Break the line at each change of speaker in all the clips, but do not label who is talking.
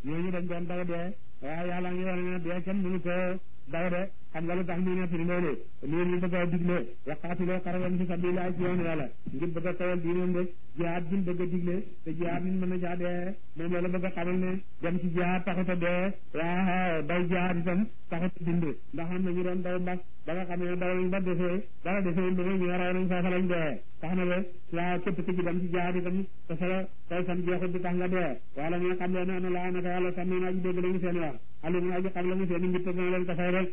ñooñu dañ doon daw dee waaye yàlla ngi wane ne dee kenn mënu ko daw de xam nga lu tax ñu nettali loolu lii ñu bëgg a digle waqaatiloo xaraban fi sabilillah ci yoon yàlla ngir bëgg a tawal diinam de jihaad bi bëgg a digle te jihaad nit mën na caa dee moom la la bëgg a xamal ne dem ci jihaad taxut a dee waaw daw jihaad itam taxut a dind ndax am na ñu doon daw mbas ba nga xam ne daw nañ ba defee dara defee lu ñu raw nañ foofa lañ dee tax na ba waaw képp ku ci dem ci jihaad itam te sa tay fan jeexut di tax nga dee wala nga xam leen ne laa naka yàlla sàmmi naa ji dégg lañu seen wax alimu aji xam la mu seen mbir te dina leen ko fay rek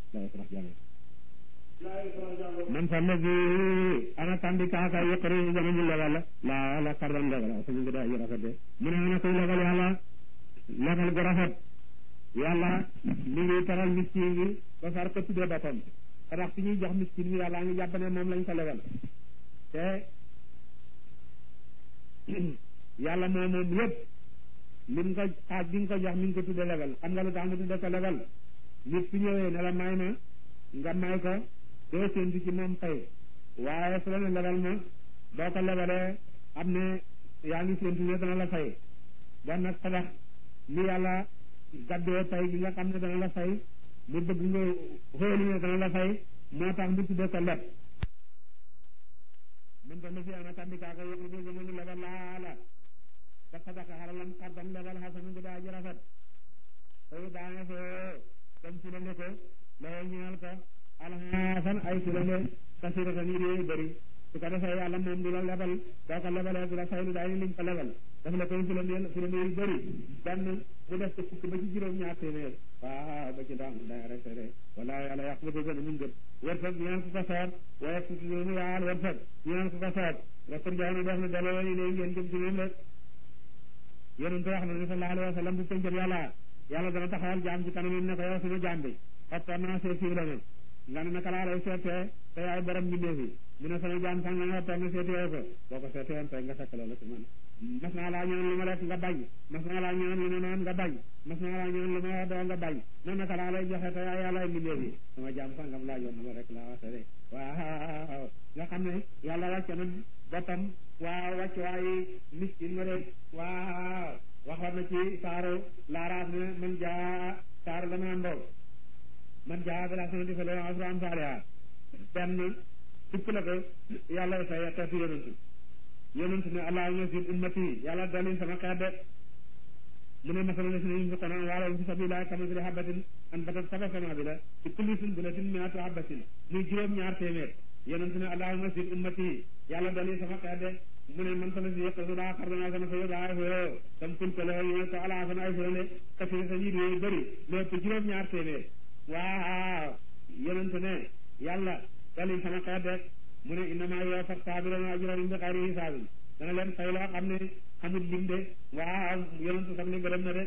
man fa lagi ana tandi kaaka yëqari jama ñu lebal la la kardan lebal suñu ngi daa yu rafet de mu ne ana koy lebal yàlla lebal gu rafet yàlla li ngi taral miskin yi ba far ko tuddee boppam te ndax fi ñuy jox miskin bi yàlla ngi jàpp ne moom lañ ko lebal te yàlla moom moom yëpp lim ko xaaj bi nga ko jox mi ngi ko tuddee lebal xam nga lu tax nga tuddee ko lebal nit su ñëwee ne la may ma nga may ko doo séentu ci moom fay waaye su la ne lebal ma boo ko lebalee am ne yaa ngi séentu ne dana la fay bon nag tabax li yàlla gaddee fay gi nga xam ne dana la fay mu bëgg nga xóolu ne dana la fay moo tax mu tuddee ko leb mën ta na fi ana tandikaa ko yëg ni mu lebal laa la ba sadaka xaralam xardam lebal xasanu bi daa ji rafet tey daane foo dem ci la ne ko lay ñeel ko alxasan ay silale kasiratan yi dee bëri su ko defee yàlla moom du la lebal boo ko lebalee du la faylu daay liñ ko lebal daf la koy filane filane yu bëri benn mu def ko fukk ba ci juróom ñaar téeméer waaw ba ci daam day resere wala yàlla yàq ba dëgg mu ngët wërsëg ñaan ku ko soob waaye su mu yaal wërsëg ñaan ku ko soob rapport jaay na def na delloo yi léegi ngeen jëm ci moom rek yonent wax na ne sallallahu alayhi wa sallam bu pëncëm yàlla yàlla dana taxawal jaam ci kanam ne ko yow suñu jaam bi xoppoon naa see siiw la ne nga ne naka laa lay seetee te yaay borom mbindeef yi mu ne sama jaam sax nga nga xoppoon na seetee ko boo ko seetee woon tey nga fekk loolu ci man mas naa laa ñëwoon lu ma lekk nga bañ mas naa laa ñëwoon lu ma naan nga bañ mas naa laa ñëwoon lu ma doo nga bañ man naka laa lay joxe te yaay yàlla mbindeef yi sama jaam sax ngam laajoon na ma rek laa waxee de waaw nga xam ne yàlla wàcce na boppam waaw wàcc waaye miskin ma rek waaw waxoon na ci saaru laaraaf ne man jaa saaru la naan ndaw man jaa bi laa sanati fa la asru am saaliha benn fukk la ko yàlla fay xeetu yonentu yonentu ne allahumma zid ummati yàlla dalin sama xeet de mu ne masala la si ne yunfiquna amwaalahum fi sabilillah kamathali habatin anbatat sab'a sanaabila fi kulli sunbulatin mi'atu habatin muy juróom ñaar téeméer yonentu ne allahumma zid ummati yàlla dalin sama xeet de mu ne man sama si yëpp su daa xar danaa sana fa daa foo tam kulkale ñu ko alaa sana ay foo ne kasiri sa nit yooyu bëri lépp juróom ñaar téeméer waaw yonent ne yàlla dalil sama xeet rek mu ne innama yuwaffa saabiruna ajrahum bi xayri hisaabin dana leen fay loo xam ne xamul lim de waaw yonent sax ne gërëm na de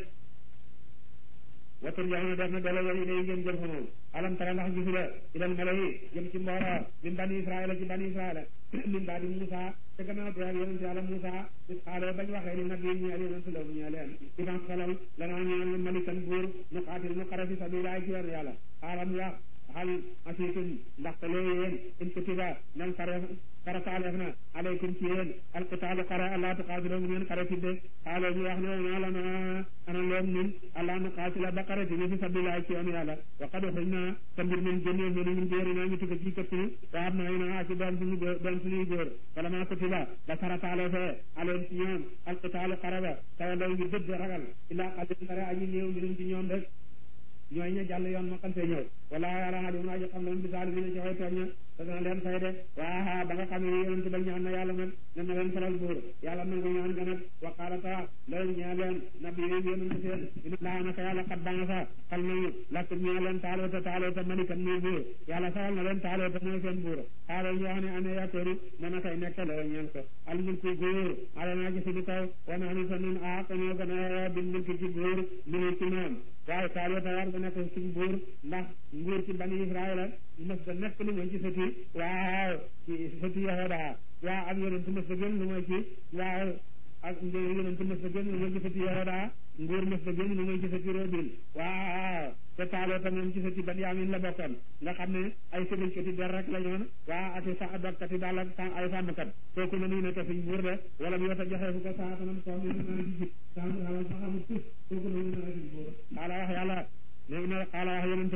wattur jamono def na delloo yéen yi ngeen jëm fa moom alam tara ndax gisu la ilal mala yi jëm ci mbooloo min bani israila ci bani israila min baadi Musa te gannaaw te ak yonent yàlla Musa is xaale bañ waxee ni nabi ñeel yonent la mu ñeel leen iban xalal lanaa ñeel malikan buur nu xaatil nu xare fi sabilillah ci yoon yàlla xaalam wax hal asiitum ndaxte lee yéen in kutiba nan xare farataaleef na aleykum ci yéen alqitaalu xare allah tuqaatilo mu ngeen xare tidde xaalo ñu wax ne maa la na ana leen nun allah nu qaatila ba xare tidde fi sabilillah ci yoon yàlla wa qad uxrij na te mbir min génnee ñu min jéeri naa ñu tukka ci këpp ni wa am naa naa ci doon suñu doon suñuy góor wala maa kutiba ba farataaleefee aleen ci ñoom alqitaalu xare ba tawa law ñu dëdd ragal illaa qalil xare aji néew ñu ci ñoom rek ñooy ña jàll yoon ma xam see ñëw wala yàlla alim aji xam lam bisaali bi ne ci way tooñ ña te dana leen fay de waa ba nga xam ne yonent ba ñaan na yàlla nag ne na leen falal buur yàlla nangu ñaan nga nag wa qaala ta leen ñaa leen nabi yi yonent seen ina laa naka yàlla xat baa nga sa xal nañu lakkum ñaa leen taaloota taaloota malikan muy buur yàlla saxal na leen taaloota mooy seen buur xaalo ñu wax ne ane yakkoori na na kay nekk la ñeen ko al mulku góor ala naa ci suñu kaw wa naa ni sa nun a ñoo gën a bil mulki ci góor minu ci moom waaye taaloota war nga nekk suñu buur ndax nguur ci bani israila mës da nekk lu mooy ci sëti waaw ci sëti yahuda waaw ak yonent mës da gën lu mooy ci waaw ak yonent mës da gën lu mooy ci sëti yahuda nguur mës da gën lu mooy ci sëti robin waaw te taaloo ta moom ci sëti Benyamin la bokkoon nga xam ne ay sëriñkati der rek la ñoon waa ati sa dokkati daal ak ay sàmmkat kooku na nuy nekk suñ buur de wala mu yota joxee fu ko saatanam ko mi na di jib sa xamul tus kooku na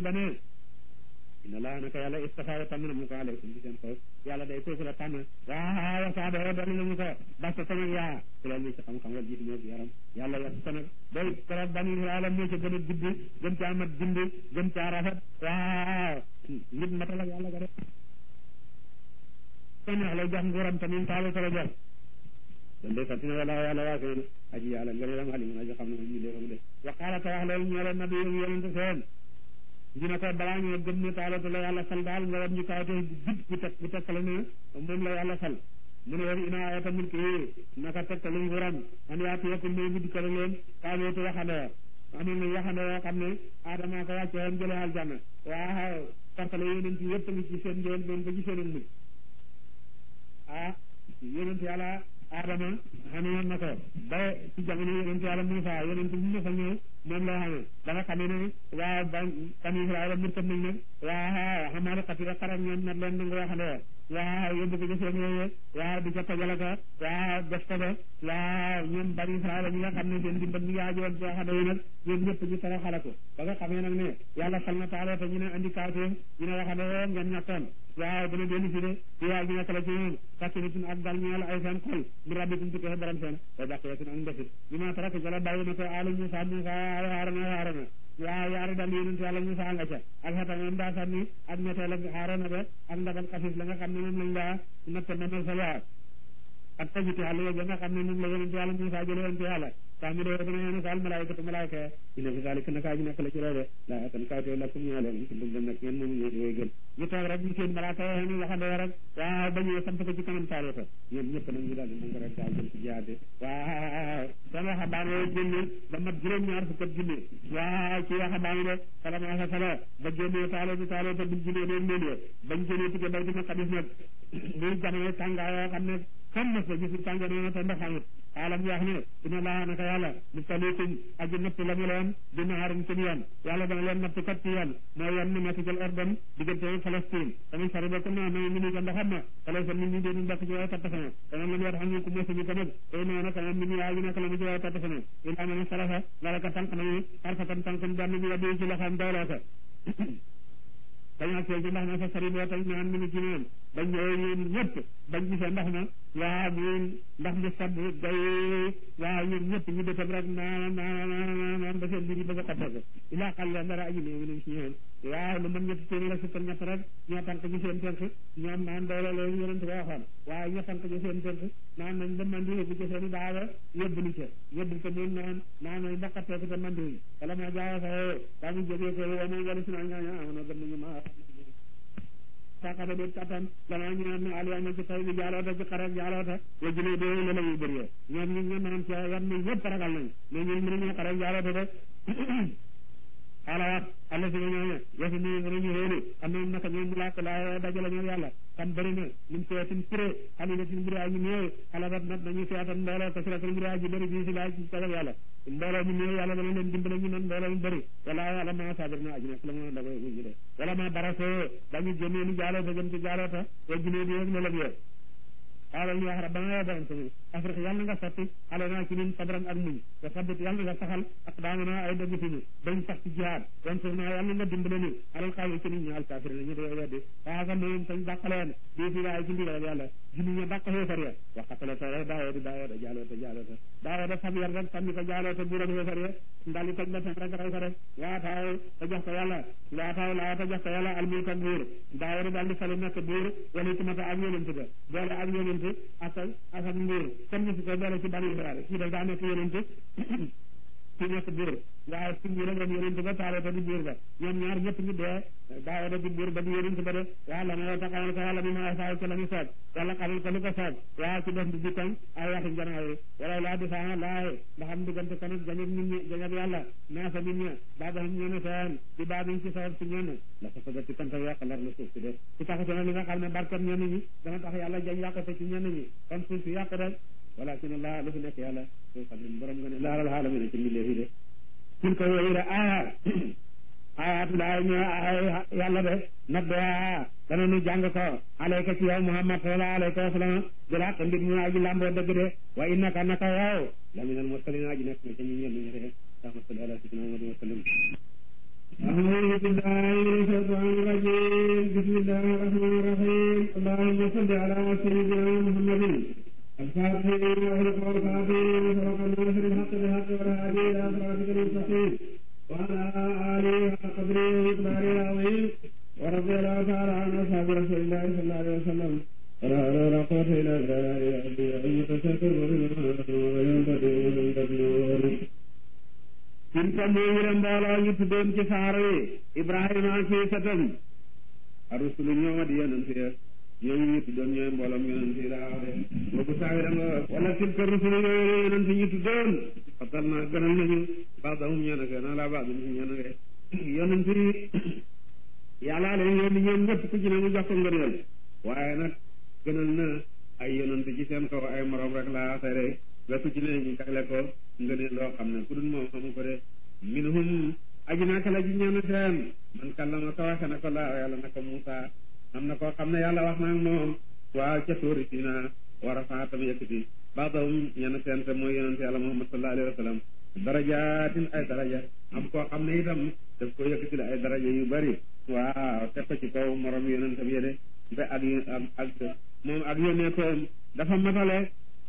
ba ne inna laa naka yàlla istafaara tànn na mu ko aleykum ci seen kaw yàlla day kooku la tànn waaw wasaaba doon nañu ko basta ko nag yaa ku la ñu ci xam-xam wala jiitu ñoo ci yaram yàlla yokk ko nag day keroog bani Israël moo ci gën a gudd gën caa mat bind gën caa rafet waaw nit matal ak yàlla ko def ko neex lay jox nguuram tamit taalu ko la jox kon de sant na wala yàlla waa seen aji yàlla ngëneelam alimun aji xam ne moom ñu léefam de wa qaala te wax loolu ñoo leen nabi yi yonente seen ñu ne ko balaa ñoo gëm ne taalatu la yàlla fal daal nga war ñu kaw te jub bu teg bu tekkale ne moom la yàlla fal mu ne woon ina ayata mulki naka tekkale nguuram an yaatu yekkul may mu dikkale leen kaalootu waxande amoon na waxande yoo xam ne aadama ko wàcce woon jële aljanna waaw tartale yonent yëpp ngi ci seen njël doon ba ci seen mujj ah yonent yàlla Adama xamee na ko ba ci jamono yonent yàlla Muusa yonent bu mu fa ñëw moom loo xamee ba nga xamee ne waa ba bani Israël murtat nañ nag waa xamaale xatira xarak ñoom nag leen nangu waxandoo waa yóbbu ko ci seen yooyu waa di ca tojale ko waa def ko ba waa ñoom bani Israël ñi nga xam ne seen dimbal mi ngi aajowoon ci waxandoo yi nag ñoom ñëpp ñu tara xala ko ba nga xamee nag ne yàlla fal na taale te ñu ne andi kawteef ñu ne waxandoo ngeen ñettoon waaw dana dellu si de ci yaa gi nekk la ci ñoom sakkinatun ak dal ñeel ay seen xol mi rabbitum ci koxe borom seen wa baqiyatun ak ndesit bi ma tarak jala bàyyi na ko alu Musa Musa ay Haaruna Haaruna waaw yaari dal yonent yàlla Musa nga ca ak xetam moom daa sànni ak meteel ak Haaruna ba ak ndabal xafif la nga xam ne moom lañ daa natt namal sa waa ak tajiti àll yooyu nga xam ne moom la yonent yàlla Musa jële woon ci yàlla tax mi dee dana yéen saal malaayikatu malaayika ina fi zalika naka ji nekk la ci loolu la atan kawte lakum ñaa leen ci dum nag ngeen moom ñoo di way gën ñu toog rek ñu seen malaaka yoo xam ne waxandoo rek waaw ba ñëwee sant ko ci kanam taalota ñoom ñëpp nag ñu daal di nangu rek daal jëm ci jihaad waaw seen waxambaane yooyu génne ba mat juróom-ñaar fukk ak junne waaw ci waxambaane de sala maasa sala ba génnee taalota taalota bu junne doon leen bañ génnee tike bay dina xadis nag muy jamono tàngaa yoo xam ne xam na sa gisul tànga noonu te ndox amut xaalam wax ne dina laa naka yàlla mubtaliikum aji natt la mu leen bi naharin ci yoon yàlla dana leen natt kat ci yoon mooy yoon mi nekk jël ordon diggante Palestine tamit sari ba ko na na mi ni ko ndoxam na fale sa nit ñi dee ñu ci way tattafana dana leen war xam ñu ko mosuñu ko nag tey nee na kanam mi ni yaa ji nekk la mu ci way tattafana ilaa mene salafa lala ka tànk nañu xarfatan tànkum benn mi yaddi ci loxoom dooloo ko dañoo see ci ndax na fa sari boo tañ naan mi ni ci ñoom bañ ñëwee ñoom ñëpp bañ gisee ndax na waaw ñun ndax mu sab day waaw ñun ñëpp ñu dëkkam rek naan naan naan naan ba seen mbir yi bëgg a xotteeku ilaa xal leen dara aji néew nañ si ñoom waaw lu mën ñetti téeméer ak fukk ñett rek ñoo tànk ci seen tënk ñoom naan doole loolu yonent ko waxoon waaw ñoo tànk ci seen tënk naan nañ ba mandi yóbbu ci seen i daawa yóbbu li ca yóbbu ko moom naan naan nañ ba xotteeku te mandi wuñ wala ma jaawa sa daa mu jógee ko wane wala si naa ñaaña amoon gëm nañu ma saakata de kattan lanaa ñu naan ne aliama ci taw bi jaaloota ci xarek jaaloota wa jëlee doo la la ñuy bëree ñoom ñu nga naan ci yan ni ñëpp ragal nañ mais ñun mënuñu xarek jaaloota de xaala wax alla si ñooñu yesi nii mënuñu xéeni am na naka ñoom laak laa dajale ñoom yàlla xam bëri na min seetin puré xali na tin mbiri aji néew xalabat nat nañu seetan mbooloo ko siratal mbiri aji bëri bii si laa ci tagal yàlla mbooloo mu néew yàlla dana leen dimbale ñu nan mbooloo mu bëri wala yàlla ma sabir na aji nekk la mu dagoy ñu de wala ma barasoo dañu génnee ni jaaloota jëm ci jaaloota wa junee di yëg lëlëg yo xaalal ñu wax rabbana ya borom sunu afrique yàlla nga sotti xale naa ci ñun sabran ak muñ te sabbit yàlla nga saxal ak daamana ay dëgg suñu bañ sax ci jihaad wan suuf naa yàlla nga dimbale ni alal xaali ci nit ñi alkafir ñu dee weddi waaga moom tañ dàqaleen bii fi laay ci ndigal yàlla jini ña dàq xéefar ya waxatale ta daawoo di daawoo da jaaloo ta jaaloo ta daawoo da fab yar rek sànni ko jaaloo ta buuram xéefar ya ndali toj ba rek rey ko rek waataaw ta jox ko yàlla waataaw laa ta jox ko yàlla almulk ak buur daawoo da daal di fali nekk buur wala itamata ak yonent ba boole ak yonent ak ak ak nguur kenn ñu fi ko boole ci bani Israël kii daf daa nekk yonent kii nekk buur waaye si ñu rek yonent ba taalata di buur ba ñoom ñaar ñëpp ñu dee daawada di buur ba di yonent ba de yàlla moo taxawal ko yàlla mi ma saa ci la ñu soob yàlla xamal ko lu ko soob waaye ci def di dikkam ay waxi njanaaw yi wala laa di faa laaye ndax am diggante kon ak jañab nit ñi jañab yàlla naasa nit ñi baa ba xam ñeene seen di baa biñ ci sabab ci ñenn la ko sabab ci kan fa yàq lar la suuf si de ci taxate na li nga xam ne barkat ñenn ñi dana tax yàlla jañ yàqate ci ñenn ñi kon suuf si yàq rek walakin allah lu fi nekk yàlla soo xam ne borom nga ne laalal xaalamina ci mbindeef yi de kin ko yooyu de aya ayatulaay ñoo ay yàlla de nabba dana nu jàng ko alayka ci yow muhammad sallallahu alayhi wa sallam jëlaat mbir ñu aji lamboo dëgg de wa innaka naka yow la minal mursalin aji nekk na ca ñu ñenn ñu de allahumma salli ala sayyidina muhammad wa sallam أعوذ بالله من الشيطان الرجيم بسم الله الرحمن الرحيم اللهم صل على سيدنا محمد الفاتح لما أغلق والخاتم وسبق الناصر الحق بالحق والهادي إلى صراطك المستقيم وعلى آله حق قدره ومقداره العظيم ورضي الله تعالى عن أصحاب رسول الله صلى الله عليه وسلم ولا حول ولا قوة إلا بالله أن يتشكر وينبغي suñ ko moomule mbooloo ñu tuddoon ci saar wi Ibrahima ak i sëtam arusulu ñooma di yonent ya ñooñu ñu tuddoon ñooy mbooloom yonent yi laa wax de boobu saawi da nga wala tilka rusulu yooyu yonent ñu tuddoon fatal na gënal nañu baadahum ñeen ak na laa baadum si ñeen ak yonent yi yàllaa leen yónni ñoom ñëpp ku ci ne mu jox ko ngëneel waaye nag gënal na ay yonent ci seen kaw ay morom rek laa tere ba ku ci ne ñu jagle ko ngëneel loo xam ne ku dul moom xamu ko de minhum aji naka la ji ñenn seen man kallama ko waxe na ko laa yàlla na ko Muusa am na koo xam ne yàlla wax na ak moom waaw ca tóori sina war a faa tam yëkkati baadahum ñenn seen te mooy yonente yàlla Muhammad sallallahu alayhi wa sallam darajaatin ay daraja am koo xam ne itam daf ko yëkkati la ay daraja yu bari waaw teg ko ci kaw morom yonentam yede ba ak ak moom ak yónneetoom dafa matale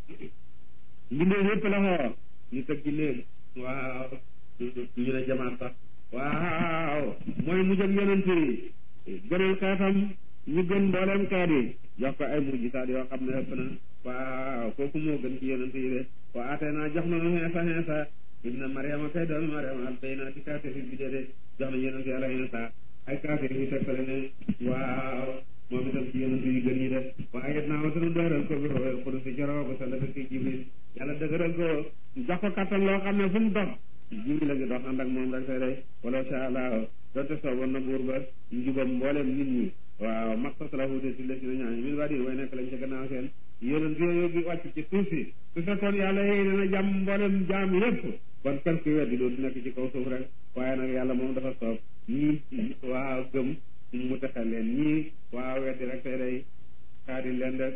mbindee yëpp la xoo ñu tëg ci néeg waaw ñu ne jamaat sax waaw mooy mujj ak yonent yi gënal xeetam ñu gën mbooleem xeet yi jox ko ay mujjisaat yoo xam ne ëpp na waaw kooku moo gën ci yonent yi de wa atee naa jox na nu xeesa xeesa ibna mariama kay doomi mariama al bayna ci kaafir yi bidee de jox na yonent yàlla xeesa ay kaafir yi tegtale ne waaw moom itam ci yonent yi gën yi de waaye it naa wa sunu dëgëral ko bi roel xudus ci jaroo ko sala bi ki jibril yàlla dëgëral ko jox ko kattan loo xam ne fu mu dox jibril la ngi dox ànd ak moom rek tey day wala sha allah donte sooboon na buur ba njubam mboolem nit ñi waaw maxtasalahude si la si na ñaañi min waa din way nekk lañ ca gannaaw seen yonent yooyu gi wàcc ci suuf si su fekkoon yàlla yéy dana jàmm mboolem jaam yépp kon kan kuy weddi dootu nekk ci kaw suuf rek waaye nag yàlla moom dafa soob ñii waaw gëm mu texal leen ñii waaw weddi rek tey day xaadi leen def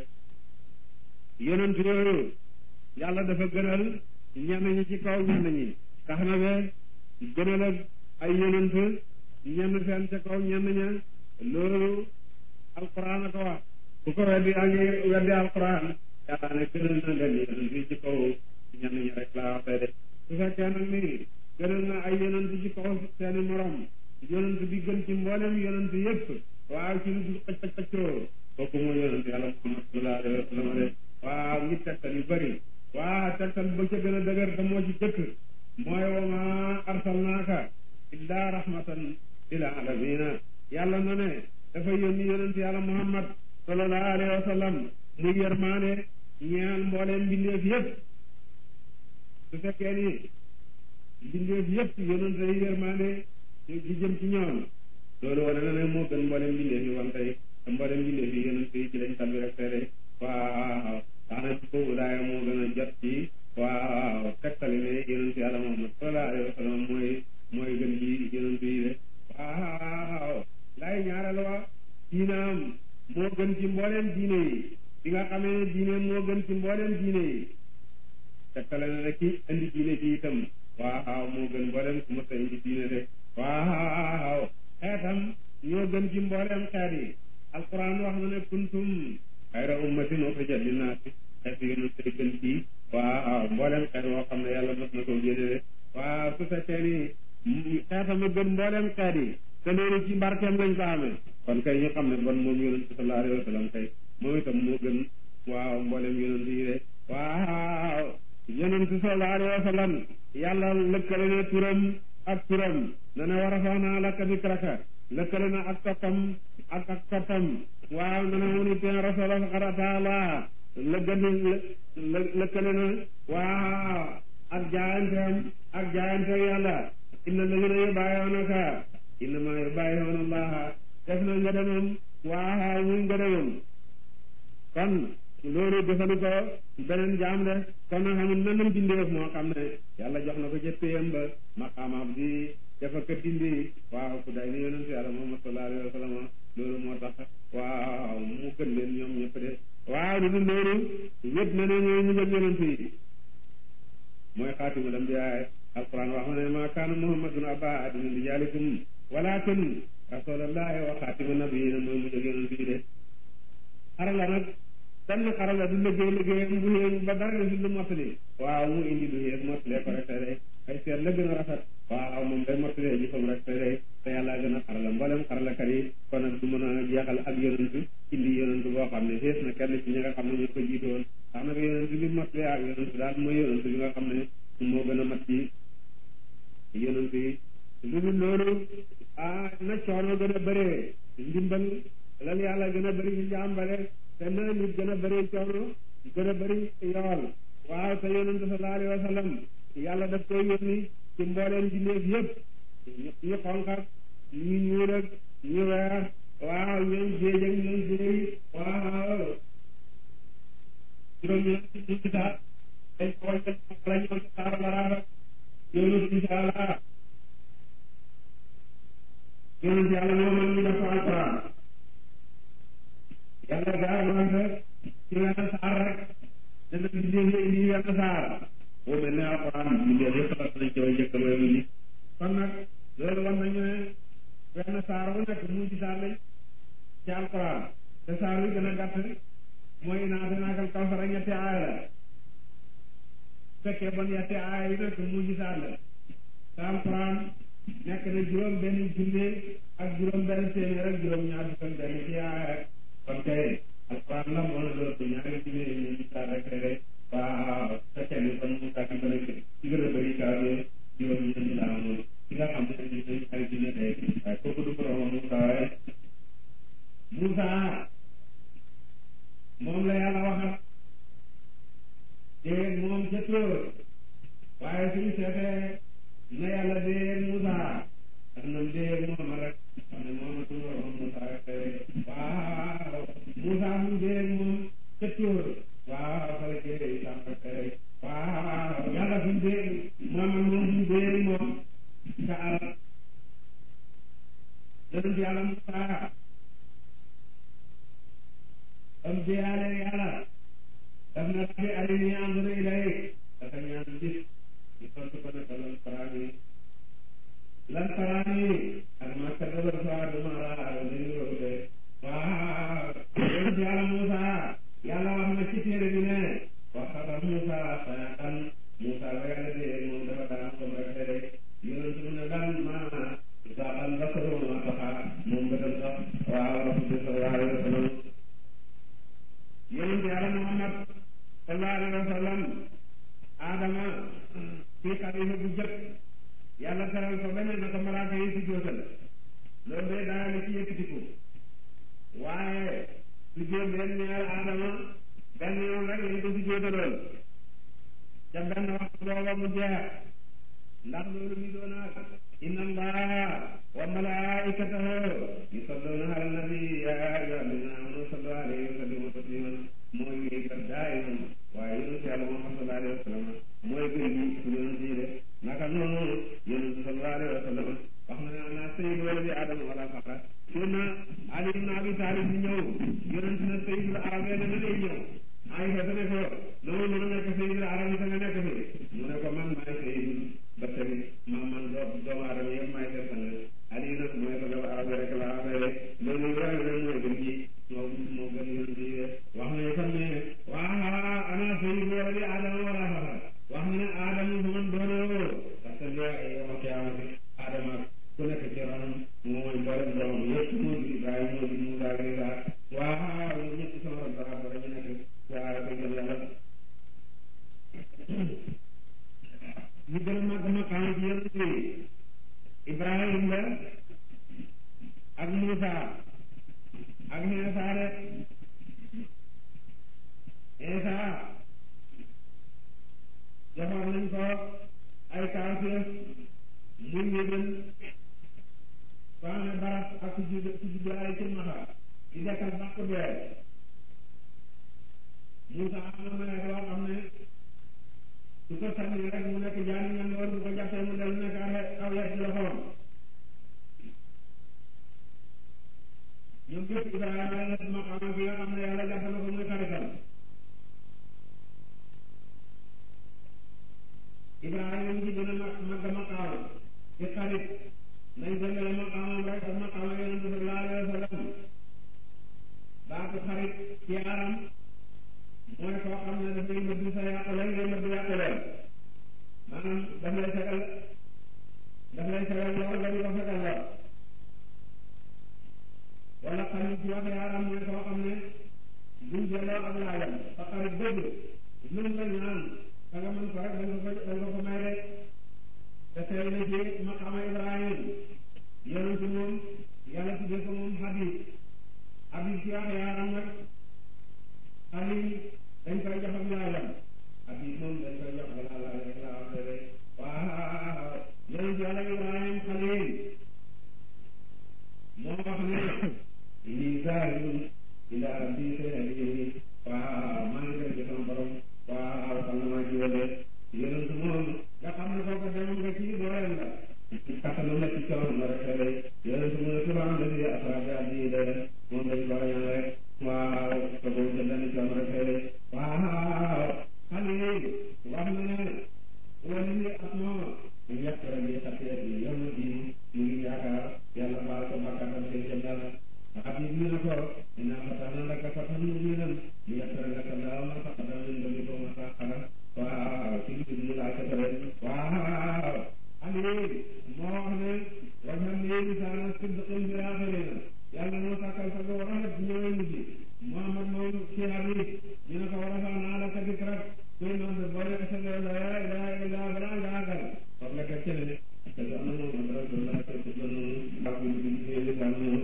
yonent yooyu yàlla dafa gënal ñenn ñi ci kaw ñenn ñi tax na be gënal ak ay yonent ñenn seen ca kaw ñenn ña loolu alquran a ko wax ku ko weddi yaa ngi weddi alquran yàlla ne gënal na leen yonent yi ci kaw ñenn ñi rek laa wax tey de su fekkee nag ni gënal na ay yonent ci kaw seeni morom yonent bi gën ci mboolem yonent yëpp waaw ci lu dul xëj xëj xëccoo kooku mooy yonent yàlla Muhammad sallallahu alayhi wa sallam de waaw ngi tegtal yu bëri waaw tegtal ba ca gën a dëgër te moo ci jëkk mooy wa ma arsalnaaka illa rahmatan lil alamina yàlla na ne dafa yónni yonent yàlla Muhammad sallallahu alayhi wa sallam muy yërmaane ñeel mbooleem mbindeef yëpp su fekkee ni mbindeef yëpp yonent yi yërmaane di jëm ci ñoom loolu wane na ne moo gën mboolem mbindeef yi wan tey te mboolem mbindeef yi yonent yi ci lañ tabbi rek tey waaw tax na boobu daaya moo gën a jot ci waaw tegtali ne yonent yàlla Muhammad sallallahu alayhi wa sallam mooy mooy gën ji yonent yi de waaw lay ñaareel wa diinaam moo gën ci mbooleem diine yi bi nga xamee ne diine moo gën ci mbooleem diine yi tegtale na ne ki indi diine ci itam waaw moo gën mbooleem ku mës a indi diine de waaw xeetam ñoo gën ci mbooleem xeet yi alquran wax na ne kuntum xayra ummatin uxrijat linnaasi xeetu yonent yi gën ci waaw mbooleem xeet woo xam ne yàlla mos na ko génne de waaw su fekkee ni xeetam a gën mbooleem xeet yi te loolu ci mbarkeem lañ ko amee kon kay ñu xam ne bon moom yonent sallallahu alayhi wa sallam kay moom itam moo gën waaw mbooleem yonent yi de waaw yonent sallallahu alayhi wa sallam yàlla lëkkale ne turam ak turam na ne war a faa naa lakka dikraka lëkkale na ak toppam ak ak toppam waaw na ne mu ni teen rasula faqad ataala lëggani lëkkale na waaw ak jaayanteem ak jaayante yàlla inna alladina yubayi'unaka innama yubayi'una allaha def na nga demam waaw muy nga demam kon loolu jëfandikoo beneen jaam de kon nag xamul nanam bindeef moo xam ne yàlla jox na ko ca péyam ba maqaamaam di dafa ko dindi waaw ku day ni yonent yàlla Muhammad sallallahu alayhi wa sallam loolu moo tax waaw mu gën leen ñoom ñëpp de waaw lu dul loolu wét na ne ñooy ñu ngëg yonent yi mooy xaatimul ambiyaa alquran wax na ne ma kaana muhammadun aba ahadin min rijaalikum walakin rasulullahi wa xaatimu nabiyina mooy mu jóg yonent yi de xarala nag benn xarala du liggéey liggéeyam bu yéen ba dara desul lu mottali waaw mu indi lu yéen mottalee ko rek te day ay seet la gën a rafet waaw moom day mottalee jëfam rek te day te yàlla gën a xarala mboolem xaralakat yi kon nag du mën a jeexal ak yonent indi yonent boo xam ne xees na kenn ci ñi nga xam ne ñoo ko jiitoon ndax nag yonent bi mottalee ak yonent daal mooy yonent bi nga xam ne moo gën a mat ci yonent yi lu dul loolu ah na coono gën a bëree ndimbal lan yàlla gën a bëri ci jàmbale te na nit gën a bëri coono gën a bëri yool waaw te yonent sallallahu alayhi wa sallam yàlla daf koy yónni ci mbooleem bindeef yëpp ñu xonq ak ñu ñuul ak ñu weex waaw ñoom géej ak ñoom géej waaw juróom ñeent ci saat dañ ko wàññi la ñëw ci saar baraaba yonent insha allah yonent yàlla moo mën ñu def ko alquran yàlla gaa wante ci wenn saar rek dana bindee indi wenn saar boo mel ne alquran bindee yëpp xas nañ ci way njëkk may mujj kon nag loolu wan nañu ne wenn saar wu nekk mu ci saar lañ ci alquran te saar wi gën a gàtt mooy naa dinaakal kawsara ñetti aaya la fekkee bon ñetti aaya yi nekk mu ci saar la te alquran nekk na juróom benn junne ak juróom benn téeméer ak juróom ñaar fukk ak benn ci aaya rek kon kay alquran la moo na doon ñaari junne yi ñu saar rek rek waaw fekkee ni kon mu tàkki ba nekk ci gën a bëri kaa bi juróom ñeent laa moom ci nga xam ne ñu ñaari junne tey waaye kooku du borom Moussa waaye Moussa moom la yàlla waxal dégg moom ca tóor waaye suñu seetee na yàlla dee Moussa ak nam dee moom rek xam ne moom tu borom Moussa rek waaw Moussa mu dee moom ca tóor waaw fala jëlee Isa rek waaw yàlla suñu dee moom moom suñu dee moom ca alal yonent yàlla Moussa am deyaale yàlla daf na rabbi arini anzur ilayk dafa ñaan bis ñu tontu ko ne ko lan faraani lan faraani ak ma kadaba fuaadu ma raa dañu ko de waaw yonent yàlla Moussa yàlla wax na ci téere bi ne waxaba Moussa sayatan Moussa ba yàlla dee moom dafa daan ko rek de yonent mu ne lan ma zaqal basaru ma taxa moom bëtam sax waaw sallallahu alayhi wa sallam yonent yàlla Muhammad sallallahu alayhi wa sallam Adama fii xalifa bu jëkk yàlla teral ko beneen na ko malaaka yi si jóotal loolu de daa la ci yëkkatiku waaye su jóot leen ñaar Adama benn yoon rek lañ ko si jóotaloon ca benn waxtu booba mu jeex ndax loolu mi doon ak inna allaha wa malaikatahu yusalluna ala nabi ya ayyuha alladhina amanu sallu alayhi wa sallimu tasliman mooy ngi kat daayiman waaye yonent yàlla Muhammad sallallahu alayhi wa sallam mooy gën gi su yonent yi de naka noonu yonent sallallahu alayhi wa sallam wax na ne ana sayyidu waladi adama wala faqa sunna Ali ibn Abi Talib bi ñëw yonent na sayyidul arab ne na lay ñëw ay fa ne ko dama mën a nekk sayyidul arab yi nga nekk fi mu ne ko man maay sayyidul ba tamit man man doo doomu aadama yëpp maay seen sang Ali nag mooy ko doomu arab rek la affaire loolu yore na mooy gën ci moo moo gën yonent yi de wax na itam ne waa ana sayyidu waladi adama wala faqa wax na ne adama fu man doonoo parce que li ay yow qiyaamati adama ku nekk ci ronam mooy mboolem doomam yëpp moo di Ibrahima moo di Moussa ak Isa waaw ñoom ñëpp sama ron dara dara ñu nekk waaw ko gëm yàlla ñu gën a màgg maqaam ci yonent yi Ibrahima la ak Moussa ak Isa de Isa joxoon nañ ko ay kaafir muy yëgal soo amee barab ak su jud su juddu ay ci maxa di dekkal bàq dee Moussa am na ma loo xam ne su ko sànni rek mu nekk jaani ñan loolu bu ko jàppee mu del nekk aw yet ci loxoom ñoom ñëpp Ibrahima la maqaama bi nga xam ne yàlla jàpp na ko muy xaritam Ibrahima ñu ci gën a mag mag maqaama ci xarit nañ dendale maqaama daf lay fegal lool nga di ko fegal lool wala xarit ci wax yaaram mooy koo xam ne buñ jëloo ak laajam sa xarit dëgg luñ la ñaan da nga mën ko rek da nga ko da nga ko may rek te tey na ci maqama Ibrahim yonent moom yàlla tuddee ko moom Habib Habib ci wax yaaram nag Habib dañ koy jox ak laajam Habib moom dañ koy jox ak laaj rek la wax rek waaw yonent yàlla Ibrahim Xalil moo wax ne lii zaahirun ilaa rabbii sayahdiin waaw maa ngi dem ci sama borom waaw xam na maa ci wële yonent moom nga xam ne kooku demoon nga ci dooleem la ci kattanu la ci coono la rek lay yonent mu ne subhaan alladi asraa bi abdihi laylan moom dañ ko ñaan rek waaw te boobu ca benn coono rek lay waaw Xalil wax na ne wala ni ak moom yàq rek yi xasee yi yom di ñu ngi yaakaar yàlla baal ko bàkkaatam seen jëm yàlla Habib ñu ne ko inna fatahna laka fathan mubiinan liyaghfira laka Allahu ma taqaddama min dhanbika wa ma ta'akhkhara waaw ci lu ñu laaj ko rek waaw Habib moo wax ne waj'alni lisaana sidqin fil aaxiriina yàlla moo sàkkal sa ko rafet ñëwee mujj Muhammad moom ci Habib ñu ne ko wa rafa'naa laka dikrak kuy noonu boo nekk sa la ilaha illa balaa nga àggal wax nga teg cene te du am na moom rasulullah te du doon ndax bu ñu ñu lislam moom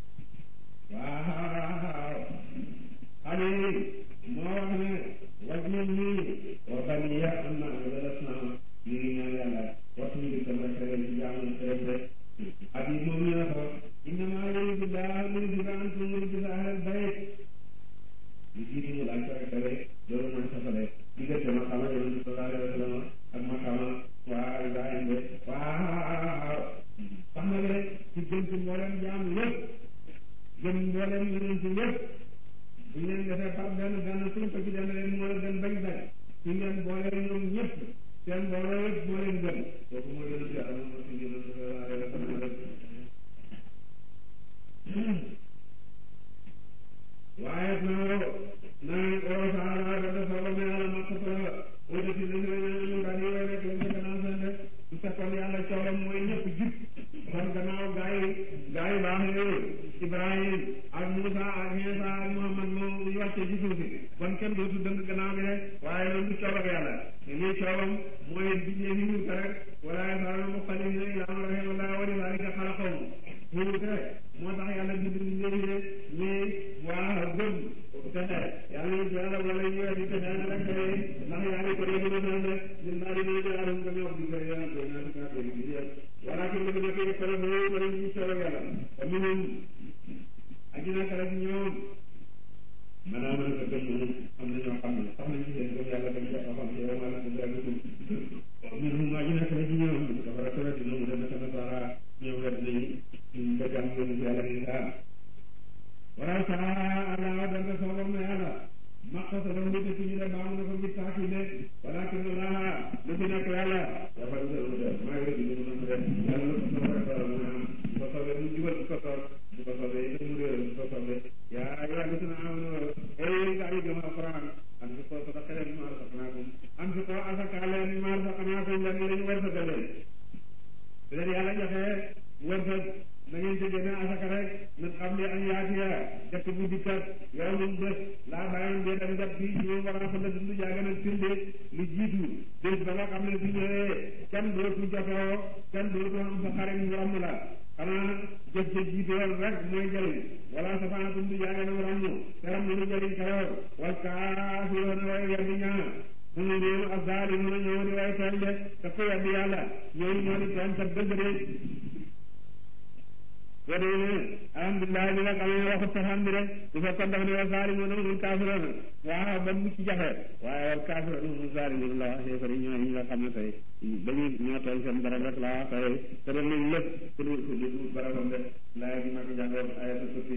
waaw ali moo wax ne waj ñun nii wa baniya am na nga des na ñu ngi ñaan yàlla waxtu ñu dem rek rek ci jaamu rek rek abi moom ñu ne ko innama yuridu llahu li yudhiba ankum rijsa ahlal bayt ñu jiitu mu laaj ko rek rek loolu mooy safale diggante maqama yonente sallallahu alayhi wa sallam ak maqama waa Ibrahim de waaw xam nga ne ci gën ci mboolem jaam yëpp gën mboolem yonente yëpp bu ñu leen defee par benn benn suñ ko ci dem leen moo gën bañ bañ ci ngeen boole ñoom ñëpp seen mbooloo yëpp moo leen gën kooku moo yonente yàlla moom moo ci yonente sallallahu alayhi wa sallam waaye nag nag oo saala da dafa ba me yàlla makk ko wala ci li nga ñu daal di wéy rek lañ ko gannaaw seen def su fekkoon yàlla coolam mooy ñëpp jub kon gannaaw gaa yi gaa yi baax yooyu Ibrahim ak Moussa ak Insa ak Muhammad moom ñu wàccee ci suuf si kon kenn dootu dëng gannaaw bi rek waaye loolu du coolam yàlla lii coolam mooy bindee fi ñu ko rek wala yasalu muxtalifina illaa man rahima wa lidaalika xalaqahum wuute moo tax yàlla bind bindee ñi waa gëm texe yàlla ñu yàlla wala ñu di texe na rek ndax yaa ngi ko dégg na naan rek ñun daal di nuyu yàlla nga ñëw di koy yàlla koy naan kaa koy di yàlla wala ki nga nekk ko la ñu ko ñu solo yàlla te mu ñun aji na ka rek ñoom maanaam mën ko gëm ñun am na ñoo xam ne sax nañ ci seen gëm yàlla dañ ko xam ci yow maanaam dañ yàlla ko ñun aji na ka rek ñoom dafa rek dina mu dem ka nasara ñoom wet nañ ñu bëgg am ngeen ci yàlla ni saa wala saa Allah danga soobam na yàlla maqta sa doon nit ci ñu ne baamu na ko ngir taaki de walakin Allah lu fi nekk yàlla dafa lu def maa ngi rëdd ñu mën def yàlla lu ko soobee rek wala mu am bu ko soobee mu jubal bu ko soob bu ko soobee itam mu réeral bu ko soobee yaa yaa gis na am ay gaa yi gëm alquran am si ko sada xelen ma rasaqnaakum am si ko asaka leen ma rasaqnaakum lan lañ wërsëgal leen bi leen yàlla joxee wërsëg na ngeen ci génne asaka rek min xam ne an yaatiya dëkk bu dikkat yow min bés laa bàyyi dee dem jot fii ñu war a fa la dund jaaga nag firnde lu jiitu bés ba nga xam ne su ñëwee kenn dootu jotoo kenn dootu am sa xarit mu ramm la xanaa jëf ca jiitool rek mooy jëriñ wala sa fana dund jaaga nag ramm te ramm lu jëriñ kayoor wal kaafiroona way weddi ñaa suñu réew ak zaali mun a ñëw di way tooñ de te ku weddi yàlla ñooñu ñoo di tooñ sa dëgg de wala ne alhamdulilah bi nga xam ne waxut safaan bi rek bu fekkoon dafa ne wa zaalimuuna humul kaafiruuna waaw ba mu ci jafe waaye wal kaafiruuna humul zaalimuuna la wax yéefar yi ñoo ñi nga xam ne tey dañuy ñoo tooñ seen borom rek laa wax tey te def nañ lépp pour pour barabam de laay bi mag jàngoon ayatu sufi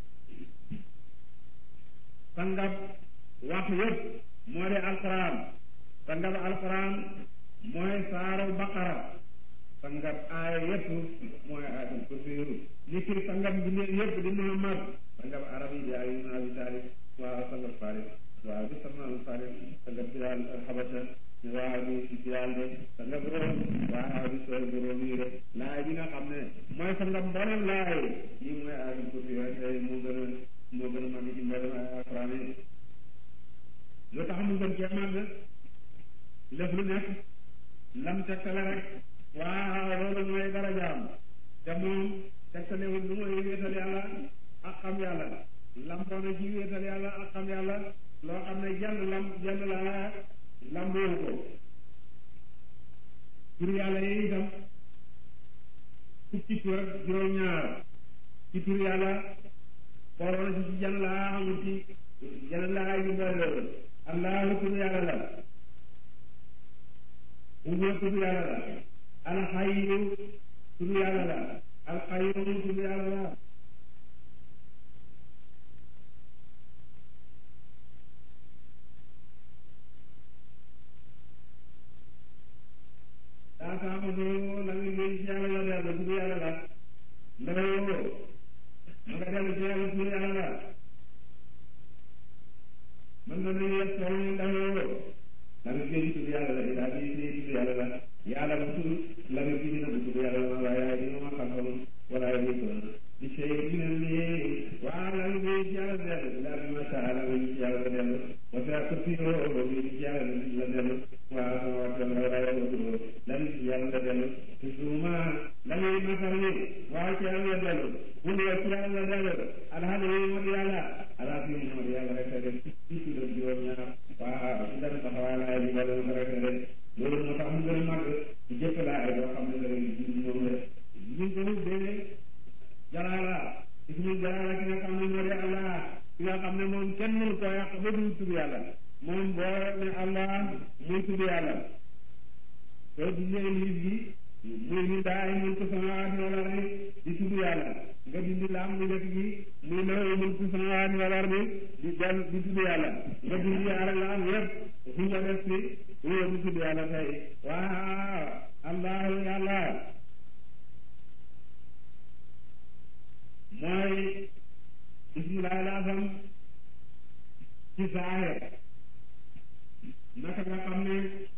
sangab wax yëpp moo di alquran sangab alquran mooy saaru baqara sangab aaya yëpp mooy ayatul kursi nit ki sangab bi yëpp di Muhammad sangab arab yi di Ali ibn Abi Talib waaw sangab Faris waaw di Salman Faris sangab Bilal Habasha waaw di si yàlla de sa nga borom waaw di sooy borom yi de laay bi nga xam ne mooy sa nga mboolem laay yi mooy aadam ko fi rek tey moo gën a moo gën a màgg ci mboolem ay alquran yi lu tax mu gën cee màgg lépp lu nekk lam tegtale rek waaw loolu mooy darajaam te moom tegtalewul lu mooy wéetal yàlla ak xam yàlla lamboona ci wéetal yàlla ak xam yàlla loo xam ne jenn lam jenn laa lamboowu ko tur yàlla yi itam fukki tur ak juróom-ñaar ci tur yàlla booloo na ci ci jenn laa xamul ci jenn laa yu mbooloo allahu tur yàlla la huwa tur yàlla la alxayu tur yàlla la alxayyum tur yàlla la daa taamatu la nga gën ci yàlla la dellu tur yàlla la ndawoo ma nga dellu ci yàlla tur yàlla la mën na nu yes soo ndawoo la nga gën tur yàlla la daa gën ci tur yàlla la yàlla bu tur la nga gën na bu tur yàlla la waaye ay dina ma xam wala ay ko di sey dina ni waa la nga gën ci yàlla dellu la bi ma saa la nga ci yàlla dellu wa sa ko tiro ba bi ci yàlla la dellu waa sama waxtaan la waaye wa tur lan ci yàlla la dellu toujours la ngay masal ni waaw ci yàlla la dellu bu ne ci yàlla la dellu alhamdulilah moo di yàlla ala fi moo di yàlla rek a def ci ci doon juróom ñaar waaw ci dara taxawaay la ay yàlla la rek a def loolu moo tax mu gën a màgg ci jëpp laa ay boo xam ne da ngay ji moom la ñu ko dee jalaala ismu jalaala ki nga xam ne moo di allah ki nga xam ne moom kenn mënu koo yàq ba du tudd yàlla moom boo ne allah muy tudd yàlla soo dindee liif gi muy ni daa ay mulku samawaati wal ardi di tudd yàlla nga dindi laam mu njëkk gi muy lahu mulku samawaati wal ardi di del di tudd yàlla nga dindi yaara laam yëpp fu nga def si huwa di tudd yàlla tey waaw allahu yàlla mooy bismillahi laasam ci saahir naka nga xam ne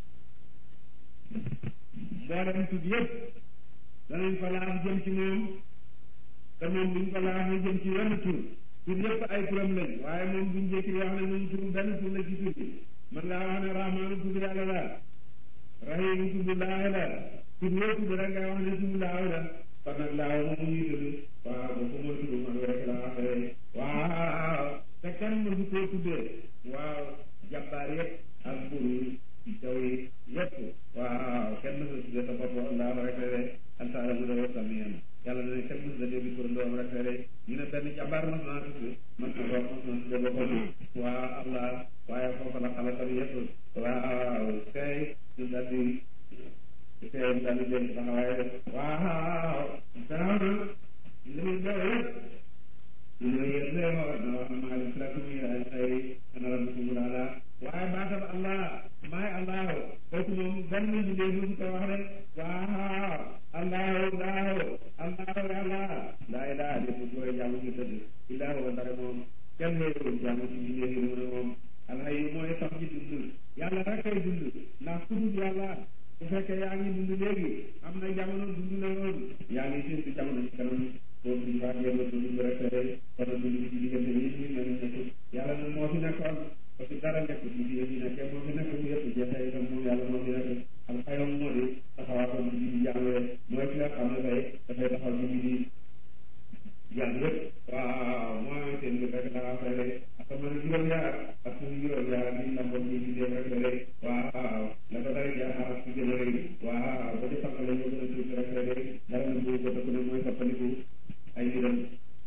mboolem tudd yëpp danañ ko laaf jëm ci moom te moom duñ ko laaf mu jëm ci wenn tur tur yëpp ay turam lañ waaye moom duñ jékki wax ne moom tur benn tur la ci tur bi man ngaa wax ne rahmaanu tudd yàlla la rahimu tudd laahi la tudd yoo tudd rek ngay wax ne tudd laahi la kon nag laaw moom ñuy tudd waaw boobu mooy tudd man rek la waxee waaw te kenn mësu koo tuddee waaw jàmbaar yëpp ak buur yi jaw yi yëpp waaw kenn mësu tuddee sa bopp laaw rek la de altaala mu dawoo samiyan yàlla ne kenn mësu da dégg tur ndoom rek la de ñu ne benn jàmbaar mas naa tudd mas na ko mas na tuddee boppam waaw allah waaye foofu la xalatam yëpp waaw tey ñu daal di tey ñu daal di dégg taxawaay def waaw gannaaw na li muy daw yëpp ñu ne yéen lay wax na wax maa ngi la muy ay ay ana rabbikum ala waaye baatam allah maay allah kooku moom benn liggéey bu ko wax rek waaw allahu allahu allahu yàlla laa ilaha illa hu booy jaamu ci dëgg illaa huwa ndare moom kenn léegi jaamu ci liggéey yi mu ne moom alxay mooy sax ji dund yàlla rek ay dund ndax ku dul yàlla bu fekkee yaa ngi dund léegi am na jamono dund na woon yaa ngi séntu jamono ci kanam boobu duñ faa jéem a dund rek rek kon a dund ci diggante yi ñu ne nekk yàlla nag moo fi nekkoon parce que dara nekk ci fi yi nekkee moo fi nekk bu yëpp jeexee itam moom yàlla moo fi nekk al xayam moo di taxawaatam ci di jàngale mooy ki nga xam ne tey dafay taxaw ci di jàng yëpp waaw mooy seen bi rek laa fay rek ak man juróom yaar ak suñu juróom yaar bi lamboon ñi di dee rek rek waaw la ko dara jaar ak ci gën a rëy waaw ba di sappale ñu gën a tuuti rek rek dara na boobu ko ne mooy sappaliku ay mbiram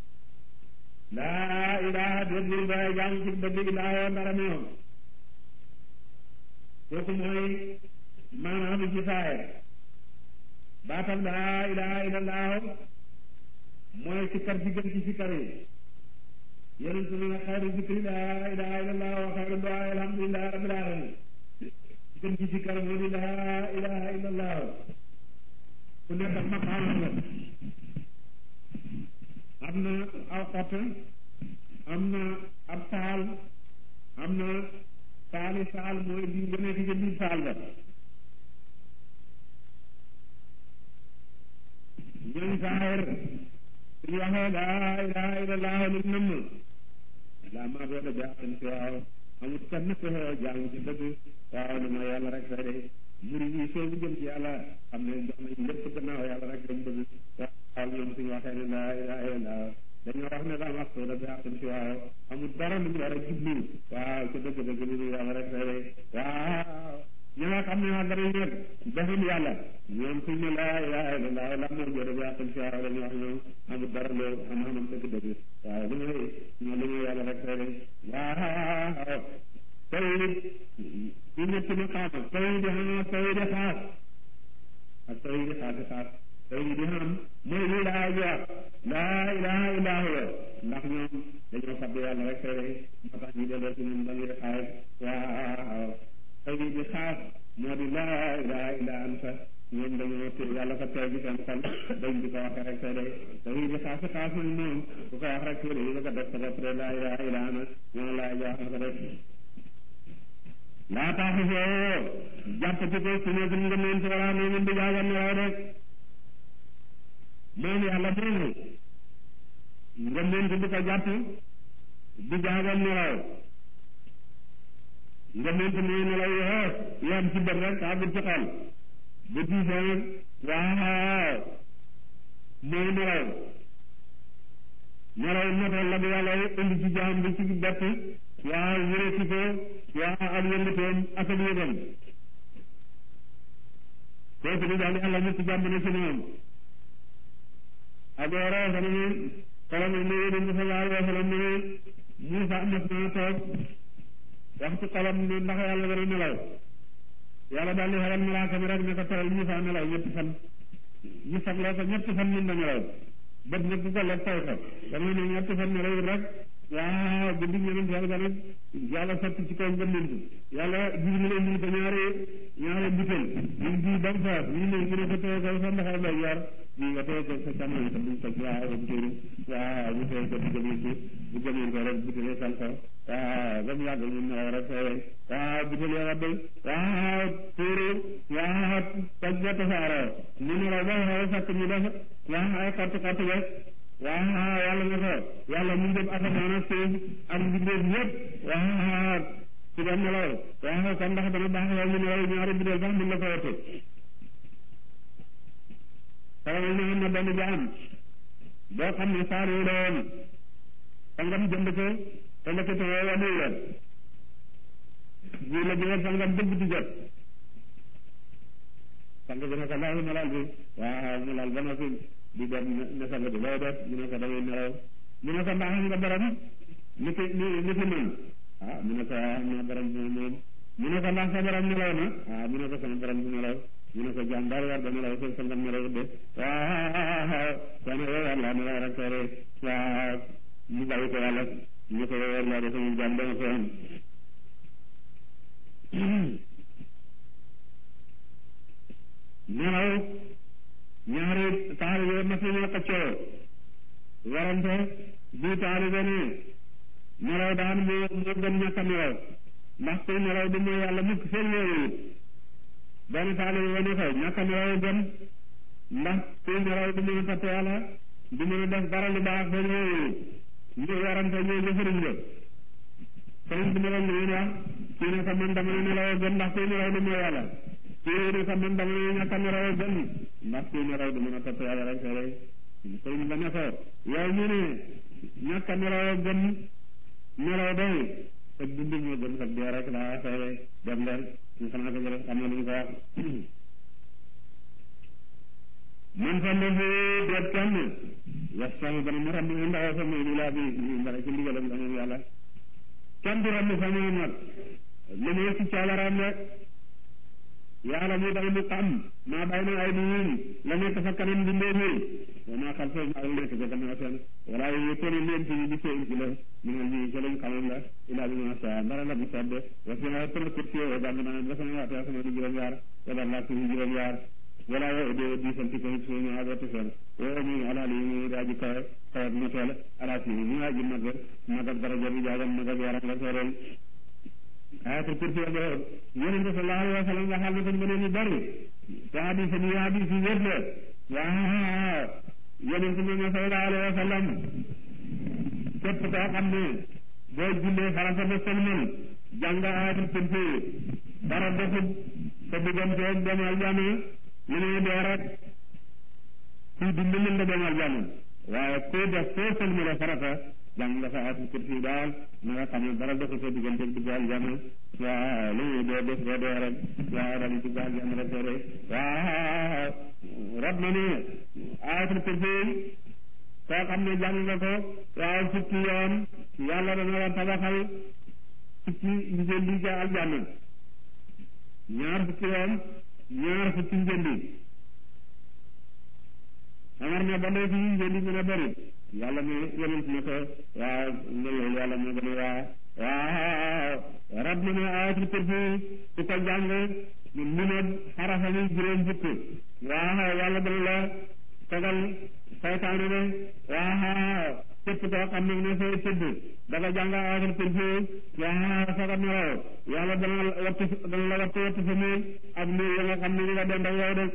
laa ilaha déedéet ba jàng ci dëgg ilaa ndara moom kooku mooy maanaam ci saaya baatam laa ilaha illallah mooy sikkar si gën ci sikkar yi yonent bi ne xayru zikri laa ilaha illallah wa xayru duaa alhamdulilah rabbil alamin gën ci sikkar moo di laa ilaha illallah ku nekk ak maqaamam la am na aw xott am na ab taal am na saali saal mooy di nga nekk ca biir saal ba ñooñ saahir suñu waxee laa ilaha illallah lu nëmm laa maa booda jaaxan si waaw amut kenn ku xew jaamu ci dëgg waaw lu ma yàlla rek fay de murid yi soo bu jëm ci yàlla xam ne jox nañ lépp gannaaw yàlla rek lañ bëgg waaw ñoom suñu waxee ne laa ilaha illallah dañoo wax ne daa wax soo da jaaxan si waaw amut dara lu ñu war a jublu waaw ci dëgg dëgg lu ñu yàlla rek fay de waaw ñi nga xam ne wax danañ nag deful yàlla ñoom suñ ne laa ilaha illallah la moo jëre bi àqal si waaw dañuy wax ñoom amul dara loolu xam-xamam dëgg dëgg waaw lu muy ñoom lu muy yàlla rek fay de waaw tawhid ci ñetti maqaama tawhid yi xam tawhid xaas ak tawhid xaasi xaas tawhid yi xam mooy lii laa jox laa ilaha illa huwa ndax ñoom dañoo fàtte yàlla rek fay de moo tax ñu delloo ci ñun dañuy xaas waaw tawhid yi xaas moo di laa ilaha illa anta ñoom dañoo te yàlla fa teew bi seen xol dañ di ko waxee rek tey day tawhid yi xaasi xaas nag moom ku ko wax rek tuuti yi nga ko def sa bopp de laa ilaha illa ana ñoo laa jox na ko def laa tax foo jàpp ci ko su nekk nga mën ci wala noonu di jaaga nelaw rek moom yàlla moomu nga mën di ko jàpp di jaaga nelaw nga mën ci muy nelaw yoo yam ci bët rek àggul ci xol bu tiisee nag waaw mooy nelaw nelaw motal la bi yàlla indi ci jaam bi ci bett waaw wéréti ko waaw ak yëngatoom ak ak yëgam kooku di daal yàlla mu ci jàmb na ci moom ak wara fa ne xolam ne yonent bi sallallahu alayhi wa sallam ne Muusa mas naa toog wax ci xolam ne ndax yàlla dana nelaw yàlla daal di xelal malaaka mi rek ne ko tawal Muusa nelaw ñetti fan ñu sagloo ko ñetti fan mën na nelaw bët nag bu ko lekk taw ko dama ne ñetti fan nelaw rek waaw guddi ñeneen yàlla ba nag yàlla sotti ci kaw ngëmmentu yàlla jiw ñu leen ñu ko ñaari ñaari butéel ñu bii ba mu faas ñu ne ñu ne ko téye ko sa ndaxal lay yor ñu nga téye ko sa càmmoñ sa buñ ko waaw butéel waaw bu téye ko bu gëmee ci bu gëmee ko rek butéel sal ko waaw ba mu yàgg ñu nelaw rek waaw butéel ya wadd waaw tuuru waaw toj ba tasaaroo ñu nelaw ba xew fekk ñu def waaw ay xott xott rek waaw yàlla na ko yàlla mu jëm asamaan ak suuf ak mbindeef yëpp waaw ci doon nelaw waaw kon ndax dana baax yow ñu nelaw ñaari bideel sax mën la ko wattu xamal ne am na benn jaam boo xam ne saari la woon sangam jënd ko te la ko tewee wanu yoon ñu la jëlee sangam dëgg di jot sang bi ne ko ndax melal bi waaw melal ba noppi di dem ne sang bi loo def mu ne ko damay nelaw mu ne ko mbaax nga borom ni ki ni ni ki moom ah mu ne ko ah am na borom bi moom mu ne ko ndax sa borom nelaw na ah mu ne ko sama borom bi nelaw mu ne ko jaam daal war da nelaw sa sangam nelaw de waaw kon yow yàlla nelaw rek tere waaw mu bàyyi ko yàlla ñu ko yow yàlla de sama jaam dama ko am nelaw ñaari taalibe mas nañoo xëccoo warante bii taalibe ne nelaw daan moo moo gën ñàkk a nelaw ndax kuy nelaw du mooy yàlla mukk seen yooyu benn taalibe ba ne ko ñàkk a nelaw gën ndax kuy nelaw du mën a topp yàlla du mën a def dara lu baax seen yooyu ñu warante ñoo jëfëriñ la sëriñ bi ne leen lu wax kii ne ko man dama ne nelaw gën ndax kuy nelaw du mooy yàlla kii ne ko man dama ne ñàkk a nelaw gën ndax kuy nelaw du mën a topp yàlla rek rek sëriñ ba ne ko yow mu ne ñàkk a nelaw gën nelaw day te dund moo gën sax dee rek laa xewe dem leen ñu xanaa ko jëlee xam na lu ñu ko wax man fa ndefi deet kenn yastami dana mu ramb ndax fa muy laa bi mbara ci ndigalam la moom yàlla kenn du ramb fa muy nag lu muy ci coobaram rek yàlla mu dana mu xam maa bàyyi na ay nit la nekk fa kanam bindee nii wa maa xam foofu maa nekk ca gannaaw seen wala yu tëri leen ci di seen ci la mu ne lii ci lañ xamoon la ilaa bi ma sa mbara la bu sedd wa fi ma tëna kursi wa dang naa ba sama waate sama di juróom yaar wala laa ci juróom yaar wala wo de di sant ko ci ñu ado te sen wo mi ala li mi daaji ka kawat ma teel ala ci mi aji mag mag daraja bi jaagam mag yaram la sorel ayatul kursi ak yonente sallallahu alayhi wa sallam waxal na ko ngëneel yu bari te hadis yi hadis yi wér la waaw yonente bi ne sallallahu alayhi wa sallam képp koo xam ne boo jullee farata ba sëlmal jàng ayatul kursi dara defut sa diggante ak dem aljana lu ne dee rek kuy dund mën nga dem aljana waaye kuy def soo sëlmale farata jàng nga fa ayatul kursi daal na nga xam ne dara defut sa diggante ak dugg aljana waaw lu ne dee def doo dee rek waaw daal di dugg aljana rek doo dee waaw rab na ne ayatul kursi koo xam ne jàng nga ko waaw fukki yoon yàlla dana la tabaxal fukki njëndi ca aljanna ñaar fukki yoon ñaar fukki njëndi xamar na ba léegi njëndi gën a bëri yàlla ne yonent ne ko waaw ngëneel yàlla moo gën a waa waaw rab na ne ayatul kursi su ko jàng mu ne xarafa ni juróom fukk waaw yàlla dana la tegal saytaane ne waaw képp koo xam ne ne fay tëdd daga jàng ayatul kursi waaw soo ko nelaw yàlla dana la wattu dana la wattu wattu sa néeg ak néeg ya nga xam ne ñu nga dend ak yow de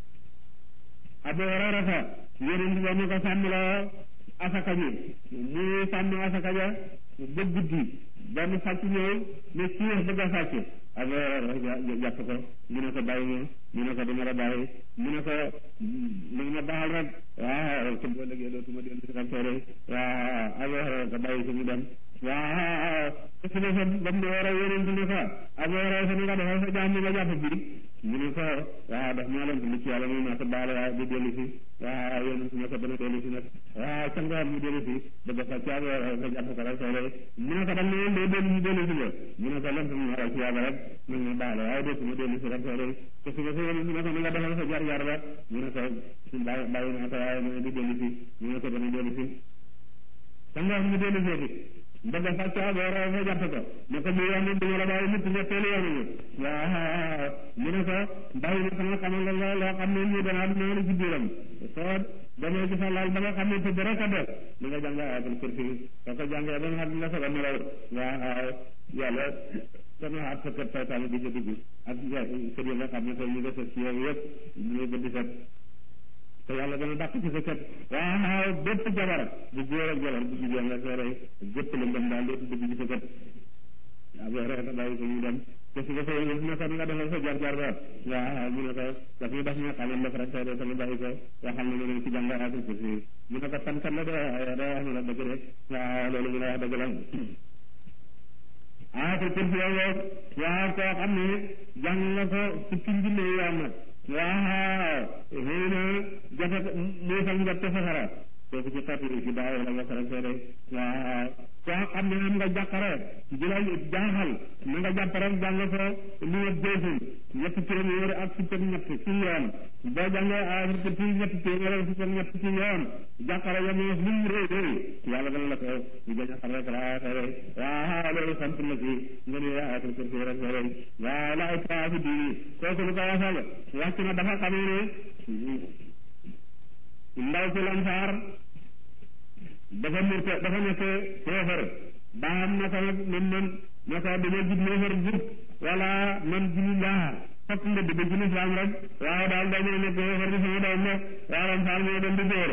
Abu Hurayrata yonent bi ne ko sàmm la asaka ji muy sàmm asaka ja ba guddi benn sàcc ñëw ne ciix bëgg a sàcc Abu Hurayra jàpp ko mu ne ko bàyyi ma mu ne ko dama la bàyyi mu ne ko li ma baaxal rek waaw te boo léegi dootuma dellu si xamtoore waaw Abu Hurayra ko bàyyi si mu dem waaw su ne sa ba mu war a yonent ne ko Abu Hurayra sa nga defal sa jaam nga jàpp bi mu ne ko waaw daf maa leen li ci yàlla moom naa ko baale waaye du dellu si waaw yonent ne ko dana dellu si nag waaw ca ngoon mu dellu si bëgg sa ci Abu Hurayra nga jàpp ko rek soole mu ne ko dam ne dee dellu si dellu si la mu ne ko len tam ñaara ci yàlla rek nag ma baale waaye dootuma dellu si rek soole te su ko sa yonent ne ko na nga defal sa jar jar ba mu ne ko bàyyi bàyyi naa ko waaye mu ne du dellu si mu ne ko dana dellu si ca ngoon mu dellu si bëgg a sàcc Abu Hurayra fa jàpp ko ne ko mu yoon duma la bàyyi nit ñetteelu yoon bi waaw mu ne ko bàyyi na sama xamal la loo xam ne ñu dana noonu ci biiram soo demee ci sa laal ba nga xam ne tëdd rek a def li nga jàng ayatul kursi soo ko jàngee ba nga xam ne nga soog a nelaw waaw yàlla dana xaat sa kër saytaane di ca dugg ak kër yi nga xam ne tey ñu nga sës ci yow yëpp ñu bëgg set te yàlla dana dàq ci sa kër waaw bépp jabar bu góor ak jabar bu jigéen nga soo rey bépp la ndem daal dootu dugg ci sa kër Abu Hurayra bàyyi ko ñu dem te su ko fa yëngu ne ko nga defal sa jar jar ba waaw mu ne ko daf ñu def ñu xamal def rek soo dee bàyyi ko waxal na ne ci jàng ayatul kursi mu ne ko tan kan la de day wax ne la dëgg rek waaw loolu mu la wax dëgg la ayatul kursi yow waaw koo xam ne jàng nga ko fukki junne yoon nag waaw xëy na jafe muusal njot te safara kooku ci xeetu ci daaw la nga sara seede waaw koo xam ne am nga jàqare ji la jaaxal na nga jàpp rek jàng ko lu nga jëfin ñetti téeméer ak fukk ak ñett ci yoon boo jàngee ayatul kursi ñetti téeméer ak fukk ak ñett ci yoon jàqare ya moos lu mu réy réy yàlla dana la ko ñu bañ a xam rek laa seede waaw loolu sant la ci nga ne ayatul kursi rek seede waaw la ay fi diini kooku lu ko wasal wàcc na dafa xamee ne ndaw ci lansaar dafa murte dafa nekk kéefar baam na ko nag man man na ko dama jub néefar jub wala man juli laa fokk nga dugg ci lislaam rek waaye daal dañoo nekk kéefar bi sama doom ne waa lansaar moo dem di góor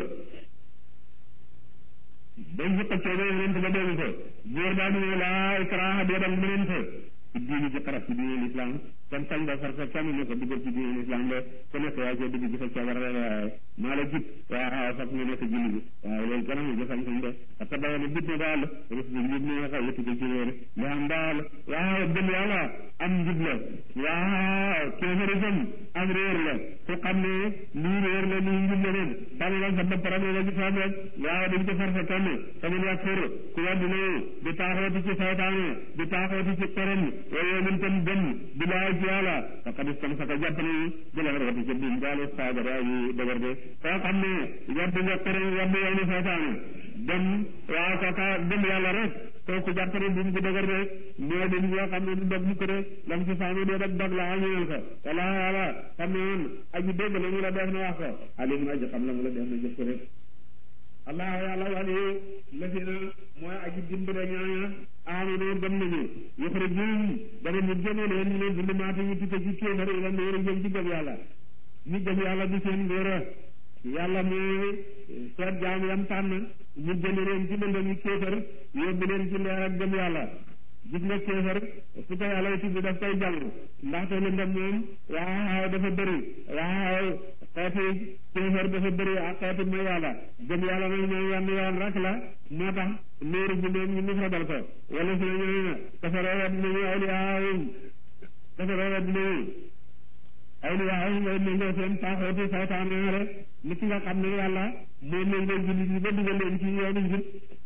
dañ fi xëccoo ba yonent ba dégg ko góor daal di ne laa ikraha dee dem mënente ci diini ci xaraf ci diini lislaam kon sañ nga far sa kenn ne ko duggal ci diine islam de ku nekk yaa cee dugg ci sa coobar rek waaye maa la jub waaw fokk nga nekk julli bi waaye loolu kenn mu jëfam sañ de parce que dafa ne bit ne daal rus bi njub ne nga yëpp ko ci réer li am daal waaw gëm yàlla am njub la waaw kéefaritam am réer la ku xam ne lii réer la lii njub la leen tànn la sa bopp rek nga ci soom rek waaw dañ ko far sa kenn tamit wax fur ku weddi ne di taaxooti ci saytaane di taaxooti ci këram waaye min tam gëm di laay ci yàlla faqad istamsaka jàpp ne jëla rawati ca biim daal saagara yi dëgër de koo xam ne weddi nga këram weddi yow ni saytaane dem waaw kooka gëm yàlla rek kooku jàpp ne buum bu dëgër de moo di yoo xam ne du dog mukk de lam ci saami dee rek dog la añeel ko wala wala xam ne woon aji dégg la mu la def na wax ko alim aji xam la mu la def na jëf ko rek allah yàlla wali lafina mooy aji dimbale ñaaña amanu gëm nañu yuxrijuhum dana ñu génne leen ñu ne zulumaati ñu tukke ci kéefar ila nuuri jëm ci gëm yàlla ñu gëm yàlla di seen ngóora yàlla mooy seet jaam yam tànn ñu génne leen ci lëndëm yi kéefar yóbbu leen ci leer ak gëm yàlla gis nga kéefar su ko yàlla yi tudd daf koy jàng ndaxte lëndëm moom waaw dafa bëri waaw xeeti kéefar dafa bëri ak xeeti mooy yàlla gëm yàlla nag ñoom yenn yoon rek la moo tax nuuru bi moom ñu mufradal ko wala si na ñooñu na kafaroo wet nañu awliyaahum kafaroo wet nañu awliyaahum ngay méngoo seen paaxooti saytaan rek ni ki nga xam ne yàlla moo méngoo jullit yi ba dugal leen ci yoonu njub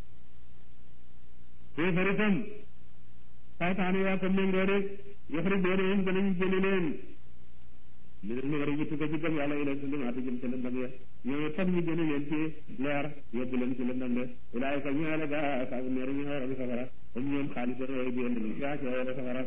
kéefar itam saytaan yaa ko méngoo rek yuxrijuunahum danañu génne leen mi ne nuuri ñu tukka ci gëm yàlla ila zulumaati jëm ci lëndëm ya ñooñu tam ñu génne leen ci leer yóbbu leen ci lëndëm de ulaayika ñu la gaa asaabu neeri ñu waral safara comme ñoom xaalis da yooyu bi indi gaa ci wala safara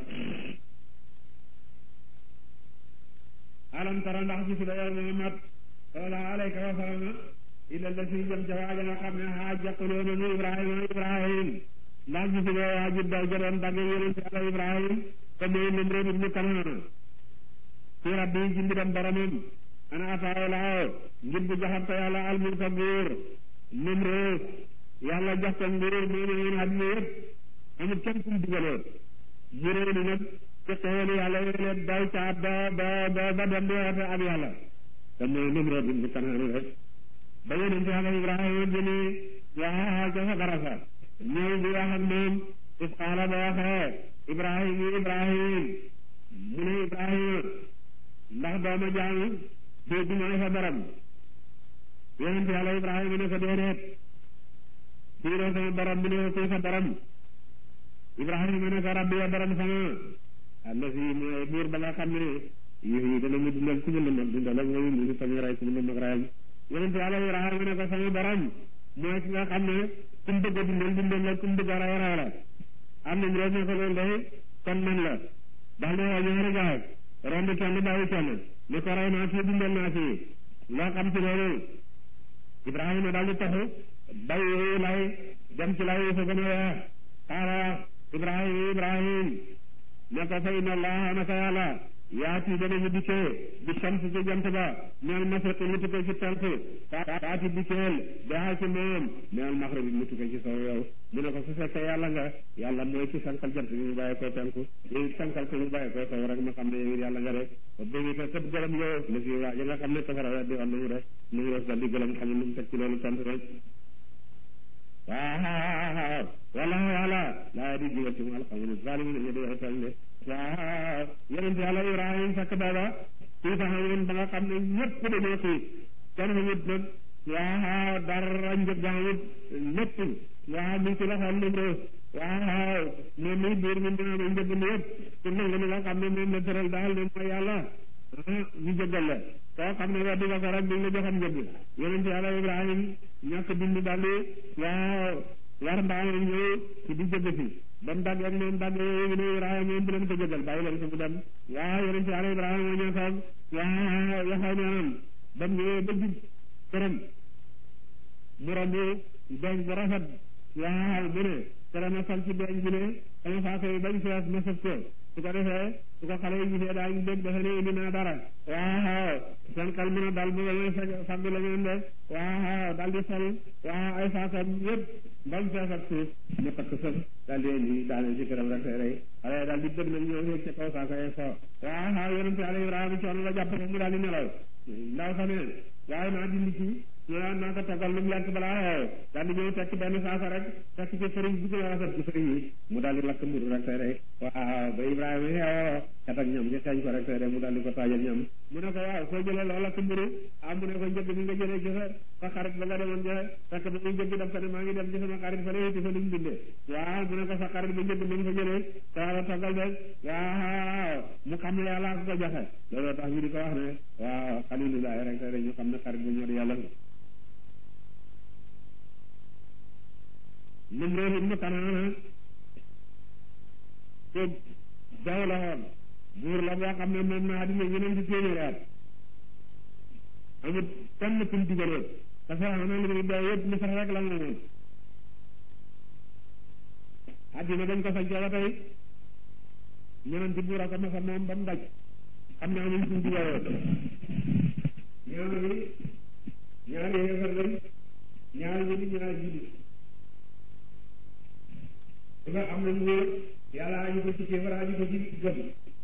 alam tara ndax gisu la yow Muhammad sallallahu alayhi wa sallam illa la si jëm ca waaja nga xam ne xaaja qulóona nu Ibrahima Ibrahim ndax gisu la waaji daw jëloon dagg yonent yàlla Ibrahim te mooy Namrud ibnu Kanaan fi rabbi ci mbiram boromam ana ataaw laaw ngir bu joxam ko yàlla almul ko nguur Namrud yàlla jox ko nguur moo ne woon àdduna yëpp amul kenn kum digaloon mu réew ni nag ci xéewal yàlla yooyu daw ca ba ba ba ba dem di woote ak yàlla te mooy Namrud ibnu Kanaan rek ba yonent yàlla Ibrahima jëni waa ca safara sa ñëw di wax ak moom is qaala ba waxee Ibrahim Ibrahim mu ne Ibrahima ndax dooma jaamu dégg mooy sa borom yonent yàlla Ibrahima ne ko déedéet kii de sama borom bi ne ko kuy sa borom Ibrahima ne ko rabbi ya borom sama allazi mooy buur ba nga xam ne yi dana mu dundal ku mu la mag dundal ak mooy mu sami ray ku mu la mag rayam yonent yàlla Ibrahima ne ko sama borom mooy ki nga xam ne ku mu bëgg a dundal dundal la ku mu bëgg a ray ray la am nañ rek ne ko loolu day kon man la daal di woo ñaari gaay romb kenn bàyyi kenn ne ko rey naa fii dundal naa fii loo xam ci loolu Ibrahima daal di taxu bàyyi lay dem ci lay fa gën a weex xaala Ibrahima Ibrahim ne ko fa inna allaha naka yàlla yaati danañu dikkee bi shams ci jant ba meel masriqi mu tukkee ci penku taati dikkeel daa ci moom meel maxribi mu tukkee ci sow yow mu ne ko su fekkee yàlla nga yàlla mooy ci sankal jant bi mu bàyyi ko penku yow sankal ko mu bàyyi ko sow rek ma xam ne yow yàlla nga rek ba bëgg te tëb gërëm yow la fi waa ya nga xam ne tafara weddi woon nañu rek nu ngi def dal di gërëm xam ne nu mu teg ci loolu tontu rek waaw wala yàlla laa di jigal ci mu alxamul zalimin ñu di wax tooñ de waaw yonent yàlla Ibrahima fekk booba kii taxawoon ba nga xam ne ñëpp dañoo xiif kenn xamut nag waaw dara njëg gaamut lépp waaw mi ngi ci loxoom Namrud waaw moom mi biir mi dina ma njëg mi yëpp pour nangu li nga xam ne moom la tëral daal ne mooy yàlla ñu jëggal la koo xam ne weddi nga ko rek duñ la joxam njëg yonent yàlla Ibrahima ñàkk bind daal di waaw war mbaamam ñëw ci di jëgg si ba mu dagg ak moom dagg yooyu ne Ibrahima moom bu leen ko jëgal bàyyi leen ko mu dem waaw yonent yàlla Ibrahima ñoo toog waaw yaxaw neenam ba mu ñëwee ba jub këram mu romb beñ bu rafet waaw mu ne kere ma sol ci beñ bi ne sama faako yi bañ fees ma sëf ko su ko defee su ko xale yi gisee daal ñu dégg dafa ne indi naa dara waaw seen xel mën a dal bu may fagg la ngeen de waaw dal di sol waaw ay faakam yëpp bañ fees ak suuf mu takk sëf daal di indi daane ci këram rek rey xale daal di bëgg nag ñëw yëg ca kaw saako yi fo waaw yonente Yàlla Ibrahima coono la jàpp ko mu daal di nelaw ndaw sa ne waaye naa dindi ci ñu naan naa ko toggal lu mu lekk balaa xew daal di ñëw tekk benn saasa rek tekk ci sëriñ bi gën a rafet ci sëriñ yi mu daal di lakk mburu rek tey rek waaw ba Ibrahima xeewoo kat ak ñam ci xeeñ ko rek tey rek mu daal di ko taajal ñam mu ne ko waaw soo jëlee loo lakk mburu ah mu ne ko njëg bi nga jëlee ci sa sa xarit ba nga demoon ja fekk ba muy njëg daf ko ne maa ngi dem ci sama xarit fa léegi fa luñ bindee waaw mu ne ko sa xarit ba njëg bi mu fa jëlee taala toggal de waaw mu xam ne yàlla ko ko joxe looloo tax ñu di ko wax ne waaw xalilullahi rek tey rek ñu xam ne xarit bu ñor yàlla Namrud ibnu Kanaana ko daw la woon buur la boo xam ne moom na àddina ñeneen ci téeméeri at amut kenn kum digaloon te Firawna li muy daw yëpp Misra rek la moomoon addina dañ ko sañcee ba tey ñeneen ci buur a ko masa moom ba mu daj xam ne amuñ suñ jubawoo ñaari ñaari yéefar lañ ñaari julli ñaari julli su nga am nañ wóor yàlla añu ko ci kéefar añu ko ci gëm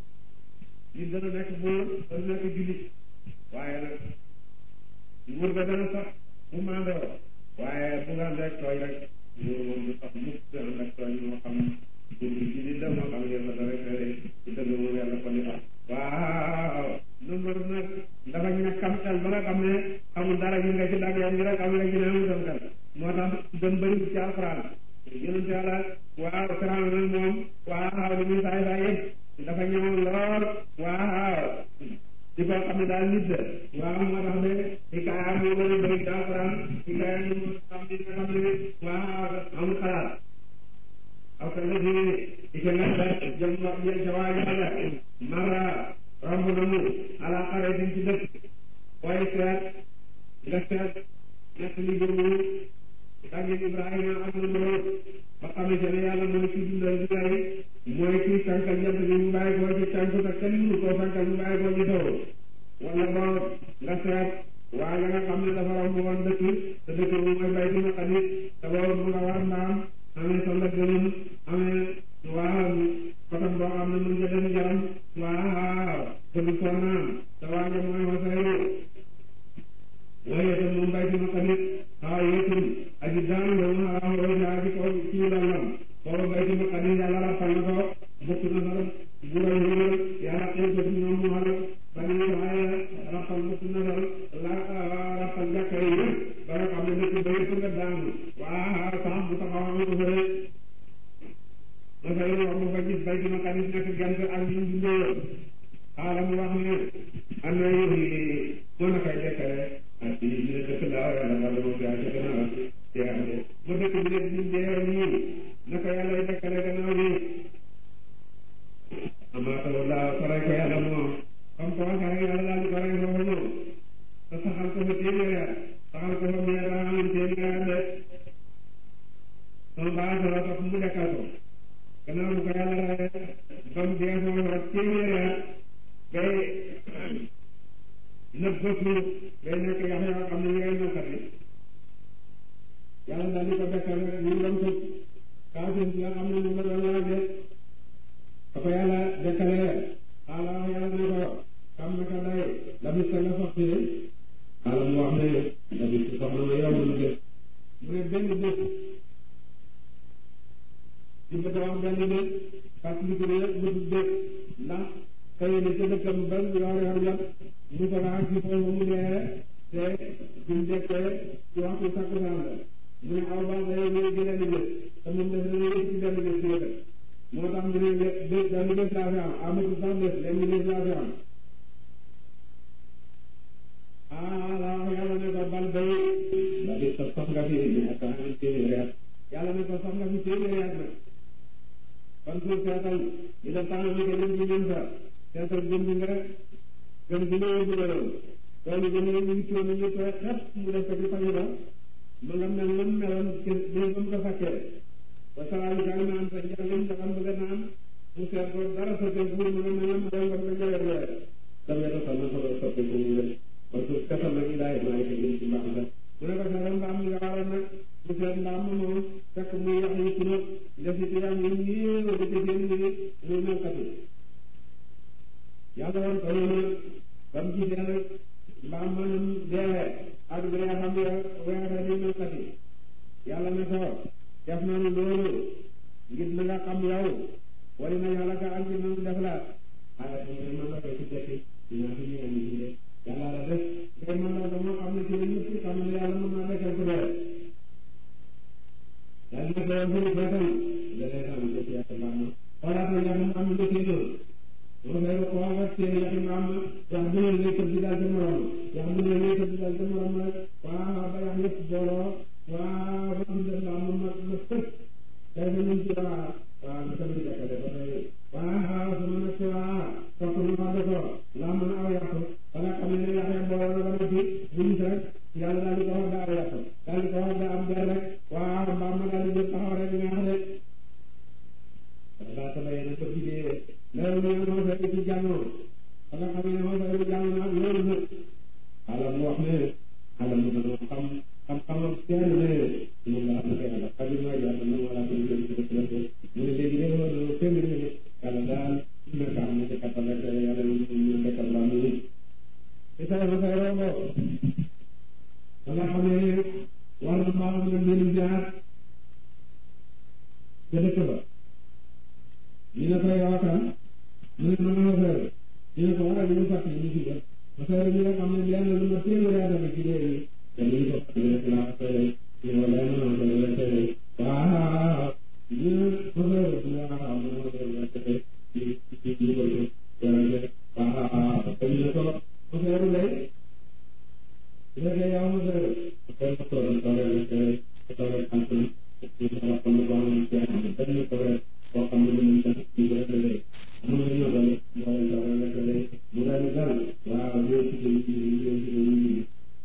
nit dana nekk buur dana nekk jullit waaye nag nguur ga dana sax bu maandoo waaye bu nga ànd ak tooñ rek nguur moom du sax mukk du ànd ak tooñ moo xam nguur gi jullit la moo xam yéen la rek ci dëgg moom yàlla ko ni sax waaw numbaru nag dafa ñàkkam xel ba nga xam ne xamul dara ñu nga ci dag yoon gi rek xam nga ci ne amul dem xel moo tax gën bëri ci alxuraan yonent yàlla waaw Firawna nag moom waaw li muy saay saay yëpp dafa ñëwoon lool waaw di ko xam ne daal nit la waaw moo tax de hikaaya moo gën a bëri ci alxuraan hikaaya ñu xam ne nga xam ne waaw amul xalaat aw ka la di ike nag da jëm wax jëm ca waa yàlla mara romb na mu ala xare din ci dëkk booy seet nga seet nekk li jëmu dagge Ibrahima ak na lool ba xamante ne yàlla mooy ci dundal di lay mooy ci sànkal jant bi mu bàyyi koo ci tànk te kenn mënu koo sànkal mu bàyyi koo ci taw wala boog nga seet waa nga nga xam ne dafa romb woon dëkk te dëkk bu mooy bay dina xalit te boobu mu nga war mbaam amee sa ndëgg gënam amee waaw kotam boo xam ne mën nga dem jaram waaw te du ko naan te waa nga mooy xosayru waaye itam moom bay dina xalit xaw yeetum aji daan la mu xaraam roja aji ko ci lalam booba bay dina xalit yàlla rappal na ko bokk na sa buray yéer yàlla xëy ko ci ñoom mu xal bani waaye rappal bokk na sa la rappal jàkka yi yëpp ba nga xam ne dëkk ba yëpp nga daanu waaw sax bu taxaw am ko fële dafay wax mu fa gis bay dina xalit nekk gent ak ñu dundee xaalam wax ne am na yi mën na koy dekkale ak ci ñu ne dëkk laa yàlla nga doon gaa ci gannaaw jeexale ba dëkk bi nag ñu dee nii naka yàlla y dekkale gannaaw bi amaata wala faray ko yàlla moom comme ko waxee rek yàlla daal di faray foofu moom te saxal ko fa téeméer at saxal ko fa meer daa amoon téeméer at de sama baa sala tax mu dekkal ko gannaaw bu ko yàlla rek ba mu dee foofu rek téeméer at bay nëb ba suuf day nekk yax yoo xam ne ñu ngay nokkati yàlla daal di ko dekkal rek ñu doon tëj kaafir bi nga xam ne moom la doon laaj de ba ko yàlla dekkalee xaala wax yàlla ne ko xam naka day la bis nga sax ci xaala mu wax ne la bis sax na ma yow mu bés mu ne benn bés di bëgg a wax benn bés fàttaliku ne bëtub bés ndax xëy na ca dëkkam ba yor yor jot mu ko laaj ci foofu mu dee te duñ dekkee ci waxtu takkusaan la mu ne aw baax day ñëw ci benn bés te moom def na yëpp ci benn bés bi moo tax mu ne bés benn bés laa fi am amatul sax bés lenn bés laa fi am ah la wax yàlla ne ko bal bay ba di sax sax nga fi ñu ak am téeméeri at yàlla ne ko sax nga fi téeméeri at nag kon suuf seetal ñu def tànn bi ko jëm ci ñun sa seetal jëm bi nga gën gi ñëwee dugaloon tool yi dañuy ñu ci ñu tooy xet mu def ko ci pañe ba ma nga mel nam meloon ci bi ba mu ko fakkee ba salaamu ka naan sa njàngam dafa bëgg a naan mu seet ko dara sottee pour mu nga mel nam meloon ba mu ko jëlee jëlee dam ya tasal na solo sottee ko mu wér kon suuf seetal nag ilaay maa ngi ko jëm ci mbaax la mu ne ko seetal mbaam mi nga waroon nag mu seet mbaam ma moom fekk muy yax yi ci nag def ci yax yi nii ba ci seen nii muy melkatu yàlla woon ko noonu ba mu gisee nag mbaam manam deewee ak bi nga xam ne weere ni melkat yi yàlla ne ko def nañu loolu ngir na nga xam yow wari na yàlla ka ak ngir nañu def la xaala ko ne man la koy ci dekki dinaa fi ñëw ñu de yàlla la def ngay man la dama xam ne ci la ñëpp xam ne yàlla mën naa dekkal ko dee yàlla ne ko yow fii feetal da lay xam ne ci yàlla mbaam ma xoolaat na nga xam am nga ci loolu moom lay ko wax ci yaxi mbaam yax bu ne lay tëdd daal ca morom yax bu ne lay tëdd daal ca morom rek waaw ba yax yëpp booloo waaw ba am def mbaam ma ma ma tëj day fa ñu ci waa waaw nga tamit dekkale ba tey waaw sama nag ci waa topp ñu wax ko laa mën a aw yàq ba nga xam ne yax ya booloo na ba noppi bu ñu rek yàlla daal di ko wax daa aw yàq daal di ko wax daa am der rek waaw mbaam ma daal di jël taxaw rek ñaax de
kenn ne moom la am na yàlla xam naa yàlla na wala ko ñu ci def la mu ne léegi ne loolu kenn ne yàlla daal na ka am ci kattan rek yàlla ñu ñu nekkal la mu te sa ma sa robo nga xam ne war na maa am na mbir jaar ca dëkk ba ñu ne ko yow kan mu ne ma ma fere ñu ne ko war a ñu fàtte ñu ci ba ma fere ñu nga xam ne lenn lu ma téeméer yaa def ci léegi te ñu ko fàtte rek laa fere ñu ne wala ma ma fere fere waaw ñu ne ma fere waaw ma ma fere la fere ci ci ci ko ko fere waaw te ñu ne ko ma fere lay su fekkee yow ma fere ma fere ko toog toog rek fere toog rek am ñu sama xam ne boo xam ne benn toog rek boo xam ne mën nañ ci rek lay am na ñoo dal moo leen dal rek lay mu daal di dal waaw ñoo ci ñu ci ñu ci ñu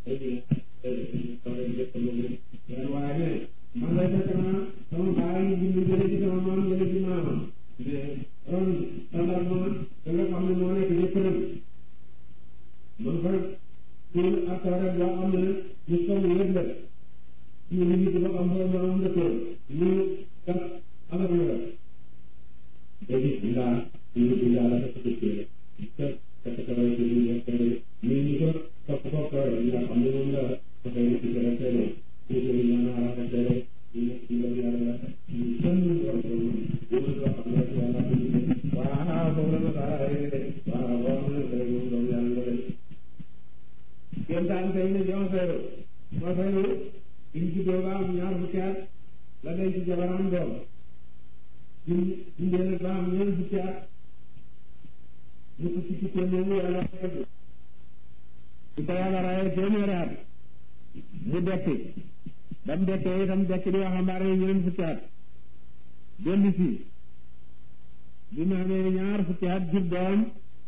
ñu waaye ne man lay fekk naa sama baay yi bind jële ci sama maam jële ci maamam mais ron standard ma da nga xam ne moo nekk ci këram man fa pour ak rek boo xam ne ñu somm yëpp la ñu ngi ba am ba am dëkkoon ñu kat alal la léegi bilaa ñu ngi yàlla dafa dëkkee te te te way ci ñu nekk ñu ñu ko topp ko ko yi nga xam ne moom la dafay ci dara teel ñu ko ñu na ala teel ñu nekk ci la yàlla ñu kenn ñu war ko ñu ñu ko xam ne yàlla ko ñu waaw bo la ta waaw bo na ko ñu do yàlla la kenn daan tay ne jox feero ma feero ñu ci dooga am ñaar fukki at la day ci jabaram doom ñu ñu leen ba am ñeent fukki at ñu ko ci ci téeméer yàlla fekk su ko yàlla rayee téeméeri at mu dekki ba mu dekkee itam dekki di waxambaane yi ñeent fukki at dellu si bi mu amee ñaar fukki at jur doom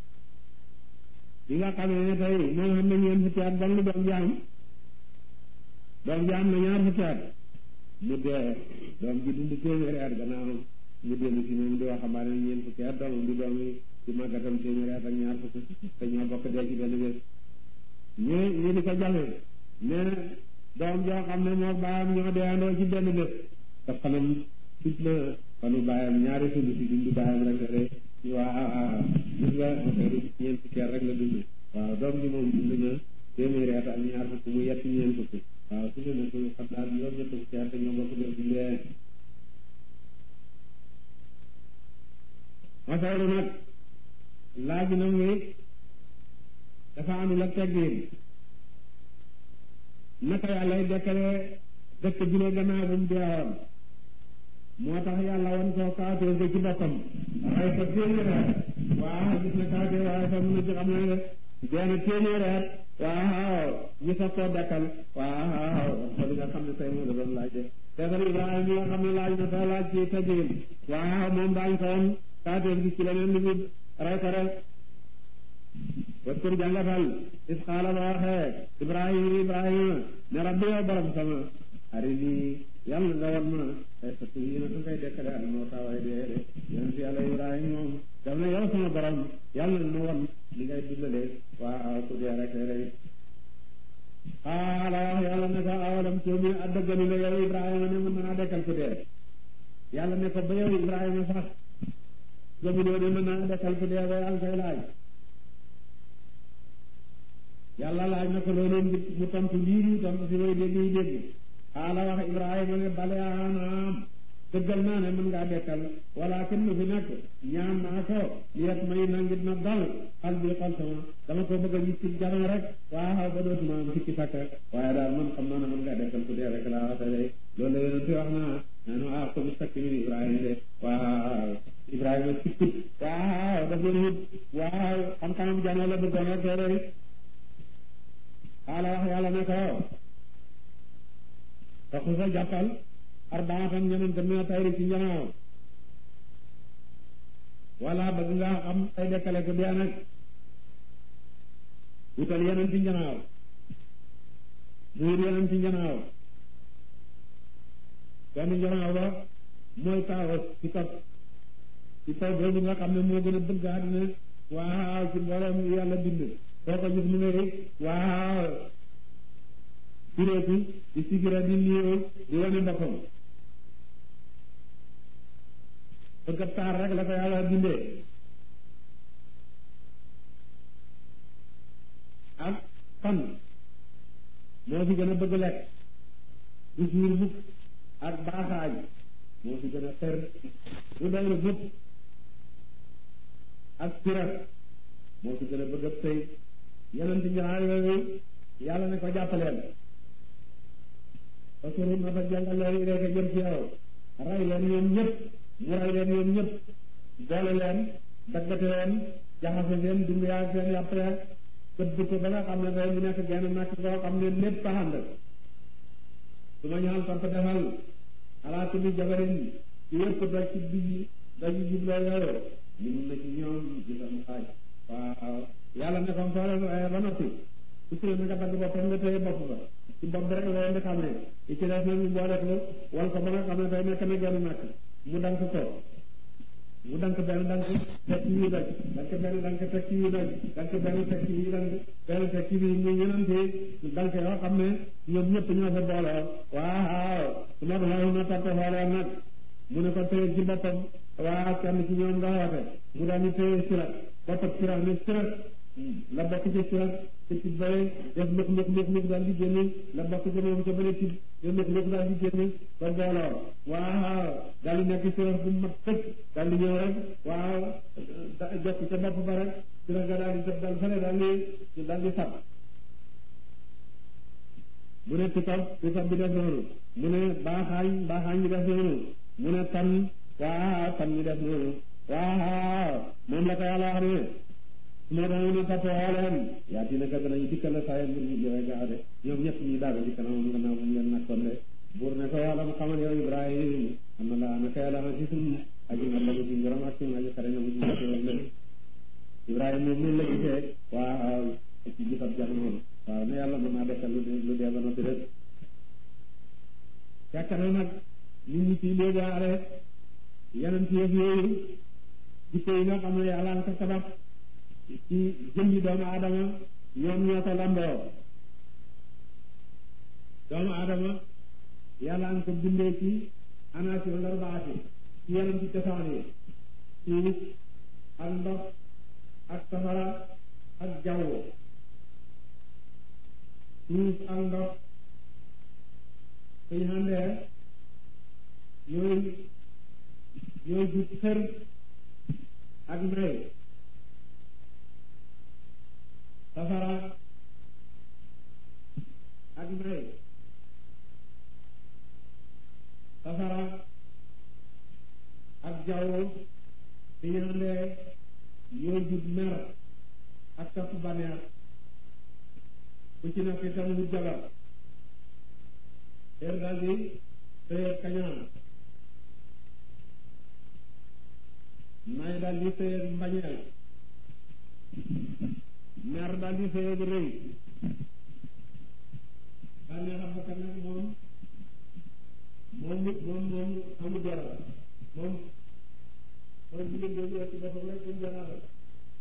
bi nga xamee ne tey moom xam ne ñeent fukki at ban lu doom jaam doom jaam na ñaar fukki at mu dee doom ji dund téeméeri at gannaaw mu dellu si moom di waxambaane ñeent fukki at doomam di doom yi ci màggatam téeméeri at ak ñaar fukki te ñoo bokk dee ci benn bés ñu ñu di ko jame ne doom joo xam ne moo baayam ñoo deeandoo ci benn bés te fanam tut na fanu baayam ñaari sund si dund baayam rek la de waaw gis nga affaire ñeent fukki at rek la dund waaw doom ji moom dund na téeméeri at ak ñaar fukki mu yett ñeent fukki waaw su ne nag xam daal ñoom ñett fukki at ñoo bokk dee dundee masawru nag laaj na muy dafa amul ak teggin naka yàlla dekkale dëkk bi ne gannaaw bu mu deewoon moo tax yàlla wan koo kaatee ko ci boppam waaye ko téeméer waaw gis na kaatee waaye fa mun a ci xam ne deena téeméer waaw ñu soog koo dekkal waaw xool nga xam ne tey moo la doon laaj de teefar Ibrahima mi nga xam ne laaj na sa laaj ci teggin waaw moom daañ ko woon kaatee gis ci leneen li mu rey ko rek waskur jàngatal is xaala ba waxee ibrahima ibrahima ne rabbi yow borom sama ari nii yàlla nga wan ma ay satu yi na ngay dekkale ak moo taaway dee de yonent yàlla ibrahima moom daf ne yow sama borom yàlla na wan li ngay dundale waaw ku dee rek rek xaala wax yàlla ne ko awalam tuumi addëggani la yow ibrahima ne mën naa dekkal ku dee yàlla ne ko ba yow ibrahima sax gëmuloo ne mën naa dekkal ku dee ba yàlla koy laaj yàlla laaj na ko loolu mu tontu lii nii tontu si way dégg yi dégg xaala wax ibrahima ne bale anaam dëggal naa ne mën ngaa dekkal walakin lu fi nekk ñaan naa ko liyet may na ngir na dal xal bi xol sama dama ko bëgg a gis ci jamono rek waaw ba dootuma am sikki sakk waaye daal man xam naa ne mën ngaa dekkal ku dee rek laa waxee loolu la yonent wax naa nanu ah ko bi sakk min ibrahima de waaw ibrahima sikkut waaw daf leen wut waaw xam-xamam jamono la bëggoon rek rek xaala wax yàlla ne ko te ku sa jàppal arbaatan ñeneen te mina tayri ci njanaaw wala bëgg nga xam ay dekkale ko dee nag wutal yeneen ci njanaaw muur yeneen ci njanaaw benn njanaaw ba mooy taawa ci kaw ci kaw boobu nga xam ne moo gën a bëgg àddina waaw ci mboolem yàlla bind soo ko gis mu ne waaw fireeku di sigira di niiw di wane boppam bëgg ab taar rek la ko yàlla bindee ak fan moo fi gën a bëgg lekk du suur mukk ak baaxaay moo fi gën a xër du doylu mukk ak sirat moo fi gën a bëgg ab sëy yeneen ci ñaar yooyu yàlla ne ko jàppaleen parce que na fa jàngal leen rek a jëm ci yow ray leen ñoom ñëpp mu ray leen ñoom ñëpp boole leen daggate leen jaxase seen dund yaa seen yàpp ya këdd ko ba nga xam ne day mu nekk genn nakk koo xam ne lépp taxand su ma ñaan sant defal ala kulli jabarin ci yëpp doj ci bi doj jubloo yooyu li mun na ci ñoom gisam xaaj waaw yàlla ne comme soo leen waaye ba noppi su ci na nga dagg boppam nga téye bopp ba ci bopp bi rek la leen di xam ne i ci def nag ñu boole ko wal ko ba nga xam ne day nekk na genn nakk mu dank ko mu dank benn dank teg ci yi doj dank benn dank teg ci yi doj dank benn teg ci yi dank benn teg ci bi ñu ñenante dank yoo xam ne ñoom ñëpp ñoo fa booloo waaw su nag law na topp xoolee nag mu ne ko téye ci boppam waaw kenn ci ñoom nga woote mu daal di téye sirat boppam sirat ne sirat la bokk ci sirat te ci bëre def lëk lëk lëk lëk daal di génne la bokk ci moom ca bële ci lëk lëk daal di génne ba booloo waaw daal di nekk sirat bu mat tëj daal di ñëw rek waaw jokk ca bopp ba rek sirat ga daal di def daal fële daal di daal di sab mu ne pitab pitab bi def noonu mu ne baaxaañ baaxaañ bi def noonu mu ne tan waaw tan bi def noonu waaw moom la ko yàlla wax ne moo tax ne topp xooleen yaa ti naka danañ dikkal la saa mbir ñu joxe gaaw de ñoom ñëpp ñu daal ci kanamam gannaaw bu mu leen nakkoon de buur ne ko yàlla mu xamal yow Ibrahim am na laa naka yàlla ma ci suñ aji nga lagu ci ngorom ak suñ aji xare na mu ci jotewal de Ibrahim moom noonu la gisee waaw ci gisab jar noonu waaw ne yàlla mën naa dekkal lu lu dee ba noppi rek fekk na nag nit ñi ci léegi aare yeneen ci yëf yooyu jikko yi nga xam ne yàlla nga ko sabab ci jëmmi doomu aadama ñoom ñoo ko lamboo doomu aadama yàlla nga ko bindee ci anaasi ndar baati ci yeneen ci cosaan yi suuf ak ndox ak safara ak jaww suuf ak ndox suñu àndee ñooy ñooy jut xër ak nay safara ak nay safara ak jaww suñu àndee ñooy jut mer ak topp baneex bu ci nekk itam wut jabar teer daal di sëyeeg kañaan nay daal di sëyeeg mbañeel mer daal di sëyeeg rëy bànnee xam bakkan nag moom moom nit moom moom amul dara moom moom jigéen boobu ci boppam rek suñ janaa la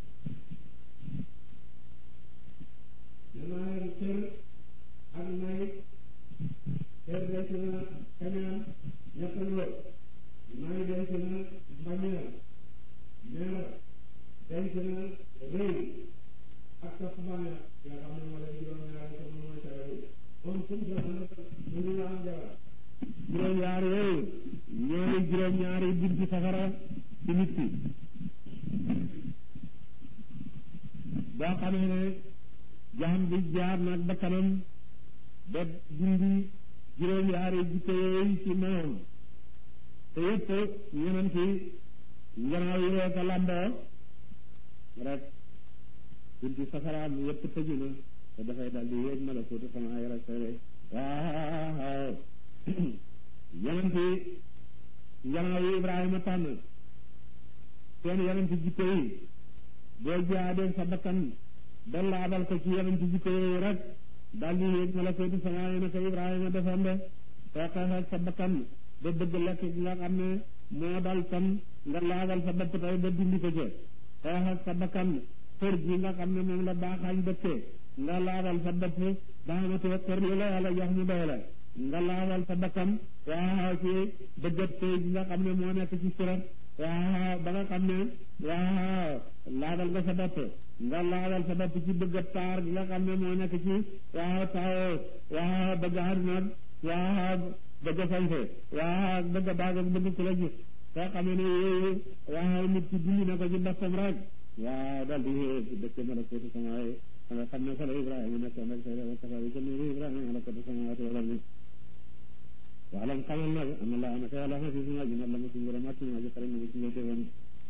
danaa leen cër ak nay cër denc na kañaan ñett lool nay denc na mbañeel mer denc na rëy ak topp bànneex nga xam ne moo leen juróom-ñaari te moom mooy tere bi moom suñ janaa ñu ngi am jabar juróom-ñaar yooyu ñooy juróom-ñaari bunti safara ci nit ki boo xamee ne jaxam bi jaar nag bakkanam ba dindi juróom-ñaari jikko yooyu ci moom te yëpp ñeneen ci nganaaw yi rek a lamboo rek bunti safaraam yëpp tëju na te dafay dal di yéeg malakuutu sama ay rek sere waaw yeneen ci nganaaw yi Ibrahima tànn seen yeneen ci jikko yi boo jaadee sa bakkan ba laabal ko ci yeneen ci jikko yooyu rek daal di yéeg malakuutu sama ay naka Ibrahima defoon de soo xeexee sa bakkan ba bëgg lekk gi nga xam ne moo dal tam nga laabal sa bopp tey ba dindi ko ca xeex ak sa bakkan xër gi nga xam ne moom la baaxaañ dëkkee
nga laabal sa bopp ba xamatoo kër li la yàlla jox mu doy la nga laabal sa bakkan waaw ci bëggat tey bi nga xam ne moo nekk ci surat waaw ba nga xam ne waaw laabal nga sa bopp nga laabal sa bopp ci bëggat taar bi nga xam ne moo nekk ci waaw taaw waaw bëgg àdduna waaw bëgg sañse waaw bëgg baag ak bëgg ku la gis soo xamee ne yooyu waaw nit ci dindi na ko ci boppam rek waaw dal di dëkk malakuutu samaaye nga xam ne fa la Ibrahima nekkoon rek tey safari ko nii Ibrahima malakuutu samaawaati wal ardi waalam xamal nag am na laa naka yàlla xasi suma ji nag la ma suñu borom ak suñu aji xarañ na ci ngay teewoon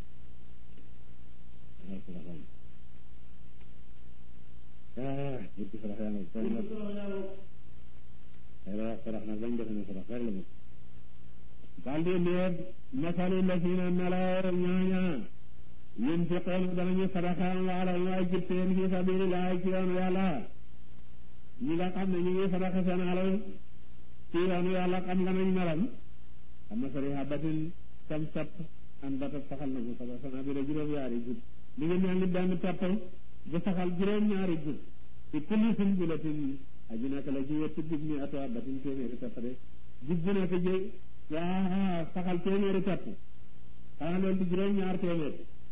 ah jur gi sarax yaa ngi koy nag xëy na sarax nag lañ defe ne sarax rek la mu daal di leer masalu la fi na melaw ñaaña yéen fi xool danañu sadaxaan waala waay jëppeen fi sabilillah ci yoonu yàlla ñi nga xam ne ñu ngi sadaxa seen alal ci yoonu yàlla xam nga nañ melam xam na sari habatin sam sap an batat saxal na bu saba sana bi la juróom-ñaari gud li ngi mel ni benn pepp bu saxal juróom-ñaari gud ci kulli sunbulatin aji nekk la ci wetti gud mi ato habatin téeméeri pepp de gud bu nekk ji waa saxal téeméeri pepp xanaa loolu di juróom-ñaar téeméer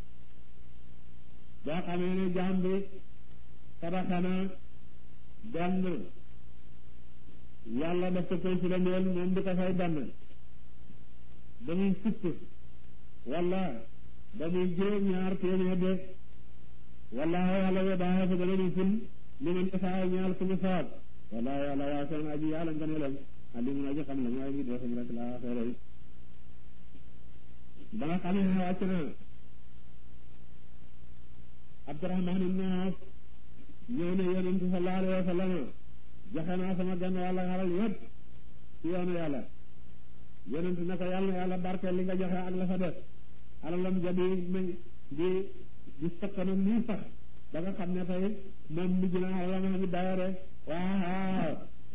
boo xamee ne jaam bi sadaxana benn yàlla daf ko koy filandeel moom di ko fay benn ba muy fukk wala ba muy juróom-ñaar téeméer de wala yàlla we daa fa dana ñu ful li man isaa ñaal ku mu soob wala yàlla waa seen aji yàlla nga ne lam alimun aji xam la mooy ngi doo xam rek laa xeeray ba nga xamee ne wàcc na Abdurahman ibn Awf ñëw ne yonent sallallahu alayhi wa sallam joxe naa sama genn wàll xalal yëpp ci yoonu yàlla yonent ne ko yàlla na yàlla barkeel li nga joxe ak la fa def alalam ja di di di sakkanam nii sax ba nga xam ne tey moom mujj na alalam a ngi dayore waaw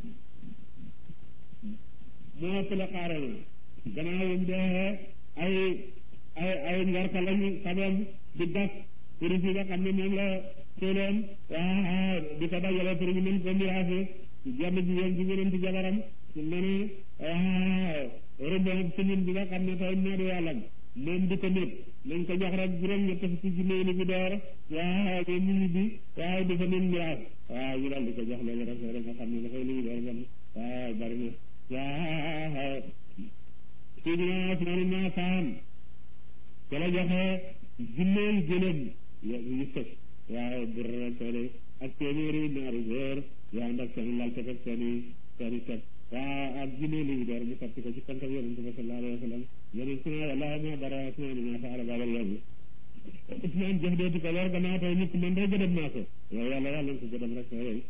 moo ëpp la xaare na gannaaw yum dee ay ay ay ngarka lañu sabem di gas pour fi nga xam ne moom la sooleem waaw di ko dajale pour ñu mën ko miraase jenn jigéen ci gënanti jabaram ne ne waaw rëbbam sëñin bi nga xam ne tey moo di yàllam moom di ko nit nañ ko jox rek juróom ñett fukki junne ni bi door waaw moom mu ñibbi waaw di ko nen miraas waaw ñu daal di ko jox loolu rek rek nga xam ne dafay li ñu door bon waaw bari na waaw Seydina Usmaan ibn Affaan ca la joxe junneel gëlëm yu sëf waaw bur soole ak téeméeri naari góor yu ànd ak seen lal ak seen i seen i set waaw ak junneel yi door mu sotti ko ci kankam yonent bi sallallahu alayhi wa sallam yonent na yàlla ma dara Usmaan ma faala baabal yowmi Usmaan jëf dootu ko lor gannaaw tey nit man day gëdëm naa ko yow yàlla yàlla ko gëdëm rek yooyu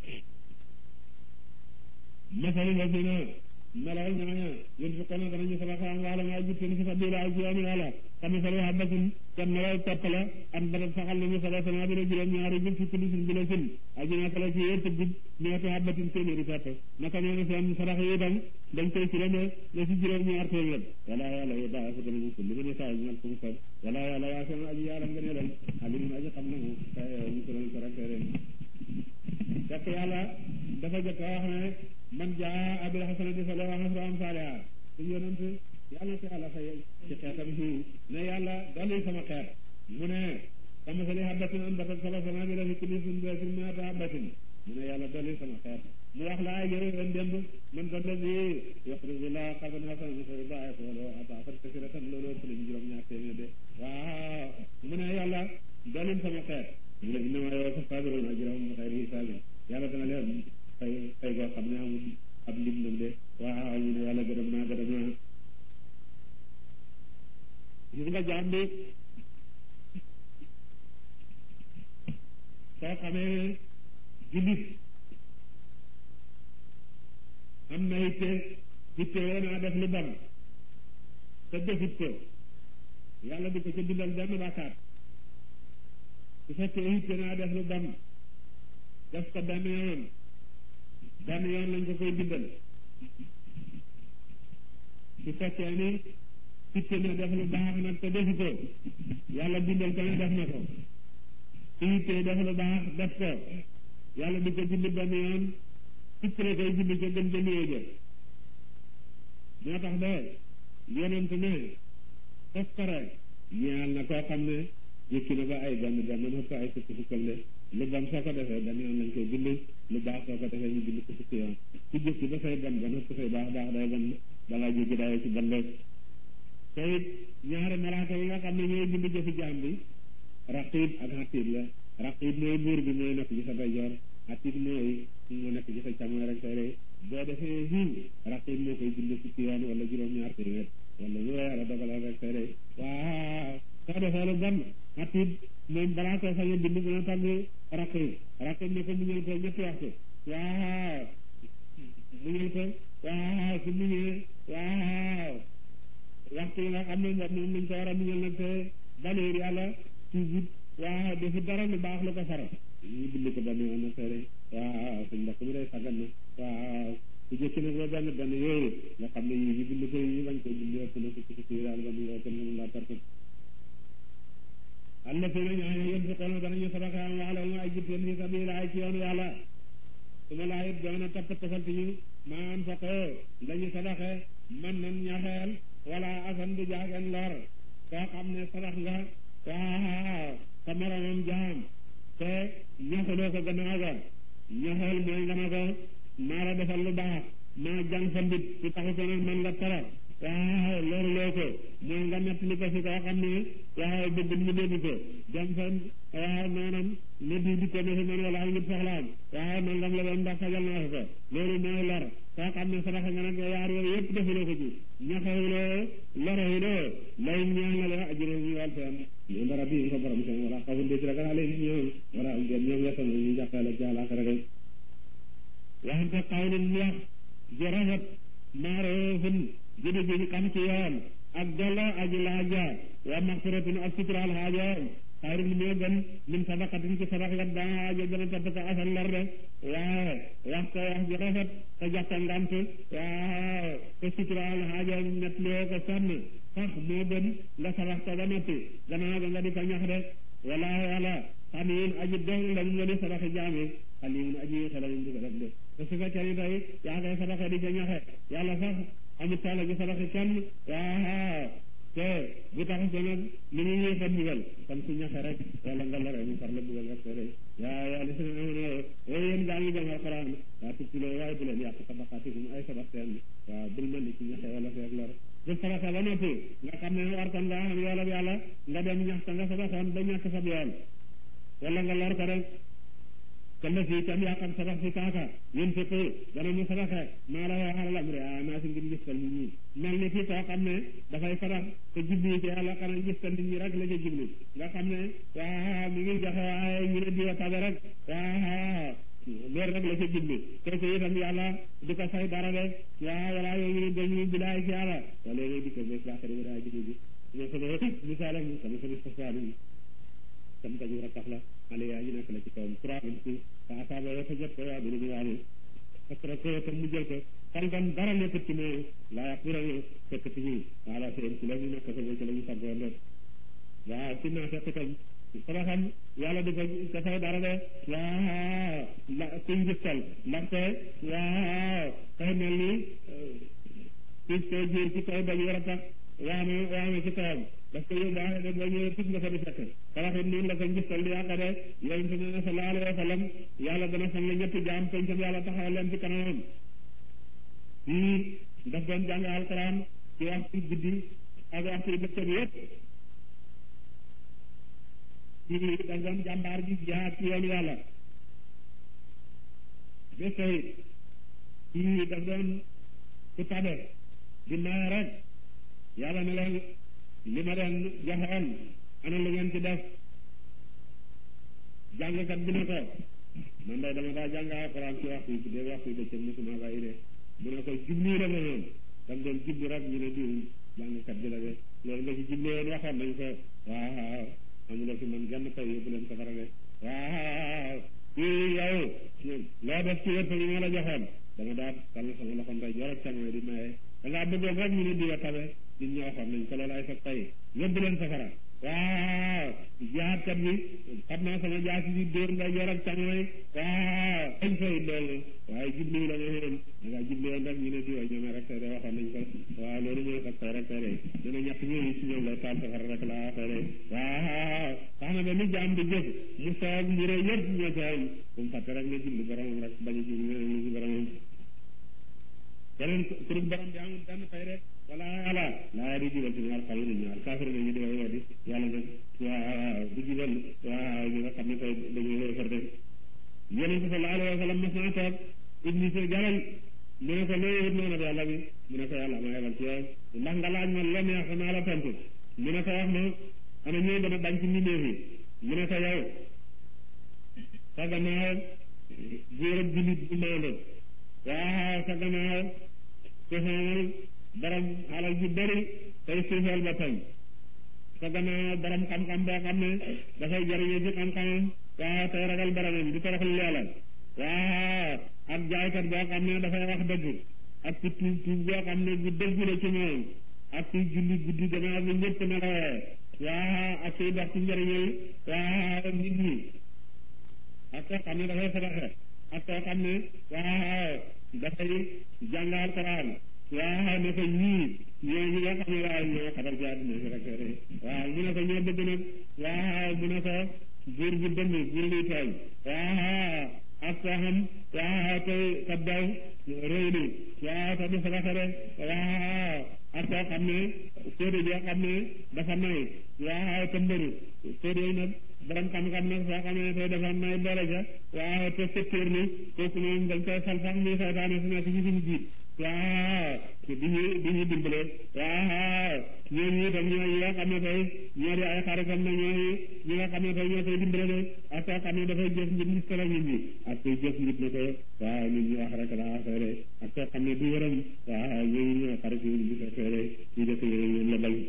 masali la fi na melal ñooña yéen fi kono danañu sabaxaan waala maa jutteen fi sabila ci yoonu yàlla xam ne sali habatin kam melal topp la am badat saxal nañu saba sana bi la juróom ñaari gub fi kulli sin bi la sin aji naka la ci yépp gub ñeeti habatin téeméeri pepp naka noonu seen sarax yi itam dañ koy firame la ci juróom ñaar téeméer wala yàlla yi daa fa danañu kulli ma ne saa ñal fu mu sob wala yàlla yaa seen aji yàlla nga ne leen alimun aji xam na mu ñu ko doon ko rek ren fekk yàlla dafa jëkk wax ne man jaa abil hasanati falahu ashru amsaaliha su yonent yàlla ci yàlla fay ci xeetam si ne yàlla dolli sama xeet mu ne sama sali habatin anbatat sab'a sanaabila fi kulli sunbulatin mi'atu habatin mu ne yàlla dolli sama xeet mu wax la ay yëre ren démb man ko dolli yuxriju llaaha qardan hasanan fa yudaa'ifu lahu ad'aafan kasiiratan loolu ëpp nañu juróom ñaar téeméer de waaw mu ne yàlla dolli sama xeet mu ne innamaa yuwaffa saabiruuna ajrahum bi xayri hisaabin yàlla dana leen fay fay goo xam ne amul ab lim nag de waaw ñu ne yàlla gërëm naa gërëm naa gis nga jaam bi soo xamee ne jullit am na itte itte woo naa def lu bon te defut ko yàlla di ko ca bindal benn bàkkaat su fekkee itte naa def lu bon def ko benn yoon benn yoon lañ ko koy bindal su fekkee ni itte na def lu baax nag te defu ko yàlla bindal ko ne def na ko su ittee def lu baax def ko yàlla di ko julli benn yoon fukk la koy julli ca gën ca néew ja moo tax ba yonent ne toskare ñeel na koo xam ne yëkki na ba ay benn benn na ko ay fukk fukkal de lu bon soo ko defee benn yoon lañ koy julli lu baax soo ko defee ñu julli ko fukki yoon ku jëkki ba say bon ba na ko say baax baax day bon da ngaa jéggi dayoo ci bon de te it ñaari malaaka yi nga xam ne ñooy bind jëfi jaam bi raqib ak xatiib la raqib mooy buur bi mooy nekk ci sa ndeyjoor xatiib mooy moo nekk ci sa càmmoñ rek tey rek boo defee xiiw raqib moo koy bind fukki yoon wala juróom-ñaar téeméer wala lu yàlla dogalal rek tey rek waaw soo defee lu bon xatiib moom balaa ko sañ a bind dina tàgg raqib raqib ne ko muñal ko ñetti waxtu waaw muñal ko waaw su muñee waaw waxtu yi nga xam ne moom lañ ko war a muñal nag te baleer yàlla toujours waaw defu dara lu baax lu ko fara ñu bind ko benn yoon nag tere waaw suñ mbokk mi day sàggan na waaw su jëkki nag ba benn benn yooyu nga xam ne yi ñu bind ko yi bañ koy bind ëpp na fukki fukki yi daal ba ñu ëpp na laa perte alla fi na ñaaño yén fi xool danañu sadaka am waala mu ay jitteen fi sabilillah ci yoonu yàlla su ma laa it doona tapp tafalti ñu maan fa ko lañu sadaxe man nan ñaxeel wala asan du jaageen lor koo xam ne sadax nga waaw sa moromam jaam te ñaxuloo ko gannaaw ga ñaxeel mooy nga ne ko maa la defal lu baax maa jàng sa mbit su taxu ko nag man nga tara waaw loolu loo ko mooy nga nettali ko si koo xam ne waaw bëgg mu dégg ko dem fa waaw maanaam ne di di ko ne si man wala am nit soxlaam waaw nangam la doon ndax fajal naa ko loolu mooy lor koo xam ne sadax nga nag yaar yooyu yëpp defuloo ko ci ñaxewuloo lorewuloo lay ñaan la la ajuró ñu wàl seen ñu dara bi ko borom seen wala xawul de ci ragal ale ni ñoom wala am den ñoom yettan ñu jàppale ci àlaxira rek waxante xawlin wax ji rafet maaroofun jëdi ji xam ci yoon ak dolo aji laaja wa maxfiratun ak suturaal xaajoom xayrun moo gën min sadaqatin ci sadax nga daa aajo gën a topp ko asal lor de waaw wax ko wax ji rafet te jàppe ngant waaw te suturaal xaajoom net loo ko sonn sax moo gën nga sadax ko ba noppi gannaaw ga nga di ko ñax de walaahu ala xaniin aji doon la mu nga di sadaxi jaami xalimun aji xelañum di ko def de te su fekkee ni tey yaa koy sadaxe di ko ñaxe yàlla sax amut taala gi sadaxi kenn waaw te bu tax ko nag li ñu ñuy fa bugal kon su ñaxe rek wala nga lore mu far la bugal rek te rek yaa yaa li seen amoon waaye yéen gaa ngi jàng alquran waa tukkiloo waaye bu leen yàq sadaqaatikum ay sadax seen waaw bul mel ni ci ñaxe wala feeg lor bu sadaxe ba noppi nga xam ne war kon nga am yoolab yàlla nga dem ñax ta nga sadaxoon ba ñàkk sab yool wala nga lor ko rek kalla fii tam yàqam sadax si kaaka yéen fekk dana mu sadaxe maa la yoo xalal am re a naa si ngir gistal nit ñi mel ni fii koo xam ne dafay sadax te jubli ci yàlla xanaa gistal nit ñi rek la ca jubli nga xam ne waa mi ngi joxe waaye ñu ne diwa tabe rek waa loolu rek la ca jubli te ko itam yàlla di ko fay dara de waa wala yoo ñu ne dañuy bilaay ci yàlla wala yooyu di ko bés laaxari bi daa jubli bi mais sama misaalam sama sama sosaalim sam tañu ratax la ale yaa ñu nekk la ci kawam trois vingt six fa asaaba yoo fa jot ko waa bi ñu waane fatra ko tam mu jël ko xalgan dara nekkut ci moom laa yàq bira fekk ci ñu wala seen ci la ñu nekk ko ci la ñu saggoon rek waaw ci naa fekk tam sadaxam yàlla di ko ca fay dara de waaw la kuñ gistal ndaxte waaw kay mel ni pis ko jiir ci kaw bañ war a tax waame waame ci kawam parce que yow baax na ba ñëwee tis nga fa di fekk saraxit noonu la ko ngistal di yàqa de yonente ne na sallallahu alayhi wa sallam yàlla dana fan la ñetti jaam pencam yàlla taxawal leen ci kanamam fii daf doon jàng alquran ci waxtu guddi ak waxtu bëccëg yëpp fii daf doon jàmbaar ji jihaad ci yoonu yàlla ba tey fii daf doon ku tabe di maye rek yàlla ne leen li ma leen joxoon ana lu ngeen ci def jàngkat bi ne ko man day dama daa jàng alxuraan ci waxtu yi dee waxtu yi bëccëg mosuma bàyyi de mu ne ko jublu la ma noonu dam doon jublu rek ñu ne diw jàngkat bi la de loolu nga ci jublu woon waxoon nañ ko waaw amuloo fi man genn pay yóbbu leen safara de waaw fii yow loo def ci wërsëg yi ma la joxoon dama daa tàll sama loxo ndey joor ak càmmooñ di maye da ngaa bëggoon rek ñu ne diwa tabe nit ñi waxoon nañ ko loolu ay sa tay yóbbu leen safara waaw jihaat kat bi xam naa sama jaasi bi dóor nga yor ak càmmooy waaw añ fay loolu waaye jublu la nga xéen da ngaa jublu woon rek ñu ne di wa ñoome rek de waxoon nañ ko waaw loolu mooy xas tey rek tey de ñu ne ñett ñooñu ci ñoom lay taal safara rek laa waxee de waaw tax na ba ni jaam di jëf mu soog mu rëy yëpp ñoo ci am bu mu fàtte rek ne jublu boromam rek bañ a jublu leneen lu ci boromam keneen kurub borom bi amul benn fay rek wala ala laa di jubal ci ñaar xaw ñaar kaafir nañu di way weddi yàlla nag waaw du jubal waaw ñi nga xam ne koy dañuy wéefar de yonente sallallahu alayhi wa sallam mas naa toog iblis jaral mu ne ko loo yëwut noonu bi yàlla bi mu ne ko yàlla ma yebal ci yow ndax nga laaj ma la neex naa la tontu mu ne ko wax ma ana ñooy gën a bañ ci mbindeef yi mu ne ko yow sa gannaaw góor ak jullit bu maandu waaw sa gannaaw ku xamal borom alal ju bëri tey suufeel boppam sa gannaaw borom xam-xam boo xam ne dafay jëriñoo ci xam-xamam waaw tey ragal boromam di toroxlu yàlla waaw ak jaaykat boo xam ne dafay wax dëgg ak ku tuub tuub boo xam ne bu dëgg la ci moom ak kuy julli guddi gannaaw bi ñëpp nelawee waaw ak kuy dox ci njëriñal waaw nit ñi ak koo xam ne dafay sadaxe ak koo xam ne waaw dafay jàngal Alxuraan waaw ne ko ñii ñoo ñi nga xam ne waaw ñoo xatal ci àdduna si rek waaw mu ne ko ñoo bëgg nag waaw mu ne ko buur bu dënd buur luy tooñ waaw ak koo xam waaw tey ka daw réy ni waaw te du sadaxe de waaw ak koo xam ne séedé joo xam ne dafa nay waaw te mbëru séedé yi nag borom xam-xam nag soo xam ne tey dafa nay boole ca waaw te secteur ni kooku moom dañ koy fal sax muy saytaane su nekk ci suñu jiit waaw di ñu di ñu dimbale waaw ñooñu itam ñoo ñi nga xam ne tey ñoo di ay xaritam na ñooy ñi nga xam ne tey ñoo koy dimbale de ak koo xam ne dafay jëf ngir gis tala nit ñi ak koy jëf ngir ne ko waaw nit ñi wax rek laa waxee de ak koo xam ne du yërëm waaw ñooñu ñoo xarit yi di fekkee de ñu def yooyu la bañ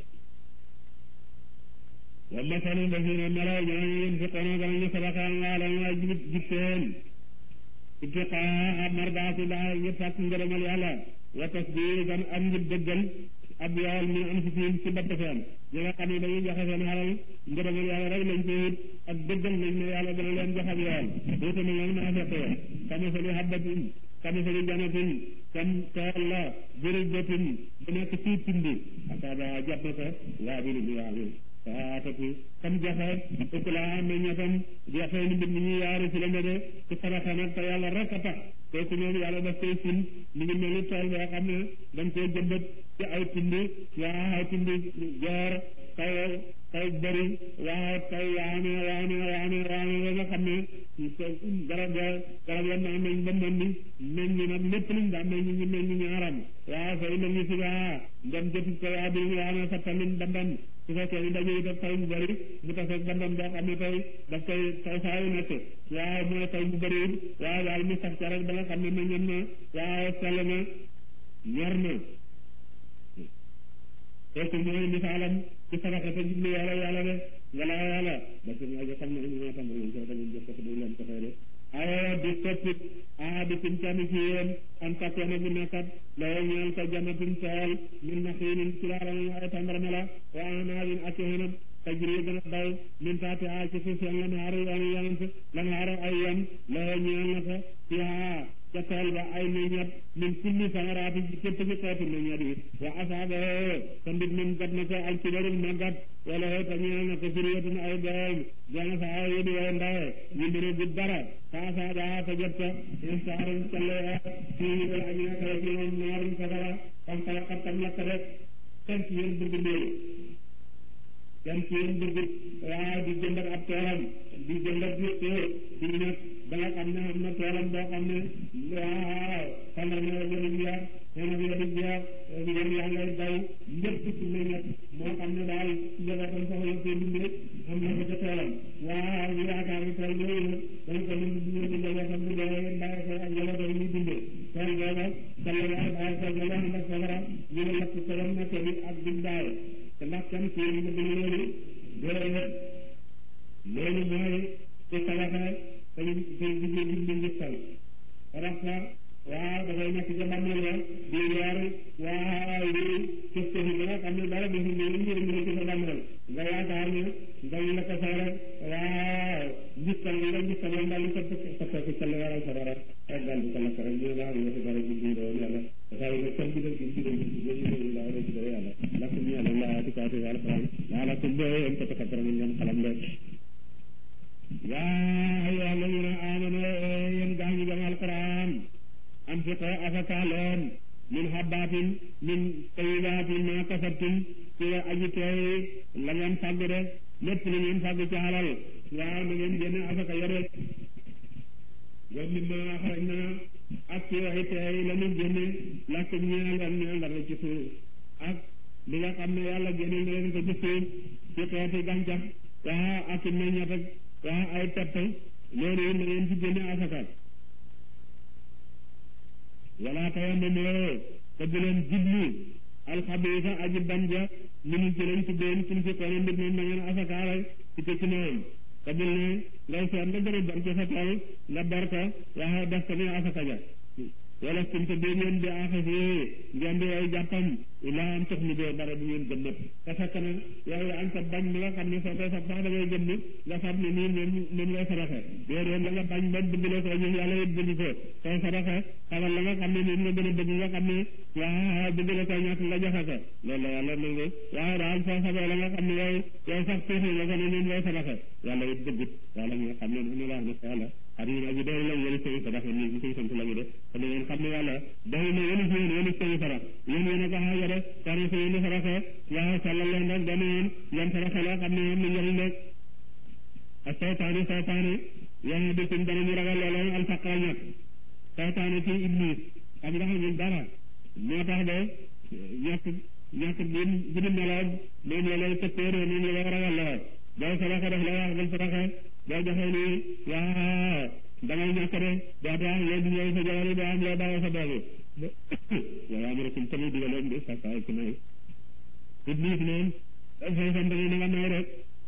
wa masalu lazina melaw ñooñu yunfiquna danañu sadaqaan waalam waa jibit jib seen ibtiqaa mardaati laa ngir sàkk ngërëmal yàlla wa tasdiiqan ak ngir dëggal ab yool min anfusihim ci bopp seen ñi nga xam ne dañuy joxe seen xalal ngërëmal yàlla rek lañ koy wut ak dëggal nañ ne yàlla dana leen jox ab yool wuute na nag naa feqee kamasali habbatin kamasali janatin kam tool la jërëjëtin bu nekk ci tindi asaaba jot na ko waa bi lu waa saatati kam jafe ukulaha meññatam jafe ni mbir mi ñuy yaari ci la de ci sadaxa nag te yàlla rek a tax kooku moom yàlla daf koy sin mi ngi mel ni tool boo xam ne dañ koy jëmbat ci ay tindi waaw tindi joor kaw kaw bëri waaw kaw waame waame waame waame ba nga xam ne garab ya garab ya naa meñ ba mën ni meñ ñi nag lépp liñ daa meñ ñi meñ ñi ñaaram waaw fay la ñu si waa ndem jëtit ko waa bi waame fa tamit bandam su fekkee ni dañuy def taw bu bëri mu taseeg bandam boo xam ne tey daf koy taw saa yu nekk waaw mooy taw bu bëri waaw daal mu sax ca rek ba nga xam ne meññam na waaw sell na ñor na kooku mooy misaalam ci sadaqa te jublu yàlla yàlla de wala yàlla ba su ma xam ne ñu ma tam lañ ko dañu jëf ko du leen ko fay de ayo di soppit a di sim tamit ci yéen an takkoona bu nekkat loo ñeel ko jannatin tool min naxiinin ci laaram ay tàndarma la wa anaabin ak xinab tajri dana daw min taati a ci suuf seen lan xaaru yoon yonent lan xaaru ay yoon loo ñeel na ko fiha ca tool ba ay meññat min kulli samaraati ci képp ci xeetu meññat yi wa asaaba te mbir min gat na ko al kibarul màggat wala te ñeel na ko suriyatun ay doom jana sa ay yedi way ndawe ñu mbiri bu dara fa asaaba te jot ko insaarum callee fii wala añu nekk rek ñoom naarum safara xam xala xattam lakk rek kenn ci yéen bëgg ndéew kenn ci yéen bëgg waaw di jëndat ab toolam di jëndat di xéer di nag ba nga xam ne am na toolam boo xam ne waaw xanaa ne wala ñu yaa xanaa bi di jeex yéen yaa ngay daw lépp ci meññet moo xam ne daal njabootam soxla seen dundee am na ko ca toolam waaw ñu yaakaar ne tool yooyu nag dañ ko lim di di njabootam di dee bàyyi ko ak njabootam ñuy dundee tool booba salla yaa bàyyi ko nga wax ndax safara ñu ne lakk toolam nekk bi ak bi daay te ndax kan ci yéen bëgg na loolu déedéet loolu mooy ci sadaqa te ñu te liggéey bi ñu njëkkal sadaqa waaw dafay nekk ca bàmmeel ya di leer waaw li cëf cëfi ba nga xam ne dara defu ne ñu njëriñ la ci sa bàmmeel nga yaakaar ne dañ la ko ko soore waaw ngistal li nga ngistal yoon daal di ko soppeeku ca lu waral sa dara rek daal di ko lakk rek ñu baax ñu si dara ji biiroon yàlla dafay nga kër bi dal gi biiroon gi biiroon laa rek dara yàlla lakk ñu yàlla laa di kaati yàlla faram yàlla kum bee yéen ko takatara ñu ngeen xalam de yaa ayyuha alladina amanu yéen gaa ñi gëm alquran anfiqo afaka leen min habbatin min tayibatin ma kasabtum ci aji teey la ngeen fàgg de lépp lu ngeen fàgg ci alal waaw na ngeen génne afaka yore wa mimma axrajna ak ci waxi teey la ñu génne lakk ñeel leen ñeel dara ci suuf ak li nga xam ne yàlla génne na leen ko ci suuf ci xeeti gàncax waa ak meññat ak waa ay pepp loolu na ngeen ci génne afaka wala tayammamu te bu leen jublu alxabiisa aji banja minu ci lañ tuddeen suñ fi koone mbir moom da ngeen asakaara ci ko ci moom te bul ne ngay seet la gën a bon ci sa tool nga ber ko waaye def ko ni asaka ja wala suñ te dee ngeen di axasi ngeen di ay jàppam ilaa am tax ni dee dara du ngeen gëm nëpp te fekk na yow yaa ngi sa bañ mi nga xam ne soo koy sab sax da ngay gëm ni nga sab ne nii moom moom ngay saraxe déedéet la nga bañ ba bëgg ko ñu yàlla it bëgg ko sooy saraxe xamal la nga xam ne nii nga gën a bëgg nga xam ne waa bëgg la ko ñàkk nga joxe ko loolu la yàlla nangu waaye daal soo sabee la nga xam ne yow yow sax tuuti nga ko ne nii ngay saraxe yàlla it bëggut yàlla nga xam ne nu la wax ne yàlla xadim aji doy la yéen seen sarax ni ñu koy sant la ñu de te da ngeen xam ne yàlla doy na yéen si yéen yéen seen sarax yéen yéen a ko xaaja de tari sa yéen saraxe waaw sàllal leen rek dana yéen ngeen saraxe loo xam ne yéen na njëriñ rek ak seytaane seytaane yéen di tum dana ñu ragal loolu alfaqra ñàkk seytaane ci iblis xam nga xamul dara moo tax de ñàkk ñàkk bi bi di meloon moom la lay tëppéeree moom la lay ragal loo booy saraxe def la wax bul saraxe boo joxee nii waaw da ngay ñàkk de doo doo am loo duggee sa jabar yi doo am loo bàyyi sa doom yi waaye am rek tamit digaloon di sa saay ci nay iblis moom dafay sant ni na nga may rek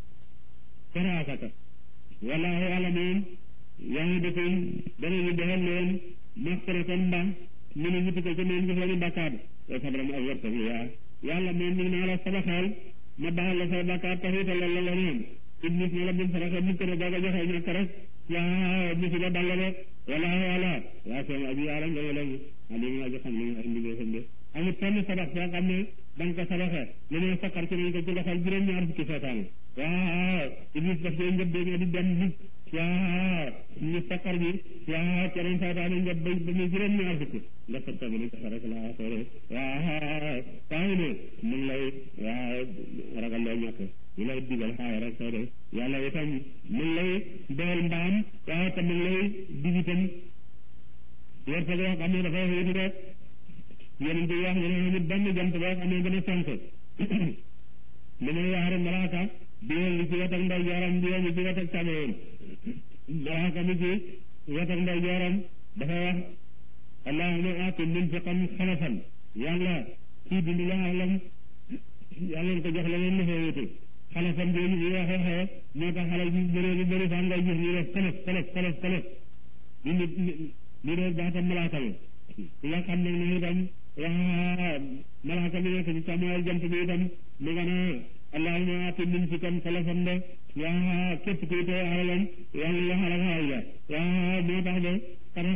saraasaka wallaahu yàlla moom yaa ngi dëkkum danañu defal leen maxtaratan mbaax mu ne wuti ko ci moom ci seeni bàkkaar wa sabram ak wërsëg yaa yàlla moom mi naa la sabaxal ma baal la say bàkkaar taxiital la la leneen iblis ne la bum saraxe mukk ne boo ko joxee ñàkk rek yaa musiba dal la de wallaahu yàlla yaa seen aji yàlla nga wala alimu aji xam li ay mbindeefam de amul kenn sabax soo xam ne da nga ko saraxe li ne sakkar ci nañ ko ci loxol juróom-ñaar fukki seetaan waaw iblis daf dee ngëb dee nga di dem nit waaw ñu sakkar bi waaw keneen seetaan ngëb ba ba muy juróom-ñaar fukki nga sakkar bi ni ko rek laa soore waaw taw ne mu ngi lay waaw ragal loo ñàkk ñu lay digal xaay rek soo de yàlla itam mu ngi lay dool mbaam waaye te mu ngi lay dig itam wërsëg yoo xam ne dafay xëy rek yeneen bi wax ne ne benn jant boo xam ne gën a sonk li may yaari malaaka biwel li ci wet ak nday jooram biwel li ci wet ak càmmoñam malaaka mi ci wet ak nday jooram dafa wax allahuma aati munfiqan xalafan yàlla kii dund la xalam yàlla ko jox la leen la wuti xalafam jooju bi waxee xee moo tax xale bi bëree bi bëri sax ngay gis ñu def xalaf xalaf xalaf xalaf ñu nit ñu def baatam malaaka bi ki nga xam nag ne itam waa malaaka bi nekk ci càmmooy jant bi itam mu nga ne allahuma aati min fi kan xalafam de waa képp kuy tey alalam yàlla la xalaf xaay la waa moo tax de xaraf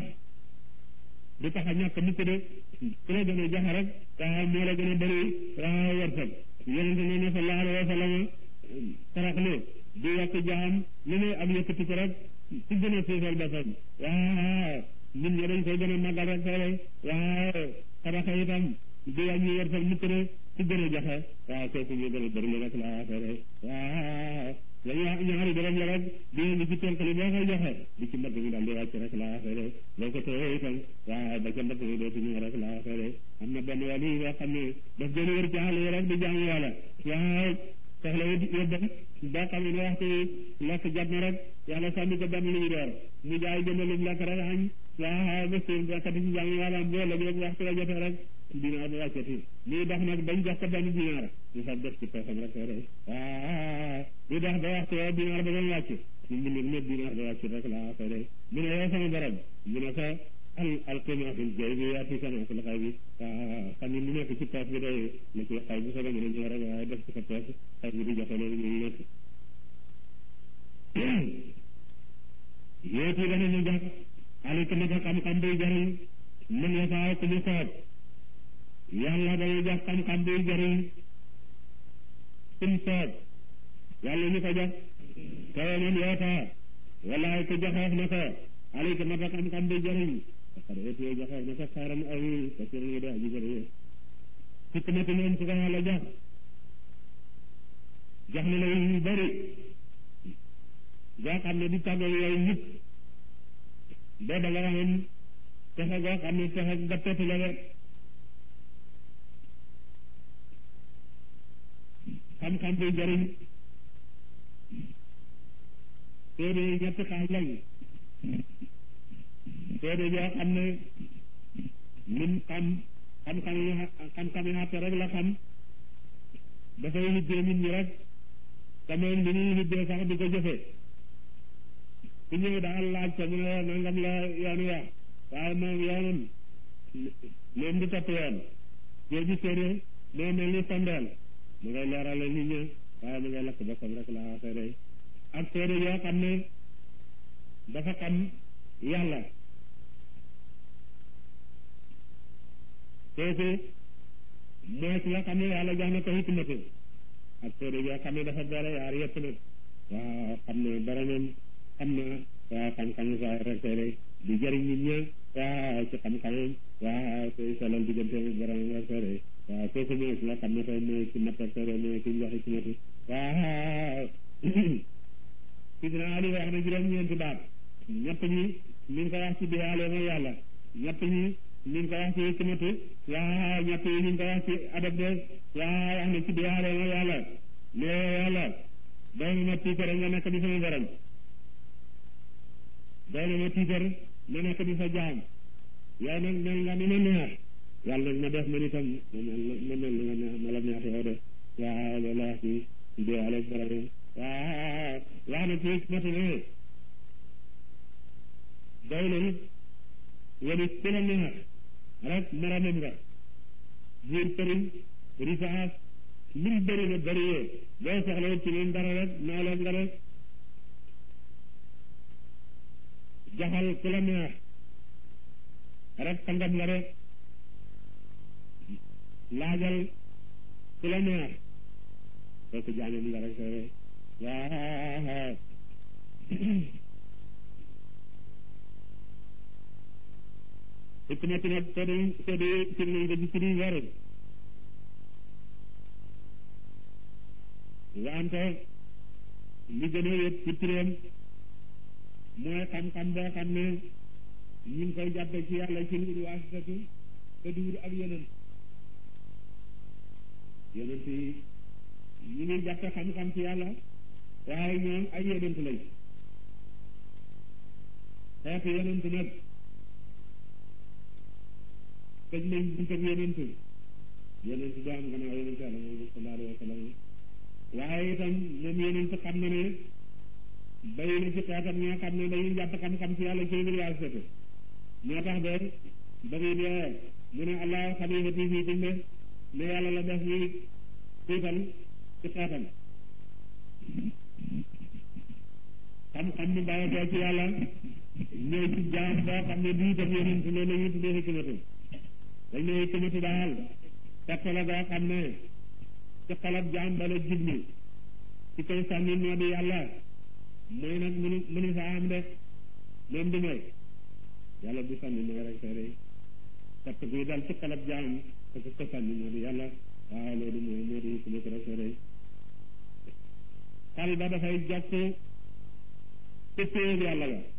du tax a ñàkk mukk de ku la gën a joxe rek waa moo la gën a bëri waa wërsëg yonente ne ne sallallahu alayhi wa sallam sarax ne du yàq jaam lu ne am yëkkati ko rek ci gën a suufal boppam waaw nit ñi dañ koy gën a màggal rek soole waaw saraxa itam du wàññi wërsëg mukk ne ci gën a joxe waaw kooku ñu gën a bëri la rek la affaire waaw lañu wax ñaari dërëm la rek di li ci tënkali boo koy joxe di ci mbagg mi daal di wàcc rek la affaire boo ko tëye itam waaw ba ca mbagg mi dootu ñëw rek la affaire am na benn wàll yi boo xam ne daf gën a wër ci xale yi rek di jaamu yàlla waaw soxla yóbbam boo xam ne waxtu lekk jot na rek yàlla sànni ko benn lu ñu door mu jaay jënd lu lekk rek añ waaw ba suur bekkati ci jaamu yàlla am boo léegi waxtu la jotee rek dinaar ba wàccati lii dox nag bañ jox ko benn dinaar ñu fab def ci poosam rek rek waaw li dox ba waxtu woo dinaar ba doon wàcc ñu mbind ne dinaar ba wàcc rek la ko de mu ne yow sama borom mu ne ko al alqima fil jaybi yaati kana fil xaybi waaw xam ne lu nekk ci poos bi day la ci xay bu soobee mën a ñëw rek waaye def ci sa poos xay bi di joxe loolu ñu nekk yéeti danañu jox alika naka xam-xam buy jariñ mën ya saa ku mu soob yàlla day jox xam-xam buy jariñ kum soob yàlla ñu ko jox kawe man yoota walaay ku joxeef na ko alika naka xam-xam buy jariñ parce que étiye joxeef na ko xaaram aw parce que ñu de aji bëri sikk na moom su ko yàlla jox jox na la yu bëri goo xam ne di tàggoo yooyu nit boo da nga waxoon texe goo xam ne texe gattatu la de xam-xam buy jëriñ téere yi ñetti xaaj lañ téere yoo xam ne lim xam xam-xam yi xam-xam yi xatte rek la xam dafay hiddee nit ñi rek te moom li ñuy hiddee sax di ko jëfe ku ñëw daal laaj ko mu ne nangam la yoon wax waaye moom yoonam moom di topp yoon jooju téere moo mel ni sondeel mu ngay leerale nit ñi waaye mu ngay lakk boppam rek la waxee day ak téere yoo xam ne dafa xam yàlla kooku mooy ki nga xam ne yàlla jox na ko hikmatu ak téere yoo xam ne dafa boole yaar yëpp nag waaw xam ne boromam xam na waaw xam-xam saa rek rek di jëriñ nit ñi waaw ci xam-xamam waaw koy solal diggante boromam rek rek waaw kooku mooy ki nga xam ne tey mooy ci mat rek rek mooy ki jox hikmatu waaw sidina Ali wax na juróom-ñeenti baat ñett ñi mi ngi ko wax ci biyaale mooy yàlla ñett ñi mi ngi ko wax ci hikmatu waaw ñett yi mi ngi ko wax ci adab de waaw wax na ci biyaale mooy yàlla mais yàlla doy na ma tiitar nga nekk di sama borom doy na ma tiitar ma nekk di sa jaam yow nag mel nga ni ma neex yàlla nag ma def man itam ma mel ma mel ni ma neex ma la neex yow de waaw loolu wax ci biyaale borom waaw wax na ci hikmatu ne doy na wala ku la neex rek maramam nga biir përiñ risaas lim bëri na bëri yee boo soxla ci leen dara rek nooleen nga rek jaxal ku la neex rek tangam nga rek laajal ku la neex kooku jaamam nga rek soo rek waaw hikmatu nag soo dee soo dee ci nañ ko ci siri weeru wante li gën a wét ci turam mooy xam-xam boo xam ne ñu ngi koy jàppe ci yàlla ci lu waasitatu te duur ak yeneen yeneen yi ñu ngi jàppe xam-xam ci yàlla waaye ñoom ay yenent lañ xeetu yenent nag tëj nañ buntam yenent yenent du am gannaaw yenent yàlla moom sallallahu alayhi wa sallam waaye itam moom yenent xam na ne bay na ci xeetam ñoo xam ne dañuy jàpp xam-xam ci yàlla ci université moo tax de ba muy dee mu ne allah xalifati fii kum de ne yàlla la def ñuy tuutal ci xeetam xam-xam mu bàyyikoo ci yàlla ñëw ci jaam boo xam ne bii tam yenent loolu la ñuy tuddee hikmatu dañ ne hikmatu daal fekk la boo xam ne ci xolab jaam bala jublu ci koy sànni moo di yàlla mooy nag mënu mënu saa am de moom du mooy yàlla bu sànni mooy rek soo rey fekk bii daal ci xolab jaam te ko sànni moo di yàlla waaw loolu mooy moo di hikmatu rek soo rey xal ba dafay jokk ci péyeb yàlla ga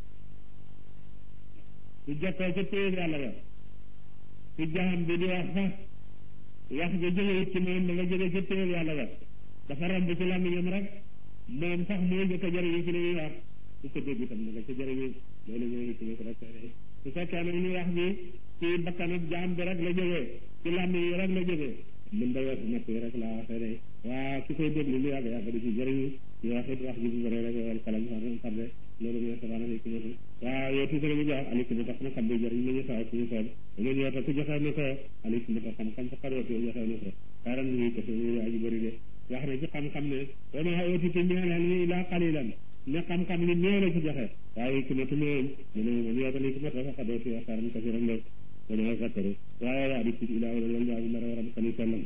su jokkoo ci péyeb yàlla ga su jaam bi di wax sax wax nga jógewut ci moom da nga jóge ci péyeb yàlla ga dafa romb ci làmmiñam rek moom sax moo njëkk a jëriñu ci li muy wax su ko dégg itam da nga ca jëriñu loolu mooy ci rek su fekkee nag ñu wax bi ci bakkanab jaam bi rek la jógee ci làmmiñ yi rek la jógee mën da weesu natt yi rek laa waxee de waa ki koy déglu lu yàgg yàgg di ci jëriñu ñu wax it wax ji bu bëri rek wal kalam xam de loolu mooy sabana hikmatu waaw yow tuuti ñu jox alikmata xam-xam bi jëriñ nañu saa suñu soob leen yow ku joxe na ko alikmata xam-xam sa xaroot yow joxe na ko xaaral ñu ko suñu yaa ji bëri de wax na ci xam-xam ne wa maa utiitum minal ilmi illaa qaliilan ne xam-xam li néew la ci joxe waaye ki matu moom mu ne moom yàggali ki mata faqa doo fi xaaran kasiran de dana zakkaru waaye waa di ci ilaa wala wala waa bi ndara waram kani sellam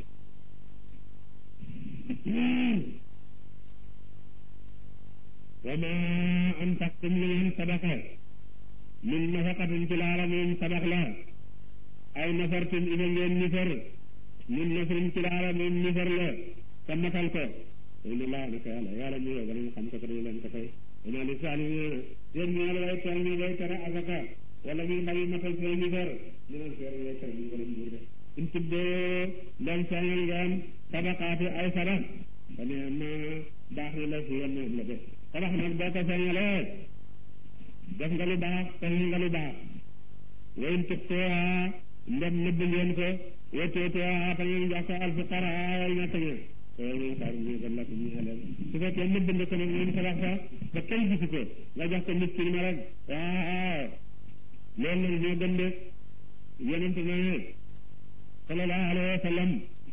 wa ma anfaqtum li ngeen sadaqa min nafaqatin ci laala moom sadax la ay nafartum ina ngeen nifar min nafrin ci laala moom nifar la te matal ko ina laa naka yàlla yàlla ñu yow ñu xam ko te dañu leen ko tey ina li saani yéen ñaar way tool ñu way tere azaka wala muy ndawi matal say nifar ñu leen seer way tere ñu ko leen buur de in tuddee ndem sañal ngeen sadaqaati ay sadax ba ne ma baax na la si yenn la def sadax nag boo ko sañalee def nga lu baax sañal nga lu baax wayn tuxtuha ndem nëbb ngeen ko wetteetuha te ngeen jox ko alfuqara way ñett ña loolu mooy xaar ñu gën la ko ñu leen su fekkee nëbb nga ko nag moom sadax sa ba kenn gisu ko nga jox ko miskin ma rek waaw loolu nag ñoo gën de yonent na ne sallallahu alayhi wa sallam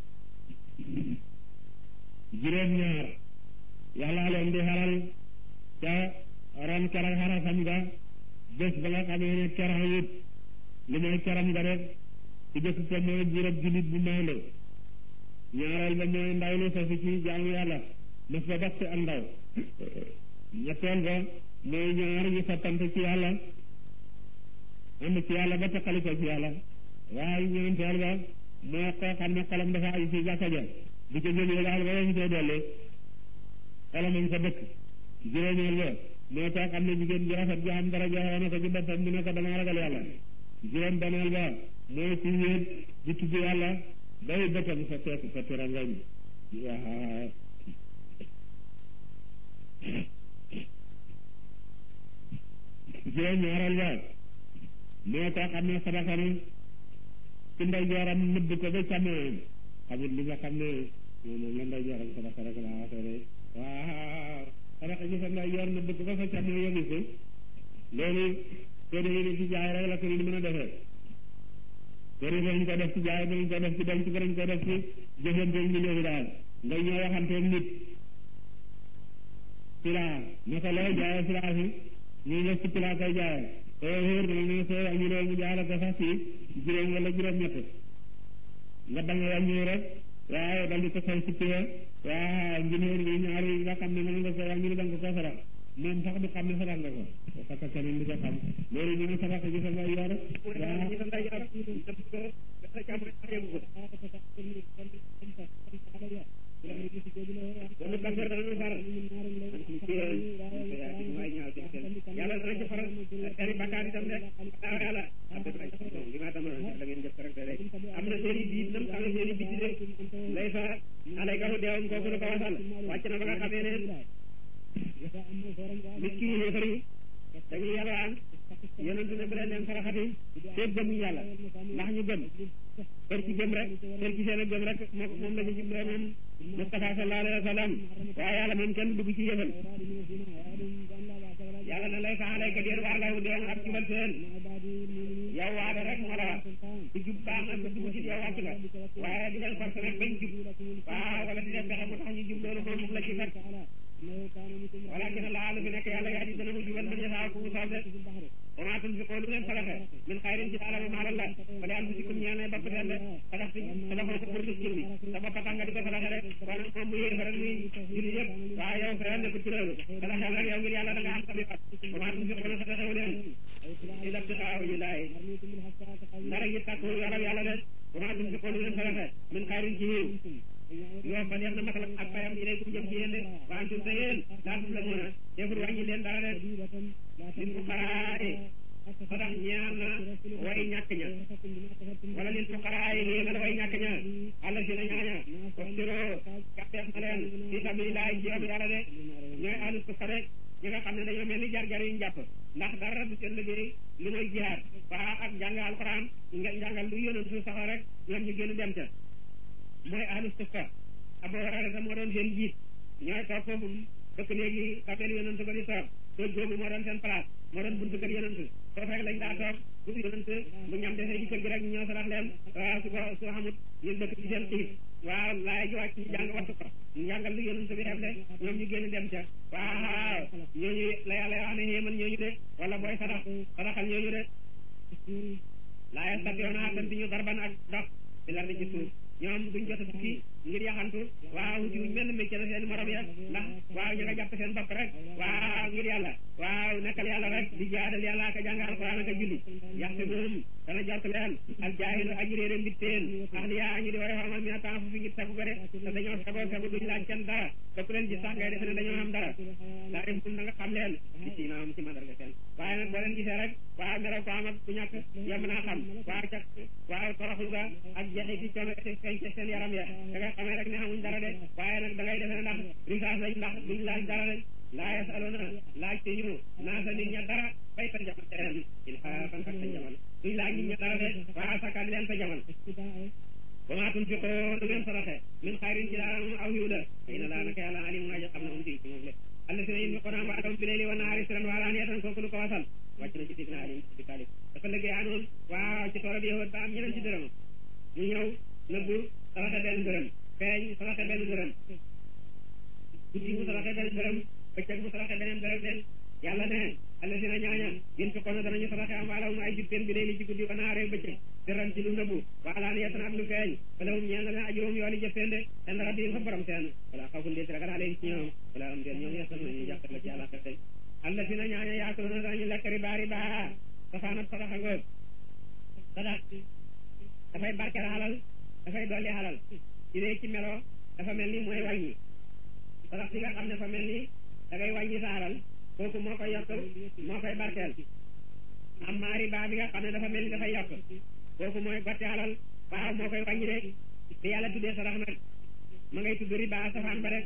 juróom ñaar yàlla leen di xaral ca ron keroog xarafam nga bés ba nga xamee ne keroog it li mooy keram nga rek ci jëkk ko mooy juróom julit bu maandu ñaareel ba mooy ndaw lu sosu ci jaamu yàlla mas ba dox ci ak ndaw ñetteel ba mooy ñaar ñu soppante ci yàlla ànd ci yàlla ba teqali ko ci yàlla waaye ñeenteel ba moo koo xam ne xolam dafa ay ci jàkka ja di ko jógee daal ba yéen koy dolli xolam a ngi fa dëkk juróomeel ba moo tax xam ne jigéen ji rafet ji xam dara joxe na ko ci boppam mu ne ko dama ragal yàlla juróom beneel ba mooy ci wéet di tudd yàlla bay bëtam sa teeku sa tirangañ waa juróom ñaareel ba moo tax xam ne sadaka na ci ndey jooram nëbb ko ba càmmoñam xamit li nga xam ne moom la ndey jooram sadaka rek laa waxee de waaw sadaka ci sa ndey joor nëbb ko ba sa càmmoñ yóbbu ko loolu soo demee ni ci jaay rek la ko ni mën a defee soo demee dañ ko def ci jaay dañ ko def ci denc ko dañ ko def ci jëfante ñu léegi daal nga ñëw waxanteeg nit silaa naka lay jaayee silaa si ñu def ci silaa koy jaayee soo wóor na ne soo wàññi loolu mu jaay ko sax ci juróom wala juróom-ñett nga bañ a wàññi rek waaye dal di ko fay ci pied waaw njëriñ li ñaari nga xam ne mën nga ko wàññi da nga ko sarax moom sax du xam ne sarax nga ko parce que keneen di ko xam loolu ñu ne sarax gi sa ngay yor waaw
yàlla dana ci faral seen bakkaar itam de daaw yàlla li ma tam la ngeen jëf rek de am na seen i biit nam xam ne seen i biit de lay fa alay garu deewam kooku la ko wasal wàcc na ba nga xamee ne nit ki yéefar yi dañuy yalwaan yonent ne bu leen leen saraxati seet gëmuñ yàlla ndax ñu gëm kër ci gëm rek kër ci seen a gëm rek moom la ci jubloo moom Mustafa sallallahu alayhi wa sallam waaye yàlla moom kenn dugg ci yëfal yàlla na lay fa alayka déer waar law deen ak jubal seen yow waade rek moo la war ku jub baax na ku dugg ci yow wàcc nga waaye di leen forcé rek bañ jub waaw wala di leen fexe mu tax ñu jub loolu moom moom la ci fekk walakin Allah lu fi nekk yàlla yaa di dana mu jubal man yasaa ku mu soob de wa maa tunfiqoo lu ngeen saraxe min xayrin ci alal maaral la fali anfusikum ñeel ne bopp seen de sadax si sadaxoo ko pour miskin bi sa bopp tax nga di ko sadaxe rek kon moom mu yéefa rek muy julli yëpp waaye yow sa yoon nekkul ci loolu sadaxeel rek yow ngir yàlla da nga am sabi fat wa maa tunfiqoo sadaxewu leen ila ibtixaa wajhillaahi dara yi tàkku yarab yàlla de wa maa tunfiqoo lu ngeen sadaxe min xayrin ci yiw yoo fa def na matal ak payam ilaykum jëm ci yéen de wa antum te yéen laa tuzlamuuna deful wàññi leen dara de lil fuqaraa sadax ñeel na way ñàkk ña wala lil fuqaraa ñeel na way ñàkk ña àlla si na ñaaña wastiroo gàtteef na leen fi sabilillahi ci yoonu yàlla de ñooy ahlu sufa rek ñi nga xam ne dañoo mel ni jar-jar yu ñu jàpp ndax dara du seen liggéey li mooy jihaad waa ak jàng alquran nga jàngal lu yónent su saxa rek ñoom ñu génn dem ca mooy ahlu sufa Abu Hurayra moo doon seen jiit ñooy toog foofu dëkk léegi kapeel yonent ba di toog toog boobu moo doon seen place moo doon buntu kër yonent foofu rek lañ daa toog bu yonent bu ñam defee ci kër gi rek ñu ñëw sarax leen waaw su ko su xamut ñu dëkk ci seen xiif
waaw laay ji wàcc ñu jàng wattu ko njàngal lu yonent bi def de ñoom ñu génn dem ca waaw ñooñu la yàlla wax ne xéeman ñooñu de wala booy sadax sadaxal ñooñu de laa yastatiyoona attanti ñu darban ak dox ci lar di ci suuf ñoom duñ jot a tukki ngir yaxantu waaw ci wuñ mel métier na seen morom ya ndax waaw ñu nga jàpp seen bopp rek waaw ngir yàlla waaw nekkal yàlla rek di jaadal yàlla ak a jàng alquran ak a julli yaxte moom dana jort leen ak jaahilu aji réere mbitteen ax li yaa añu di way xamal mi na temps fu fi ngir sagu ko de te dañoo sagoo sagu duñ laaj kenn dara te ku leen gis sax ngay defe ne dañoo am dara daa def da nga xam leen di si naam ci mandarga seen waaye nag boo leen gisee rek waaw melaw ko am ak ku ñàkk yem naa xam waaw ca waaw toroxlu ga ak jeexi ci coono feeñ ca seen yaram ya da nga xamee rek ne amuñ dara de waaye nag da ngay defe ne ndax risaas lañ ndax duñ laaj dara rek laa yasaluna laaj te ñu naasa nit ña dara bay ta jamal teen ilhaafan ak ta jamal duñ laaj nit ña dara de waaw sakkaat leen ta jamal wa maa tunfiqoo lu ngeen saraxe min xayrin ci daara moom aw yiw la ina laa naka yàlla alimun aji xam na um fii ci moom le allasina yunfiquuna amwaalahum bi layli wa nahaari sirran wa alaaniyatan kooku lu ko wasal wàcc na ci sidina Ali bi Talib dafa liggéey anoon waaw ci toolab yahud ba am ñeneen ci dërëm mu ñëw nëbbu saraxe benn dërëm feeñ saraxe benn dërëm guddi mu saraxe benn dërëm bëccëg mu saraxe beneen dërëm de yàlla ne allasina ñaaña yunfiquuna danañu saraxe amwaalahum ay jubteen bi layli ci guddi wa nahaari bëccëg sirran ci lu nëbbu wa alaaniyatan ak lu feeñ falahum ñeel na leen ajruhum yooli jëfteen de inda rabbihim fa borom seen wala xawfun déet ragal alayhim ci ñoom wala am déet ñoom yestan nañu jàppal la ci yàlla xete allasina ñaaña yaakuluna danañu lekk riba riba safaanab sadaxa ngoog sadax dafay barkeel xalal dafay dolli xalal ci dee ci melo dafa mel ni mooy wàññi sadax si nga xam ne fa mel ni da ngay wàññi sa xalal kooku moo koy yokk moo koy barkeel amma riba bi nga xam ne dafa mel ni dafay yokk kooku mooy gotti xalal waaw moo koy wàññi de bi yàlla tuddee sadax nag ma ngay tudd riba safaan ba rek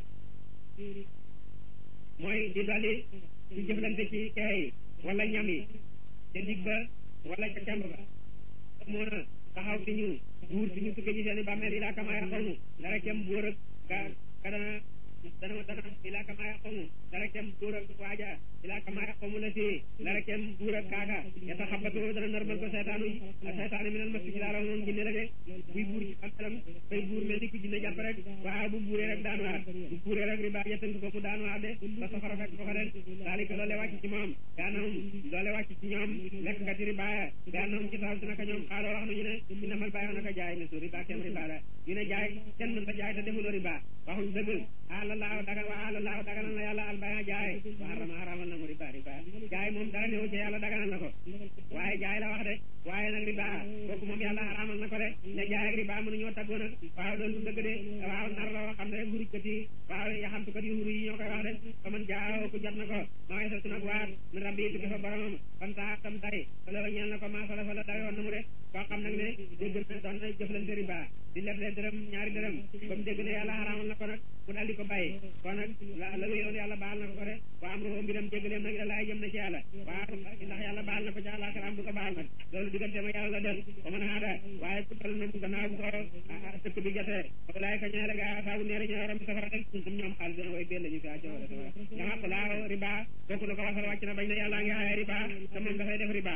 mooy di dolli ci jëflante ci kexe yi wala ñam yi ca dig ba wala ca camb ba moo na taxaw ci ñu buur ci ñu tukkee ci seen i bàmmeel ilaa kama yaxomu dara kem buur ak ka ka dana dana dana ilaa kama yaxomu dara kem buur ak waaja ilaa kama yaxomu la si dara kem buur ak kaaka yata xabatoo dana normal ko seetaanu ak seetaanu minal mas ci daara moom jinne la de buy buur ci bàmmeelam fay buur mel ni ku jinne jàpp rek waaw bu buuree rek daanuwaat bu buuree rek riba ja tënk ko mu daanuwaat de ba safara fekk ko fa de daalika loole wàcc ci moom gaanahum loole wàcc ci ñoom lekk nga ti riba gaanahum ci saw si naka ñoom xaaloo wax nañu ne inamal bàyyi naka jaay ne su riba kem riba la ñu ne jaay kenn mën ta jaay te defuloo riba waxuñ dëgg ala laaw daga wa ala laaw daganal na yàlla al baya jaay wa harama haramal na mu riba riba jaay moom dara newu ci yàlla daganal na ko waaye jaay la wax de waaye nag riba kooku moom yàlla haramal na ko de ne jaay ak riba mënuñoo taggoo nag waaw loolu du dëgg de waaw nar la woo xam ne hurujkat yi waaw yaxamtukat yi huru yi ñoo koy wax de fa man jaaw ku jot na ko ma sa nag waat min rabbi tukki fa boromam fan saa tam tay fa la ñeel na ko maa fa la fa la dawe woon na mu de koo xam nag ne dégg na doon na jëflante riba di leb leen dërëm ñaari dërëm ba mu dégg ne yàlla xaraamal na ko nag mu daal di ko bàyyi kon nag la la wéyoon yàlla baal na ko ko de waa am roxo mbiram jéggaleem nag laay jëm na ci yàlla waa ndax yàlla baal na ko ci àllaaxira am du ko baal nag loolu diggante ma yàlla la del ba mën a aada waaye ku dal na mu gannaaw bu ko dëkk bi jotee walaay ka ñeele ga saabu neere ñoo ram safara rek ñoom ñoom xaalis dana way benn ñu fi acco wala safara ñama ko laaw riba kooku la ko wasal wàcc na bañ na yàlla ngi aaye riba te moom dafay def riba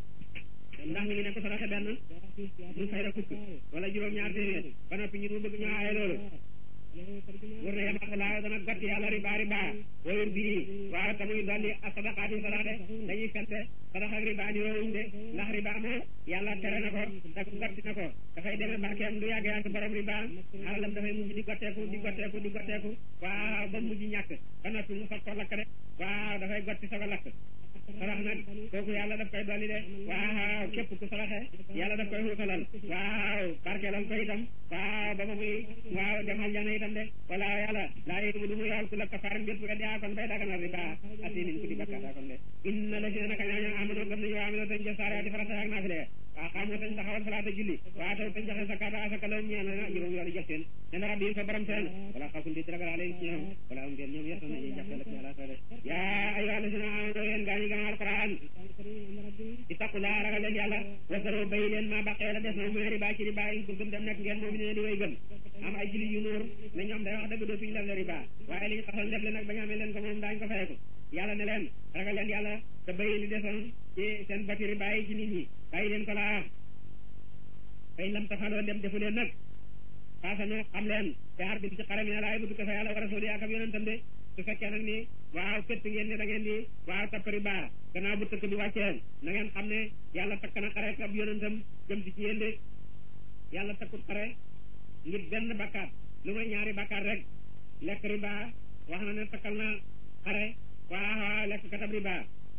ndax ñu ngi ne ko saraxe benn mu fay la fukk wala juróom-ñaar téeméer ba noppi ñu mu bëgg ñu aaye loolu wër na yama ko laaw dana gotti yàlla riba riba wayur bii waaw te muy dolli a sadaqaati sadax de dañuy fente sadax ak riba ñu roowuñ de ndax riba moo yàlla tere na ko te gotti na ko dafay demee barkeem du yàgg yàgg borom riba alalam dafay mujj di gotteeku di gotteeku di gotteeku waaw ba mujj ñàkk ba noppi mu fat ko lakk de waaw dafay gotti soog a lakk sarax nag kooku yàlla daf koy dolli de waaw képp ku saraxe yàlla daf koy xuutalal waaw barkeelal ko itam waaw ba ma muy waaw dem aljana itam de wala yàlla laa yéemu lu mu yool ku la kafaaram bépp weddi a kon bay daganal riba asinin ku di bakkaata kon de inna la si naka ñaaña amano gëm nañu waa amino tañ jëf saare farata ak naafile waaw xamoo tañ taxawal salaata julli waa taw tañ joxe zakata asaka loolu ñeel na juróom yoolu jox seen ne na rabbi fa borom seen wala xawfun di ragal alayhim ci ñoom wala am ngeen ñoom yetta nañu jàppale ci ala sale yaa ayyuha alladina amanu yéen gaa ñi gëm alquran ittaqulaa ragal leen yàlla wasaro bay leen ma baqee la des na mu ne riba ci riba in kuntum dem nekk ngeen moom ne di way gëm am ay julli yu nuur ne ñoom day wax dëgg dootuñu lef le riba waaye li ñu taxoon def le nag ba ñu amee leen ko moom daañu ko fayeku yàlla ne leen ragal leen yàlla te bay li desoon ci seen bati riba yi ci nit ñi bàyyi leen ko laa fay lam tafaloo dem defu leen nag faasano xam leen te xar bi ci xare mi ne laay bu fa yàlla wa rasuli ak ab yonentam de su fekkee nag ni waaw fett ngeen ne da ngeen di waaw tappari baa gannaaw bu tëkk bi wàccee na ngeen xam ne yàlla takk na xare ab yonentam jëm ci ci yéen de yàlla takkut xare ngir benn bakkaat lu may ñaari bakkaat rek lekk riba wax na ne takkal na xare waaw lekk katab riba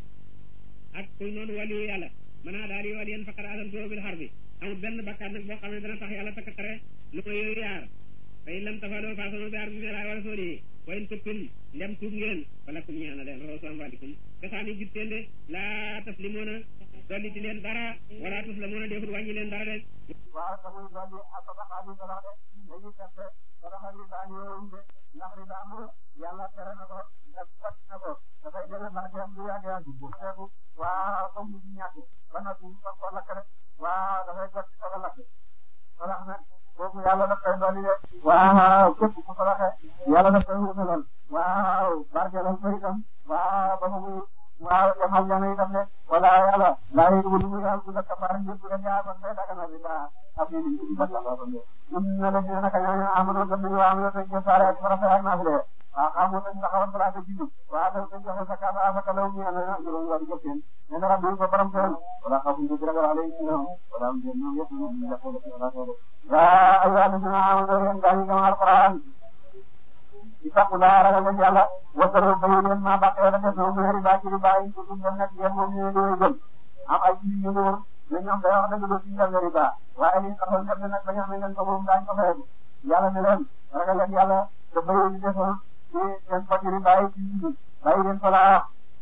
ak kuy noonu waliyu yàlla mën naa daal di waliyen faqad asantuhu bil harbi amul benn bakkaat nag boo xam ne dana tax yàlla takk xare lu may yooyu yaar fa in lam tafaloo faasanu bi harbi min Allahi wa rasulihi wa in tubtum ndem tuub ngeen falakum ñeel na leen ruusu amwaalikum kasaani jubteen de laa taslimoona dolli ti leen dara wala tuslamoona defut wàññi leen dara de
waaw tamuy dolli ak sadaxaani sadax de dañuy fekk sadaxa riba ñëwuñ de ndax riba moom yàlla tere na ko def fat na ko dafay jële barkeem bu yàgg yàgg bu feeku waaw comme bu ñàkk ba noppi fa ko lakk rek waaw dafay jot sa lakk sadax nag kooku yàlla daf koy dolli de waaw képp ku sadaxe yàlla daf koy wutalal waaw barkeelal ko itam waaw ba mu waaw yamal jana itam de wala yàlla laa yi wulu mu yàlla ku la kafaara ñëpp rek yaa kon day daga na riba ab yi ni ba la ba de ñun na la dina naka ñooñu amul gëm nañu waa amul te saare ak farata ak naafile waaw xamu nañ taxawal balaa ko jiitu waaw dafa koy joxe sa kaasa afaka law ñu ne na juróom war jëf seen ne na rabbi ko borom seen wala xamu ñu dara wala yi ñoom wala am ñu ñoom yëpp ñu ñu ko wala ko yaa ayyuha alladhina amanu yéen gaa yi gëm alquran ittaqullah ragal leen yàlla wasaru bayi leen maa baqee la def na mu riba ci riba yi ci suñu nekk yéen moom ñu ngi gëm am ay jiw yu wóor mais ñoom day wax dëgg lu ci njëriñ riba waaye li taxoon def nag ba ñu xam ne ngeen ko moom daañu ko fayal yàlla ne leen ragal leen yàlla te bayi yi defoon ci seen poti riba yi ci jiw bàyyi leen ko laa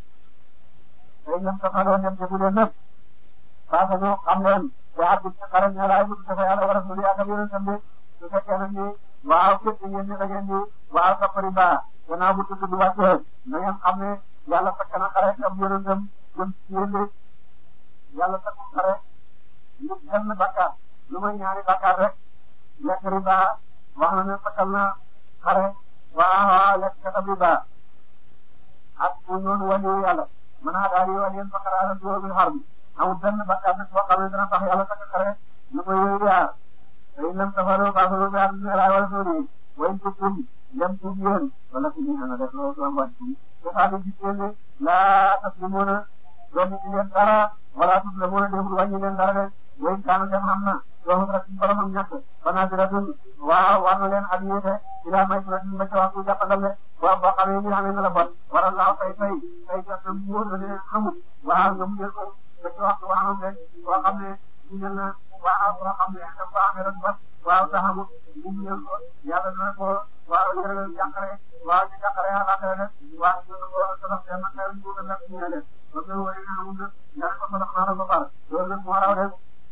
tey ñoom ko xaloon dem defu leen lépp parce que xam leen te at bi ci xaram ne laay bëgg dafa yàlla war a suli ak ab yeneen tamit su fekkee nag ni waaw képp ngeen ni da ngeen di waaw topp riba gannaaw bu tudd bi wàccee na ngeen xam ne yàlla takk na xare ak yonentam jëm ci yéen de yàlla takk xare lu benn bakkaar lu may ñaari bakkaar rek lekk riba wax na ne takkal na xare waaw lekk katab riba ak ku noonu waliyu yàlla mën naa daal di waliyen fakaraara duwoo bi xar bi amul benn bakkaar nag boo xam ne dana tax yàlla takk xare lu may yooyu yaar tey lam tafalu fasalu bi ardi ala wa rasuli wa in kuntum lam tuub yéen wala ku ñu ana def loolu sama wàcc te saa di gis ngeen ne laa taslimuna doon ci leen dara wala tuslamuna deful wàññi leen dara de wa in kaana dem xam na doomu rek borom ak ñàkk banasiratun waaw war na leen ak yéete ila may suratin ba ca waxtu jàppandal de boo boo xamee ni xamee na la bon waral laaw fay fay fay jot na mu wóor la ne xamul waaw nga mu jël ko ba ci waxtu waxam de boo xam ne ñu na waaw boo xam ne dafa ko amee rek ba waaw taxawu mu ñëw ko yàlla na ko waaw yërëgal jàqare waaw ci jàqare àllaaxira rek waaw ñu ko sadax te man kay ñu ko def ñu ne ba nga wari na amul nag nga ne ko sadax naa la ba pare loolu nag moo raw de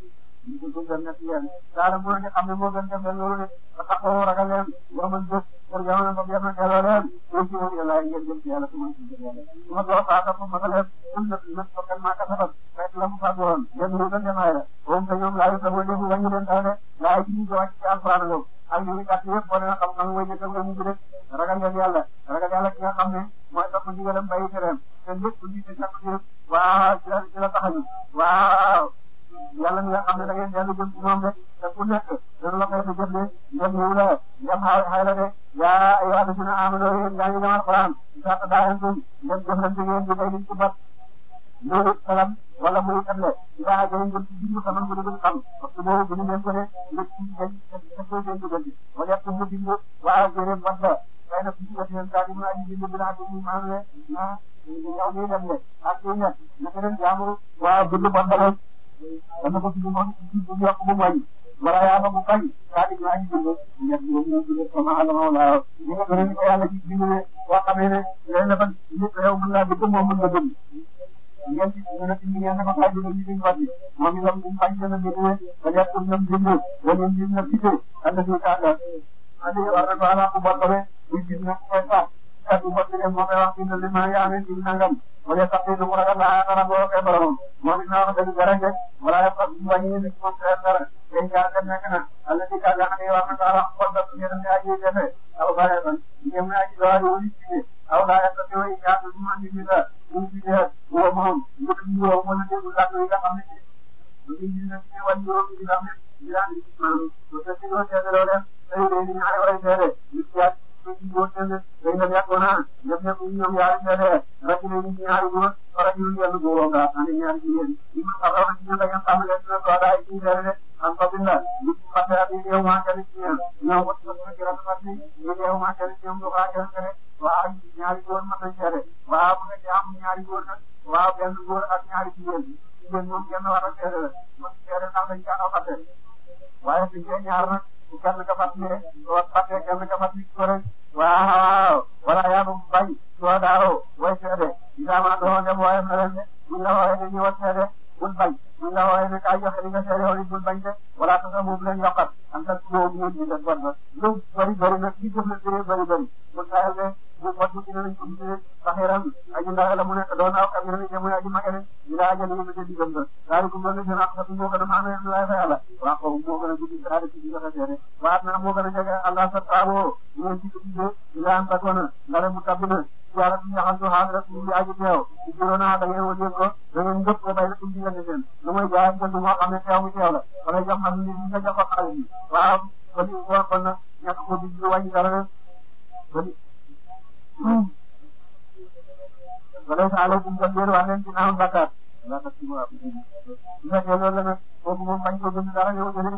ñu ko gën nekk yéen daal mu ne xam ne moo gën def leen loolu de ba taxaw ragal leen yoo mën jëf pour jamono ba yéen a delloo leen ñu ci wër yàlla ngeen jëm ci yàlla su ma ci jëm yàlla su ma doo saa topp ma leen am na nag ko kan maa ka sabab fekk la mu fàgg woon yéen ñu gën demaay la moom te ñoom laayu sama defu wañu leen dara de laay ci ñu ko wàcc ci alxuraan loolu ak ñu ngi gàtt yëpp boo leen xam-xam mooy njëkk nga mujj rek ragal leen yàlla ragal yàlla ki nga xam ne mooy topp ndigalam bàyyi tereem te lépp lu ñu sakku ci waaw ci la ci la taxañu waaw yàlla mi nga xam ne da ngeen dellu jëm ci moom de te ku nekk dana la koy fa jëf de ndem ñëw la ndem xaw xay la de yaa ayyuha alladhina amanu yéen gaa ngi gëm alquran isa tadaayantum ndem jëflante ngeen di day liñ ci bat loolu salam wala muy table ila ajalin ngeen ci bindu saman bu dul xam parce que boobu bu ñu leen ko ne lépp ci dañ ko seen diggante wala yàq mu bindu waaw jërëm wat la kay na ci ci yeen kaa di mu aji bindu bi naa di maam ne na yow nii dem le ak ci ñet naka leen jaamu waaw bindu bat la dana ko tudd moom ci bu yokk bu moy wala yaa ba bu kañ kaa di ñaa ji bindu ñet ñu ñu bindu sama alama wala ñi nga gëna ko yàlla ci bindu ne boo xamee ne leen na ban nit yow mën naa bindu moom mën nga bindu ngeen ci ñu ne ci ngeen dafa fay bindu ñu bindu wati moom itam ñu fay gën a bindu ne ba ñett pour ñoom bindu wala ñu na cité ànd ci kàdda andi war na ko ala ku bottale ñu gis na koy sax kaddu bottale moo koy wax bindu li ma yaa ne ci nangam wala sax du mu ragal laa dara boo koy borom moom it naa wax dëgg dara rek wala ya fa wàññi ni moom dara dara day jaar dem nekk na alla ci kàdda xam ne war na ko wax ko def ngeen ne aji defe aw bare ban ngeen ne aji doori wuli ci aw laa ya fa teew ya du mu andi ni la ñu ci def wo moom ñu ñu wo mo na déglu làkk yi nga xam ne ci ñu ñu ne ci wàññi wo ci xam ne ci daan ci maanaam su fekkee doo seetloo leen tey nit yaa ci góor ñenn day dem yàqu naa ñoom ñëpp ñoom yaari seede rek ne nit ñaari góor wala ñu yenn góoroo nga andi ñaari jigéen ñi ma xaroon ci ñun da ngeen xam leen ne ko daay ci seede de am ko binda nit fàtte ak yow maa kenn ci ñeen ñoom wat ko ci rafet ni ñu yow maa kenn ci ñoom du xaa kenn kenn waaw ñaari góor mën nañ seede waaw bu fekkee am ñaari góor nag waaw benn góor ak ñaari jigéen jigéen moom kenn war a seede la man seede ndax dañ caa fàtte waaye suñ koy ñaar nag bu kenn ka fàttalee soo fàttee kenn ka fàttali ko rek waaw wala yaa bu bañ soo daaw way seede isaama doo dem waaye na leen ne buñ la wooyee ne ñëwal seede bul bañ buñ la wooyee ne kaay joxe li nga seede woon bul bañ de wala tasa moom leen yokkat am ta boobu ngeen di def bon ba lu bëri bëri nag ci jëf la bëree bëri bëri bu sayal ne bu bot bu dina nañ ko gisee saxiram aji ndax la mu nekk doon aw kam ne jamono aji magene ñu daa ajal ñu ci digam ba daal ko mën na seen ak sa moo gën a maamee lay fa yàlla waa ko moo gën a guddi daal ci joxe seede waat na moo gën a jege allah sa taabo ñu ci gisee ila am takona ngale mu tabbina yàlla du ñaxal du xaar rek ñu aji teew ci juróona da ngeen wëndeel ko da ngeen njëkk ko bay rek ñu diggante seen lu mooy jaay jënd moo xam ne teew mu teew la wala jox xam ni nga jox ko xaalis bi waaw kon kon kon nag ñàkk ko di ñu wàññi dara rek kon wala sa aleykum kon yéen wax leen ci naaw bakkaar la ta ci waa bu fekkee loolu la nag kooku moom bañ ko bind dara yow jëlee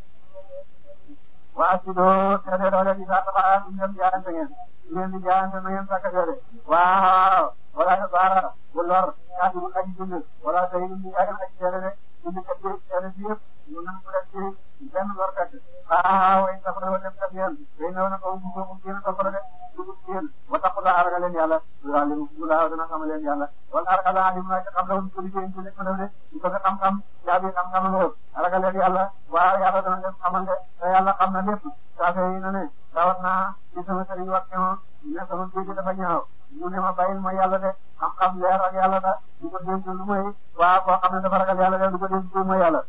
waa si doo seede doole di saa tabax ñu dem jaayante ngeen ngeen di jaayante na ngeen sakk seede waaw wala sa baara bu lor yaa ngi aji bind wala sa yi di aji aji seede de bind kat bi seede bi yëpp ñu nan ko def ci benn lor kat waaw way sa ko dem kat yéen day ñëw na ko bu ko bu gën ko ko de dugub yéen wa taqula arga leen yàlla waaw leen bu laaw dana xam leen yàlla wala arga la alim na xam la ko liggéey ci nekk def de ñu ko xam-xam yaa bi xam-xam lo arga leen yàlla waaw yàlla dana leen xamal de te yàlla xam na lépp saa fee na ne tawat naa ci sama sëriñ wax ne ne sama géej dafa ñaaw mu ne ma bàyyil ma yàlla de xam-xam leer ak yàlla da du ko dénk lu mooy waaw koo xam ne dafa ragal yàlla de du ko dénk lu mooy yàlla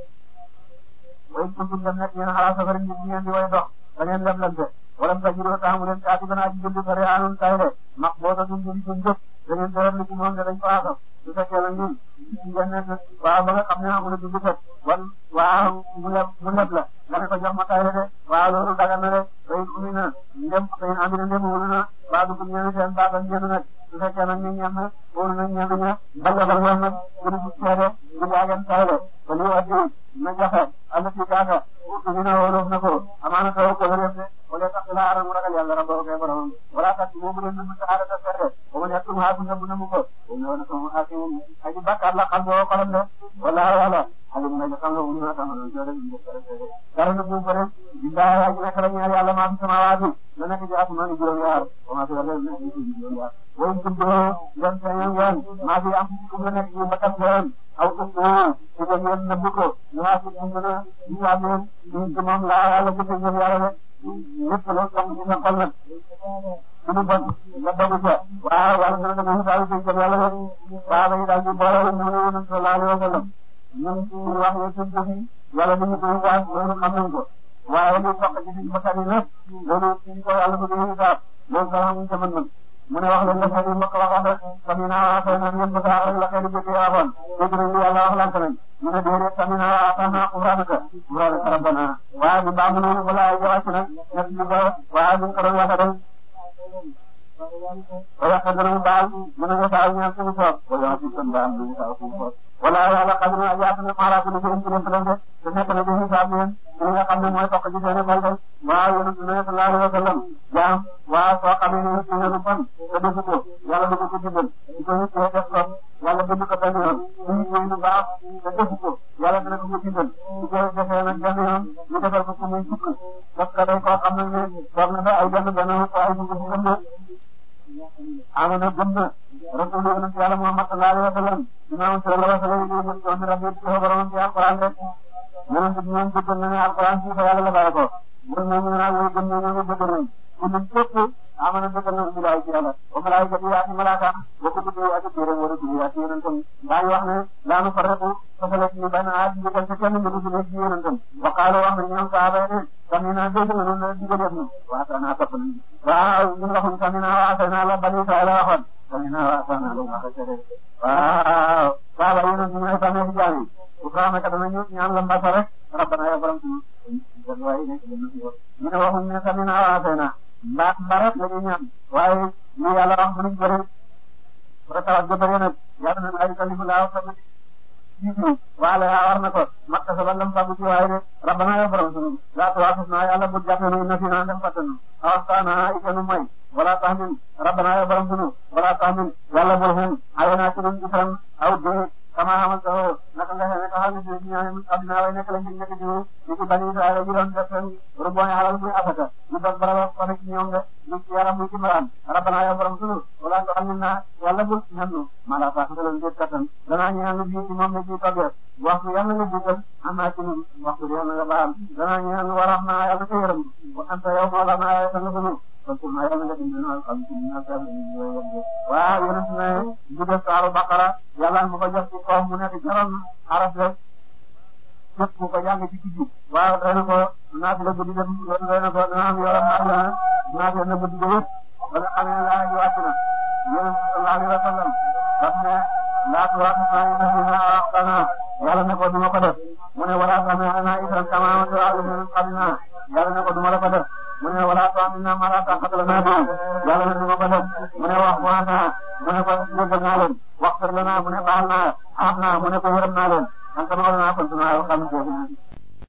way kuntum dem nekk yéen xalaat safari nit ngeen di way dox da ngeen leblante wala sa jiro taamu leen kaati bana aji jënd sare anun tay de mak boo ta dun jënd suñ jëf da ngeen doon li ci moom de dañ ko aasam su fekkee nag ñun ngeen nekk waaw ba nga xam ne amul dund fet wan waaw mu leb mu leb la nga ne ko jox ma tay de waaw loolu dagal na de tay umi na ndem tay ami na ndem wulu na waa dugg ñeen seen baagal ñeen nag su fekkee nag ñu ñeen na wulu na ñeen ña balla ba ñeen nag gënu ci seede ñu jaagen tay de ko li waddi na joxe ala ci kaaka ñu na wolof na ko amaana taw ko def de wala tax la ara mu ragal yàlla rabbo kay borom wala tax mo mu leen mu taara ta seede o mo nekk mu haatu na bu na mu ko o no na ko hakim aji bakkar la xam bo xolam de wala wala alim na xam nga wuna tam no jore ni dara na bu bare billahi aji nak la ñaar yàlla ma fi samawaati na nekk ci asma ni juróom yaar o ma fi la ni ci juróom yaar way tum do yan tan yan ma fi am ci ko nekk ci bakkar seen aw ko ko ci ko ngeen na bu ko ñu ha ci ñu na ñu ameen ñu ci moom la yàlla ko ci yàlla de lépp loo xam ci sa xol nag suñu bon nga dogu ca waaw wala dana dama xisaal ci jëm yàlla rek saaba yi daal di boole ñu ne yonent sallallahu alayhi wa sallam ñun suñu wax ne suñ ko fi yàlla ni ñu koy waas loolu xam nañ ko waaye li soq ci suñu bakkan yi nag loolu suñ ko yàlla bëgg a xisaab loolu sax amuñ ca mën mu ne wax leen la xëy na mbokk waxoon rek samina wa xëy na ngeen bëgg a rek la xëy na jëkkee waxoon dégg nañ li yàlla wax lante nañ ñu ne déedéet samina wa atana qur'anaka qur'anaka rabbana waaye bi baamu noonu wala ay wàcc nag ñett li ko waaye buñ ko doon waxe dañ wala xëy na mu baal mu ne nga saa ñaan suñu soob wala ci seen baal ñu saa suñu soob wala yàlla xam na yaatu na maaraatu na jëm ci leen leen te nekk na di xisaab leen li nga xam ne mooy toq ci seen xol de waaw yonent bi sallallahu alayhi wa sallam jaam waaw soo xamee ne ci lu bon te defu ko yàlla du ko ko digal di ko yittee def ko yàlla bind ko benn yoon su yittee lu baax te defu ko yàlla dina ko ko digal su ko defee nag benn yoon ñu defal ko ko muy fukk parce que day koo xam ne ne toog na fa ay benn benn ay dugg ci gëm na amana gëm na rasul yonent yàlla Muhammad sallallahu alayhi wa sallam imam sallallahu alayhi wa sallam ñu ñu doon rabbi ci borom ci alquran rek yonent bi ñoom dëggal na ne alquran ci fa yàlla la bàyyi ko mun nañu naan way gëm nañu ne dëggal nañ ku ñu képp amana dëggal na bilaay ci yàlla wa malaayikati yi ak malaaka wa kutubi ak téere wala tubi ak yonentam daañu wax ne laanu farraqu fasale ci benn aat digal ci kenn mbir ci nekk ci yonentam wa qaalo wax na ñoom saaba yi ne samina dégg na noonu digal yëf na waatana topp nañ waaw ñu waxuñ samina waatana la bani Israël la waxoon samina waatana la wax waaw saaba yonent ñooy samee ci jaam yi Ibrahima kat danañu ñaan la mbasa rek rabbana ya borom suñu waaye nekk dana fi wax ñu ne waxuñ ne sami naa waatee naa mbaat mbarat la ñuy ñaan waaye li yàlla wax mënuñ bëri ba tawat ga bëri nag yàlla na ay kalifu laa wax tamit waale yaa war na ko makka sa ballam fagu ci waaye de rabbana ya borom suñu laa tuwaafis naa yàlla bu jàppe nu na fi naa dem fattanu awastaana ikanu may wala tahmin rabbana ya borom suñu wala tahmin yàlla bul hen ayana ci nun isran aw dee kama xamante naka nga xamee ka xam ne si ñaan adduna way nekk lañ ci nekk ci ñu ci bani Israël ji doon def seen ruboone alal muy asaka ñu dog baraba ko ci ñoom de ñu ci yaram muy ci mbaraan rabbana ya borom sunu wala nga xam ne naa yàlla bul ñannu mala sax nga leen déet kattan danaa ñaan bii ci moom ne ci toggee waxtu yàlla nga jiital am naa ci ñun waxtu bi yàlla nga baal danaa ñaan warax naa yàlla nga yërëm wa anta yow mawla naa yàlla nga sunu kon pour ma yàlla nga dimbali naa xam ci ñaar saa yi waaw yonent ne bu def saaru baqara yàlla mu ko jox ci kaw mu nekk jaral araf rek képp ku ko jàng ci guddi waaw doy na ko naati la guddi dem doy na ko dana am yoram naa naati la guddi ga yëpp ba nga xamee ne laa ji wàcc na yonent sallallahu alayhi wa sallam daf ne laatu waatu naa yi nafi naa waxtana yàlla ne ko duma ko def mu ne wala xamee ana isran kama wa ta'lamu xam naa yàlla ne ko duma la ko def mu ne wala tu'amilna ma la taqata lana bihi yàlla ne duma ko def mu ne wax wax naa mu ne ko jéggal naa leen waxtar lana mu ne baal naa aaf naa mu ne ko yërëm naa leen an kama wala naa kontu naa xam